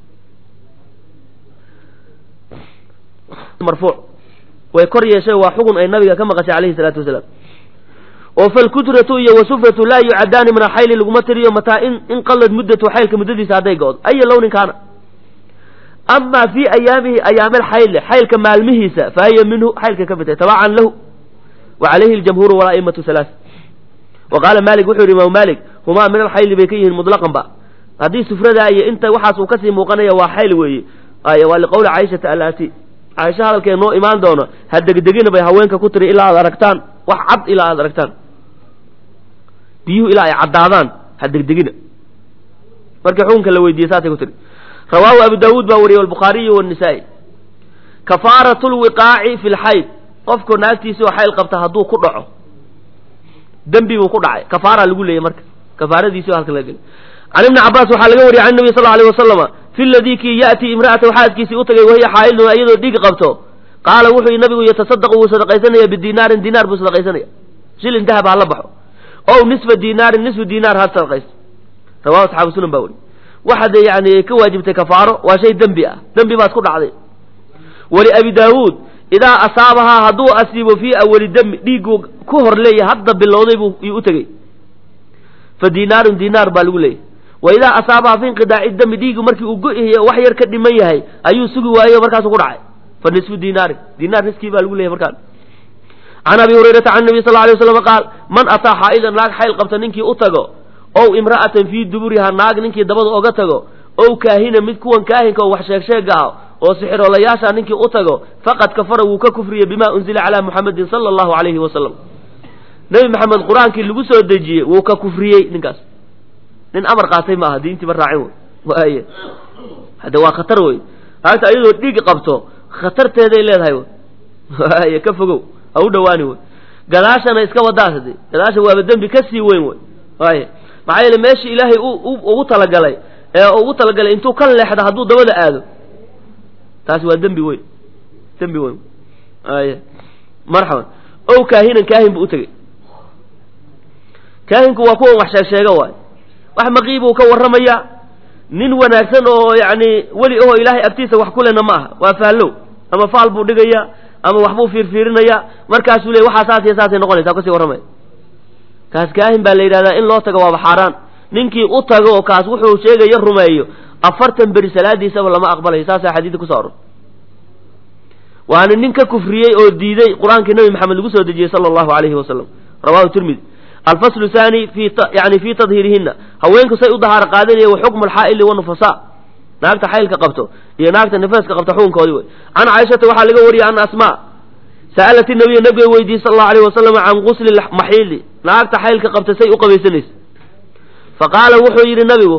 marfuuc way kor yeeshay waa xugun ay nabiga ka maqashay calayhi salaatu wasalaam oo falkudratu iyo wasufratu laa yucadaani min alxayli laguma tiriyo mataa in inqalad muddatu xaylka muddadiisa hadday go-do aya lownin kaana ama fii ayaamihi ayaami alxayli xaylka maalmihiisa fa hiya minhu xaylka ka midtay tabacan lahu wa calayhi aljamhuuru wala'imatu halaas wa qaala malik wuxuu yidhi imaamu malik humaa min alxayli bay ka yihiin mutlaqan ba haddii sufradaa iyo inta waxaas uu kasii muuqanaya waa xayl weeye ay waa liqowli caaishata alaati caaisha hadalkee noo imaan doono ha degdegina bay haweenka ku tiri ilaa aad aragtaan wax cad ilaa aad aragtaan biyuhu ilaa ay caddaadaan ha degdegina markii xukunka la weydiiyey saasay ku tiri rawaahu abu daawuud baa wariyey albukhaariyu wanisaa'i kafaaratu lwiqaaci fi lxayd qofku naagtiisii oo xayl qabta hadduu ku dhaco dembi buu ku dhacay kafaaraa lagu leeyay marka kafaaradiisii oo halka laga gelay can ibni cabbaas waxaa laga wariyey can nabi sal alay wasalama fi ladii kii ya'tii imra'atahu xaaskiisii u tagay wahiya xaa'ilun iyadoo dhiig qabto qaala wuxuu nabigu yatasadaqu wuu sadaqaysanaya bidinaarin dinaar buu sadaqaysanaya shilin dahab ha la baxo ow nisfa dinaarin nisfu dinaar ha sadaqaysto rawahu asxaabu sunan baa weri waxa dee yani ka waajibtay kafaaro waa shay dembi ah dembi baad ku dhacday wali abi daawuud idaa asaabahaa hadduu asiibo fii awali dami dhiigguu ku hor leeyahay hadda bilowday buu yuu u tegey fa dinaarun dinaar baa lagu leeyahy wa idaa asaabahaa fi inqidaaci dami dhiiggu markii uu go-yahay wax yar ka dhiman yahay ayuu sugi waayo markaasuu ku dhacay fa nisfu dinaarin dinaar niskii baa lagu leeyahy markaan can abi hurayrata can nabi sal lla alay waslam qaal man ataa xaa'idan naag xayl qabta ninkii u tago ow imra'atan fii duburiha naag ninkii dabada oga tago ow kaahina mid kuwan kaahinka oo wax sheegsheega ah oo sixiroolayaasha ninkii u tago faqad kafara wuu ka kufriyey bima unzila calaa muxamedin sala allahu calayhi wasalam nebi maxamed qur-aankii lagu soo dejiyey wuu ka kufriyey ninkaas nin amar qaatay ma aha diintiiba raacin wey waay hadde waa khatar wey haagta ayadoo dhiig qabto khatarteeday leedahay wey waay ka fogow ha u dhawaani wey gadaashana iska wadaas hade gadaasha waaba dembi ka sii weyn wey waay maxaa yeele meeshii ilaahay ugu talagalay ee ugu talagalay intuu ka leexda hadduu dabada aado taasi waa dembi weyn dembi weyn ay marxaban ow kaahinan kaahin buu u tegey kaahinku waa kuwan wax sheeg sheega waay wax maqiibuu ka warramaya nin wanaagsan oo yacni weli ahoo ilaahay agtiisa wax ku lena ma aha waa faallow ama faal buu dhigaya ama waxbuu fiirfiirinaya markaasuu leey waxaa saas iyo saasay noqonaysaa kasii warramaya kaas kaahin baa la yidhahdaa in loo tago waaba xaaraan ninkii u tago oo kaas wuxuu sheegaya rumeeyo afartan beri salaadiisaba lama aqbalayo saasaa xadiidka kuso aror waana nin ka kufriyey oo diiday qur-aankii nabi maxamed lagu soo dejiyey sala allahu alayhi wasalam rawahu tirmidi alfaslu thani fi yani fii tadhiirihina haweenku say u dahaaro qaadanaya wa xukmu alxaa'ili wanufasa naagta xaylka qabto iyo naagta nifaaska qabto xukunkoodii wey can caaishata waxaa laga wariyey an asmaa sa'alat nabiya nabiga weydiiyey sal allahu alayh wasalam can gusli maxiili naagta xaylka qabta say u qabaysanaysa fa qaala wuxuu yidhi nabigu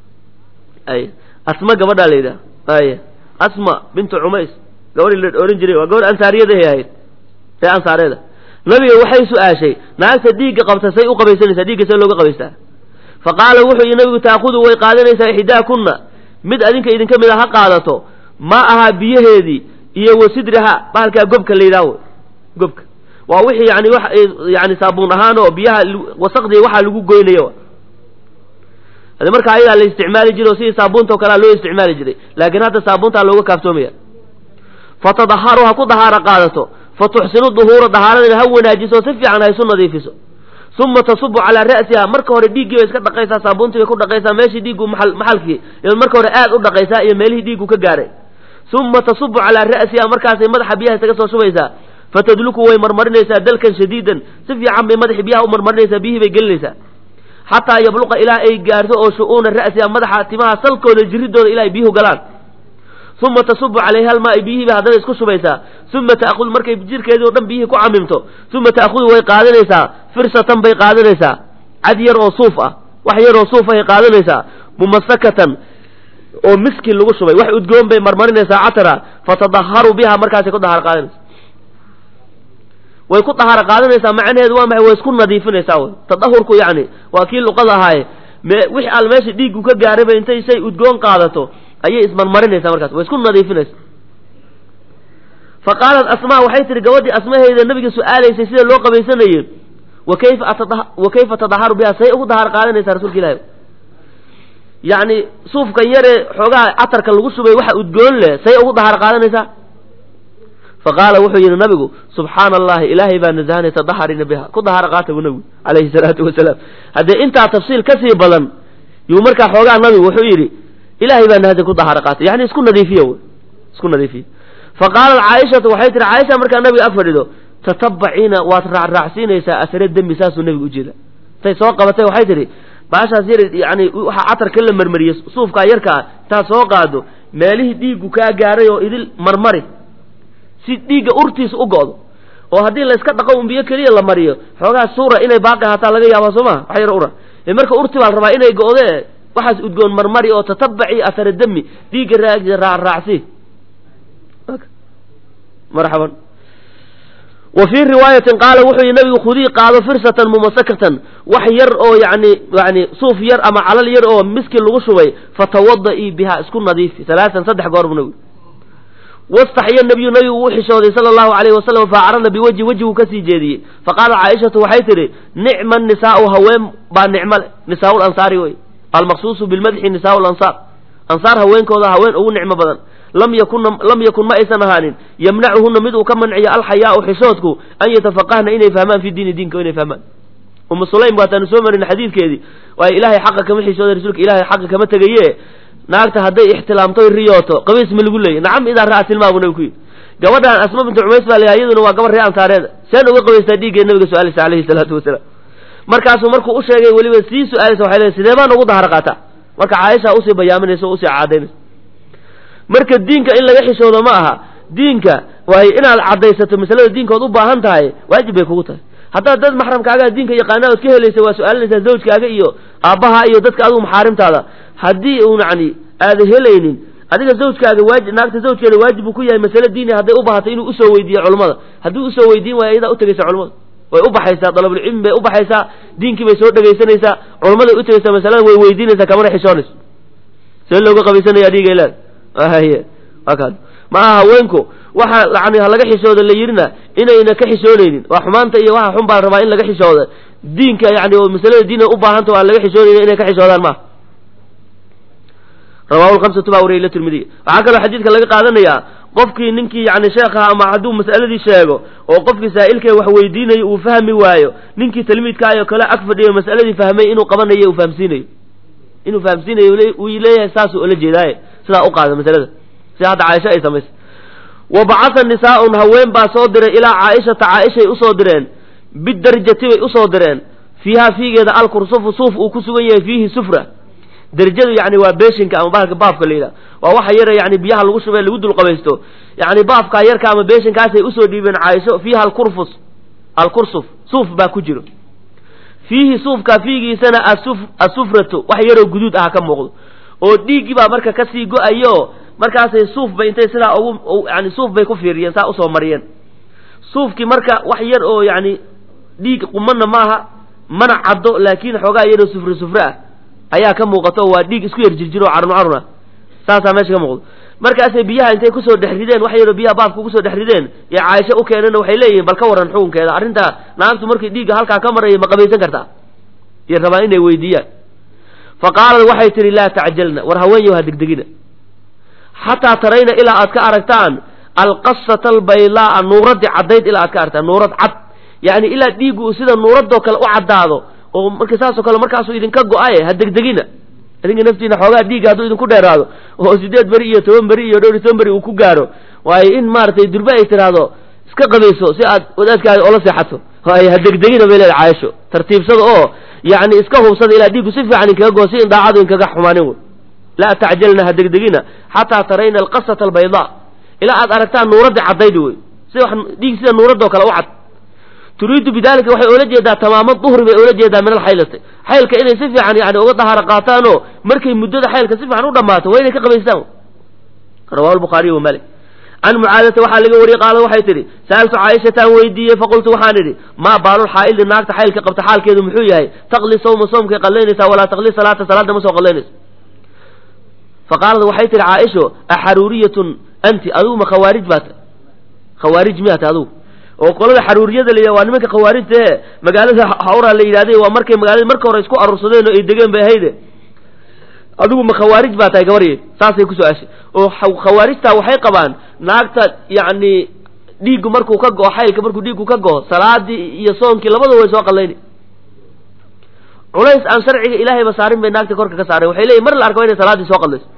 ay asma gabadhaa la yidhaha ay asma bintu cumays gabadhii la odhan jiray waa gabadh ansaariyadahay ahayd ree ansaareeda nabiga waxay su-aashay naagta dhiigga qabta say u qabaysanaysaa dhiigga see looga qabaystaa fa qaala wuxuu yidhi nabigu taakudu way qaadanaysaa ixdaakunna mid adinka idinka mid a ha qaadato ma ahaa biyaheedii iyo wasidriha bahalkaa gobka la yidhaha gobka waa wixii yani wax yani saabuun ahaan oo biyaha wasaqdii waxaa lagu goynayo hade marka ayadaa la isticmaali jiray oo sidii saabuunta oo kalea loo isticmaali jiray laakiin hadda saabuuntaa looga kaaftoomaya fatadaharu ha ku dahaaro qaadato fa tuxsinu duhuura dahaaradina ha wanaajiso si fiican ha isu nadiifiso uma tasubu calaa ra'siha marka hore dhiiggii bay iska dhaqaysaa saabuuntii bay ku dhaqaysaa meeshii dhiiggu maal maxalkii marka hore aad u dhaqaysaa iyo meelihii dhiiggu ka gaaray uma tasubu calaa ra'siha markaasay madaxa biyaha isaga soo shubaysaa fatadluku way marmarinaysaa dalkan shadiidan si fiican bay madaxi biyaha u marmarinaysaa biyihii bay gelinaysaa xataa yabluqa ilaa ay gaarto oo shu-uuna ra'siha madaxa timaha salkooda jiridooda ilaa ay biyuhu galaan uma tasubu calayha almaa biyihii bay haddana isku shubaysaa uma ta'khud markay jirkeedii o dhan biyihii ku camimto uma ta'khudu way qaadanaysaa firsatan bay qaadanaysaa cad yar oo suuf ah wax yar oo suuf ahay qaadanaysaa mumasakatan oo miski lagu shubay wax udgoon bay marmarinaysaa catara fatadaharu biha markaasay ku dahaar qaadanaysa way ku dahaaro qaadanaysaa macnaheedu waa maxay way isku nadiifinaysaa wy tadahurku yacni waa kii luqada ahaaye me wixii al meesha dhiiggu ka gaarayba intay say udgoon qaadato ayay ismarmarinaysaa markaas way isku nadiifinaysa fa qaalat asmaa waxay tihi gabadhii asmaheyda nabiga su-aalaysay sida loo qabaysanayey wa kayfa atad wa kayfa tadaharu biha say ugu dahaar qaadanaysaa rasuulka ilahi yacni suufkan yaree xoogaha catarka lagu shubay waxa udgoon leh say ugu dahaar qaadanaysaa fa qaala wuxuu yidhi nabigu subxaana allahi ilaahay baa nasahanay tadaharina biha ku dahaar qaata bu nabigu calayhi salaatu wasalaam haddee intaa tafsiil kasii badan yuu markaa xoogaa nabigu wuxuu yidhi ilaahay baa nahada ku dahaar qaata yani isku nadiifiya wy isku nadiifiya fa qaalat caaishatu waxay tihi caaisha markaa nabiga ag fadhido tatabaciina waad raacraacsiinaysaa asare dembi saasuu nabigu ujeeda intay soo qabatay waxay tihi baashaas yar yani waxaa catarka la marmariyey suufkaa yarkaa intaad soo qaado meelihii dhiiggu kaa gaaray oo idil marmari si dhiigga urtiisa u go'do oo haddii la iska dhaqo un biyo keliya la mariyo xoogaa suura inay baaqi hataa laga yaaba soo maha wax yar ura ee marka urti baa la rabaa inay go'dee waxaas udgoon marmari oo tatabaci asare demi dhiigga raacraacsi marxaban wa fii riwaayatin qaala wuxuu yihi nabigu khudii qaado firsatan mumasakatan wax yar oo yani yani suuf yar ama calal yar oo miski lagu shubay fatawadaii biha isku nadiifi alaaan saddex goor bu nabigu wastaxya nabiyu nabigu uu xishooday sala allahu alayhi wasalam faacrada biwajhi wejiguu kasii jeediyey faqaala caaishatu waxay tidhi nicma nisaau haween baa nicmo le nisaau lansaari wey almaqsuusu bilmadxi nisaau lansaar ansaar haweenkooda haween ugu nicmo badan lam yakuna lam yakun ma aysan ahaanin yamnacuhuna mid uu ka manciyo alxayaau xishoodku an yatafaqahna inay fahmaan fi diini diinka inay fahmaan umu sulaym waataanu soo marin xadiidkeedii waayo ilaahay xaqa kama xishooda rasuulka ilahay xaqa kama tegaye naagta hadday ixtilaamtoy riyooto qabiis ma lagu leeyay nacam idaa ra'a tilmaa buu nabigu ku yidhi gabadhaan asma bintu cumays baa layahay iyaduna waa gabar ree ansaareeda seen uga qabaystaa dhiiggee nabiga su-aalaysa alayhi salaatu wasalaam markaasuu markuu u sheegay weliba sii su-aalaysa waxay leedahay sidee baan ugu dahar qaataa marka caaisha usii bayaaminaysa o usii caadaynaysa marka diinka in laga xishoodo ma aha diinka waayo inaad caddaysato masalada diinkood u baahan tahay waajib bay kugu tahay haddaad dad maxramkaagaa diinka yaqaana ood ka helaysa waa su-aalinaysaa zawjkaaga iyo aabbaha iyo dadka adigu maxaarimtaada haddii uun yani aada helaynin adiga zawjkaaga waaji naagta zawjkeeda waajib uu ku yahay masale diini hadday u baahatay inuu usoo weydiiyo culummada haddii usoo weydiin waayo iyadaa utegaysa culummada way u baxaysaa dalabulcilmi bay u baxaysaa diinkii bay soo dhegaysanaysaa culummaday u tegaysaa masalada way weydiinaysaa kamana xishoonayso see looga qabaysanaya dhiiga ilaad haye waa kaas ma aha haweenku waxa yani ha laga xishooda la yidhina inayna ka xishoonaynin waa xumaanta iyo waxa xun baa rabaa in laga xishooda diinka yani oo masalada diina u baahanta aan laga xishoonaynin inay ka xishoodaan maaha rawahu lhamsatu baa wariyay la tirmidiy waxaa kaloo xadiidka laga qaadanayaa qofkii ninkii yani sheekha ama hadduu mas'aladii sheego oo qofkii saa'ilkee wax weydiinayo uu fahmi waayo ninkii talmiidkaayoo kale ag fadhiyo mas'aladii fahmay inuu qabanayo uu fahamsiinayo inuu fahamsiinayo uu leeyahay saasuu ola jeedaaye sidaa u qaada masalada sida hadda caaisha ay samaysay wa bacatha nisaaun haween baa soo diray ilaa caaishata caaishay usoo direen bidarjati bay usoo direen fiihaa fiigeeda alkursufu suuf uu ku sugan yahay fiihi sufra derjadu yani waa beeshinka ama bahalka baafka la yidhaha waa waxa yara yani biyaha lagu shubee lagu dulqabaysto yani baafkaa yarka ama beeshinkaasay usoo dhiibeen caaisho fiiha alkurfus alkursuf suuf baa ku jiro fiihi suufka fiigiisana asuf asufratu wax yaroo guduud ah ka muuqdo oo dhiiggii baa marka kasii go-ayo markaasay suuf bay intay sidaa ugu yani suuf bay ku fiiriyeen saa usoo mariyeen suufkii marka wax yar oo yani dhiig qumana maaha mana caddo laakiin xoogaa yaroo sufre sufre ah ayaa ka muuqato oo waa dhiig isku yar jirjiro o carun carun ah saasaa meesha ka muuqdo markaasay biyaha intay kusoo dhex rideen wax yaroo biyaha baabka kusoo dhex rideen iyo caaisho u keeneenna waxay leeyihiin bal ka warran xukunkeeda arrintaa naagtu markii dhiigga halkaa ka maraya ma qabaysan kartaa iyo rabaan inay weydiiyaan fa qaalad waxay tihi laa tacjalna war haweenyow ha degdegina xataa tarayna ilaa aad ka aragtaan alqasata albaylaaa nuuradii caddayd ilaa aad ka aragtaan nuurad cad yani ilaa dhiiggu uu sida nuuradoo kale u caddaado oo marka saasoo kale markaasuu idinka go-aye ha degdegina idinka naftiina xoogaa dhiigga hadduu idinku dheeraado oo sideed beri iyo toban beri iyo dhowr iyo toban beri uu ku gaaro waayo in maaragtay durbe ay tidhaahdo iska qabayso si aad wadaadkaaga oola seexato waayo ha degdegina bay leeda caaisho tartiibsada oo yani iska hubsada ilaa dhiiggu si fiican inkaga goo si in daacadu inkaga xumaanin wey laa tacjalna ha degdegina xataa tarayna alqasata albaydaa ilaa aad aragtaan nuuradii caddaydi wey si wax dhiig sida nuuradoo kale u cad turiidu bidalika waxay oola jeedaa tamaama duhri bay oola jeedaa min alxaylati xaylka inay si fiican yani uga dahaaro qaataanoo markay muddada xaylka si fiican u dhammaato waa inay ka qabaystaan rawahu lbukhaariy wa malik can mucaadata waxaa laga wariyey qaala waxay tidhi sa'altu caaishataan weydiiyey faqultu waxaan idhi maa baalul xaa'ildi naagta xaylka qabta xaalkeedu muxuu yahay taqli sawma soomkay qallaynaysaa walaa taqli salaata salaadda ma soo qallaynayso faqaalad waxay tihi caaisho axaruuriyatun anti adigu ma khawaarij baa ta khawaarij miyaa ta adigu oo qolada xaruuriyada la yidhah waa nimanka khawaarijta ee magaalada hawraa la yidhahday waa markay magaalada marka hore isku aruursadeen oo ay degeen bay ahayde adigu ma khawaarij baa tahay gabarye saasay ku su-aashay oo khawaarijtaa waxay qabaan naagta yacni dhiiggu markuu ka go'o xaylka markuu dhiiggu ka go'o salaadii iyo soonkii labadaba way soo qallayni culays aan sharciga ilaahayba saarin bay naagta korka ka saareen waxay leeyihin mar la arko inay salaaddii soo qallayso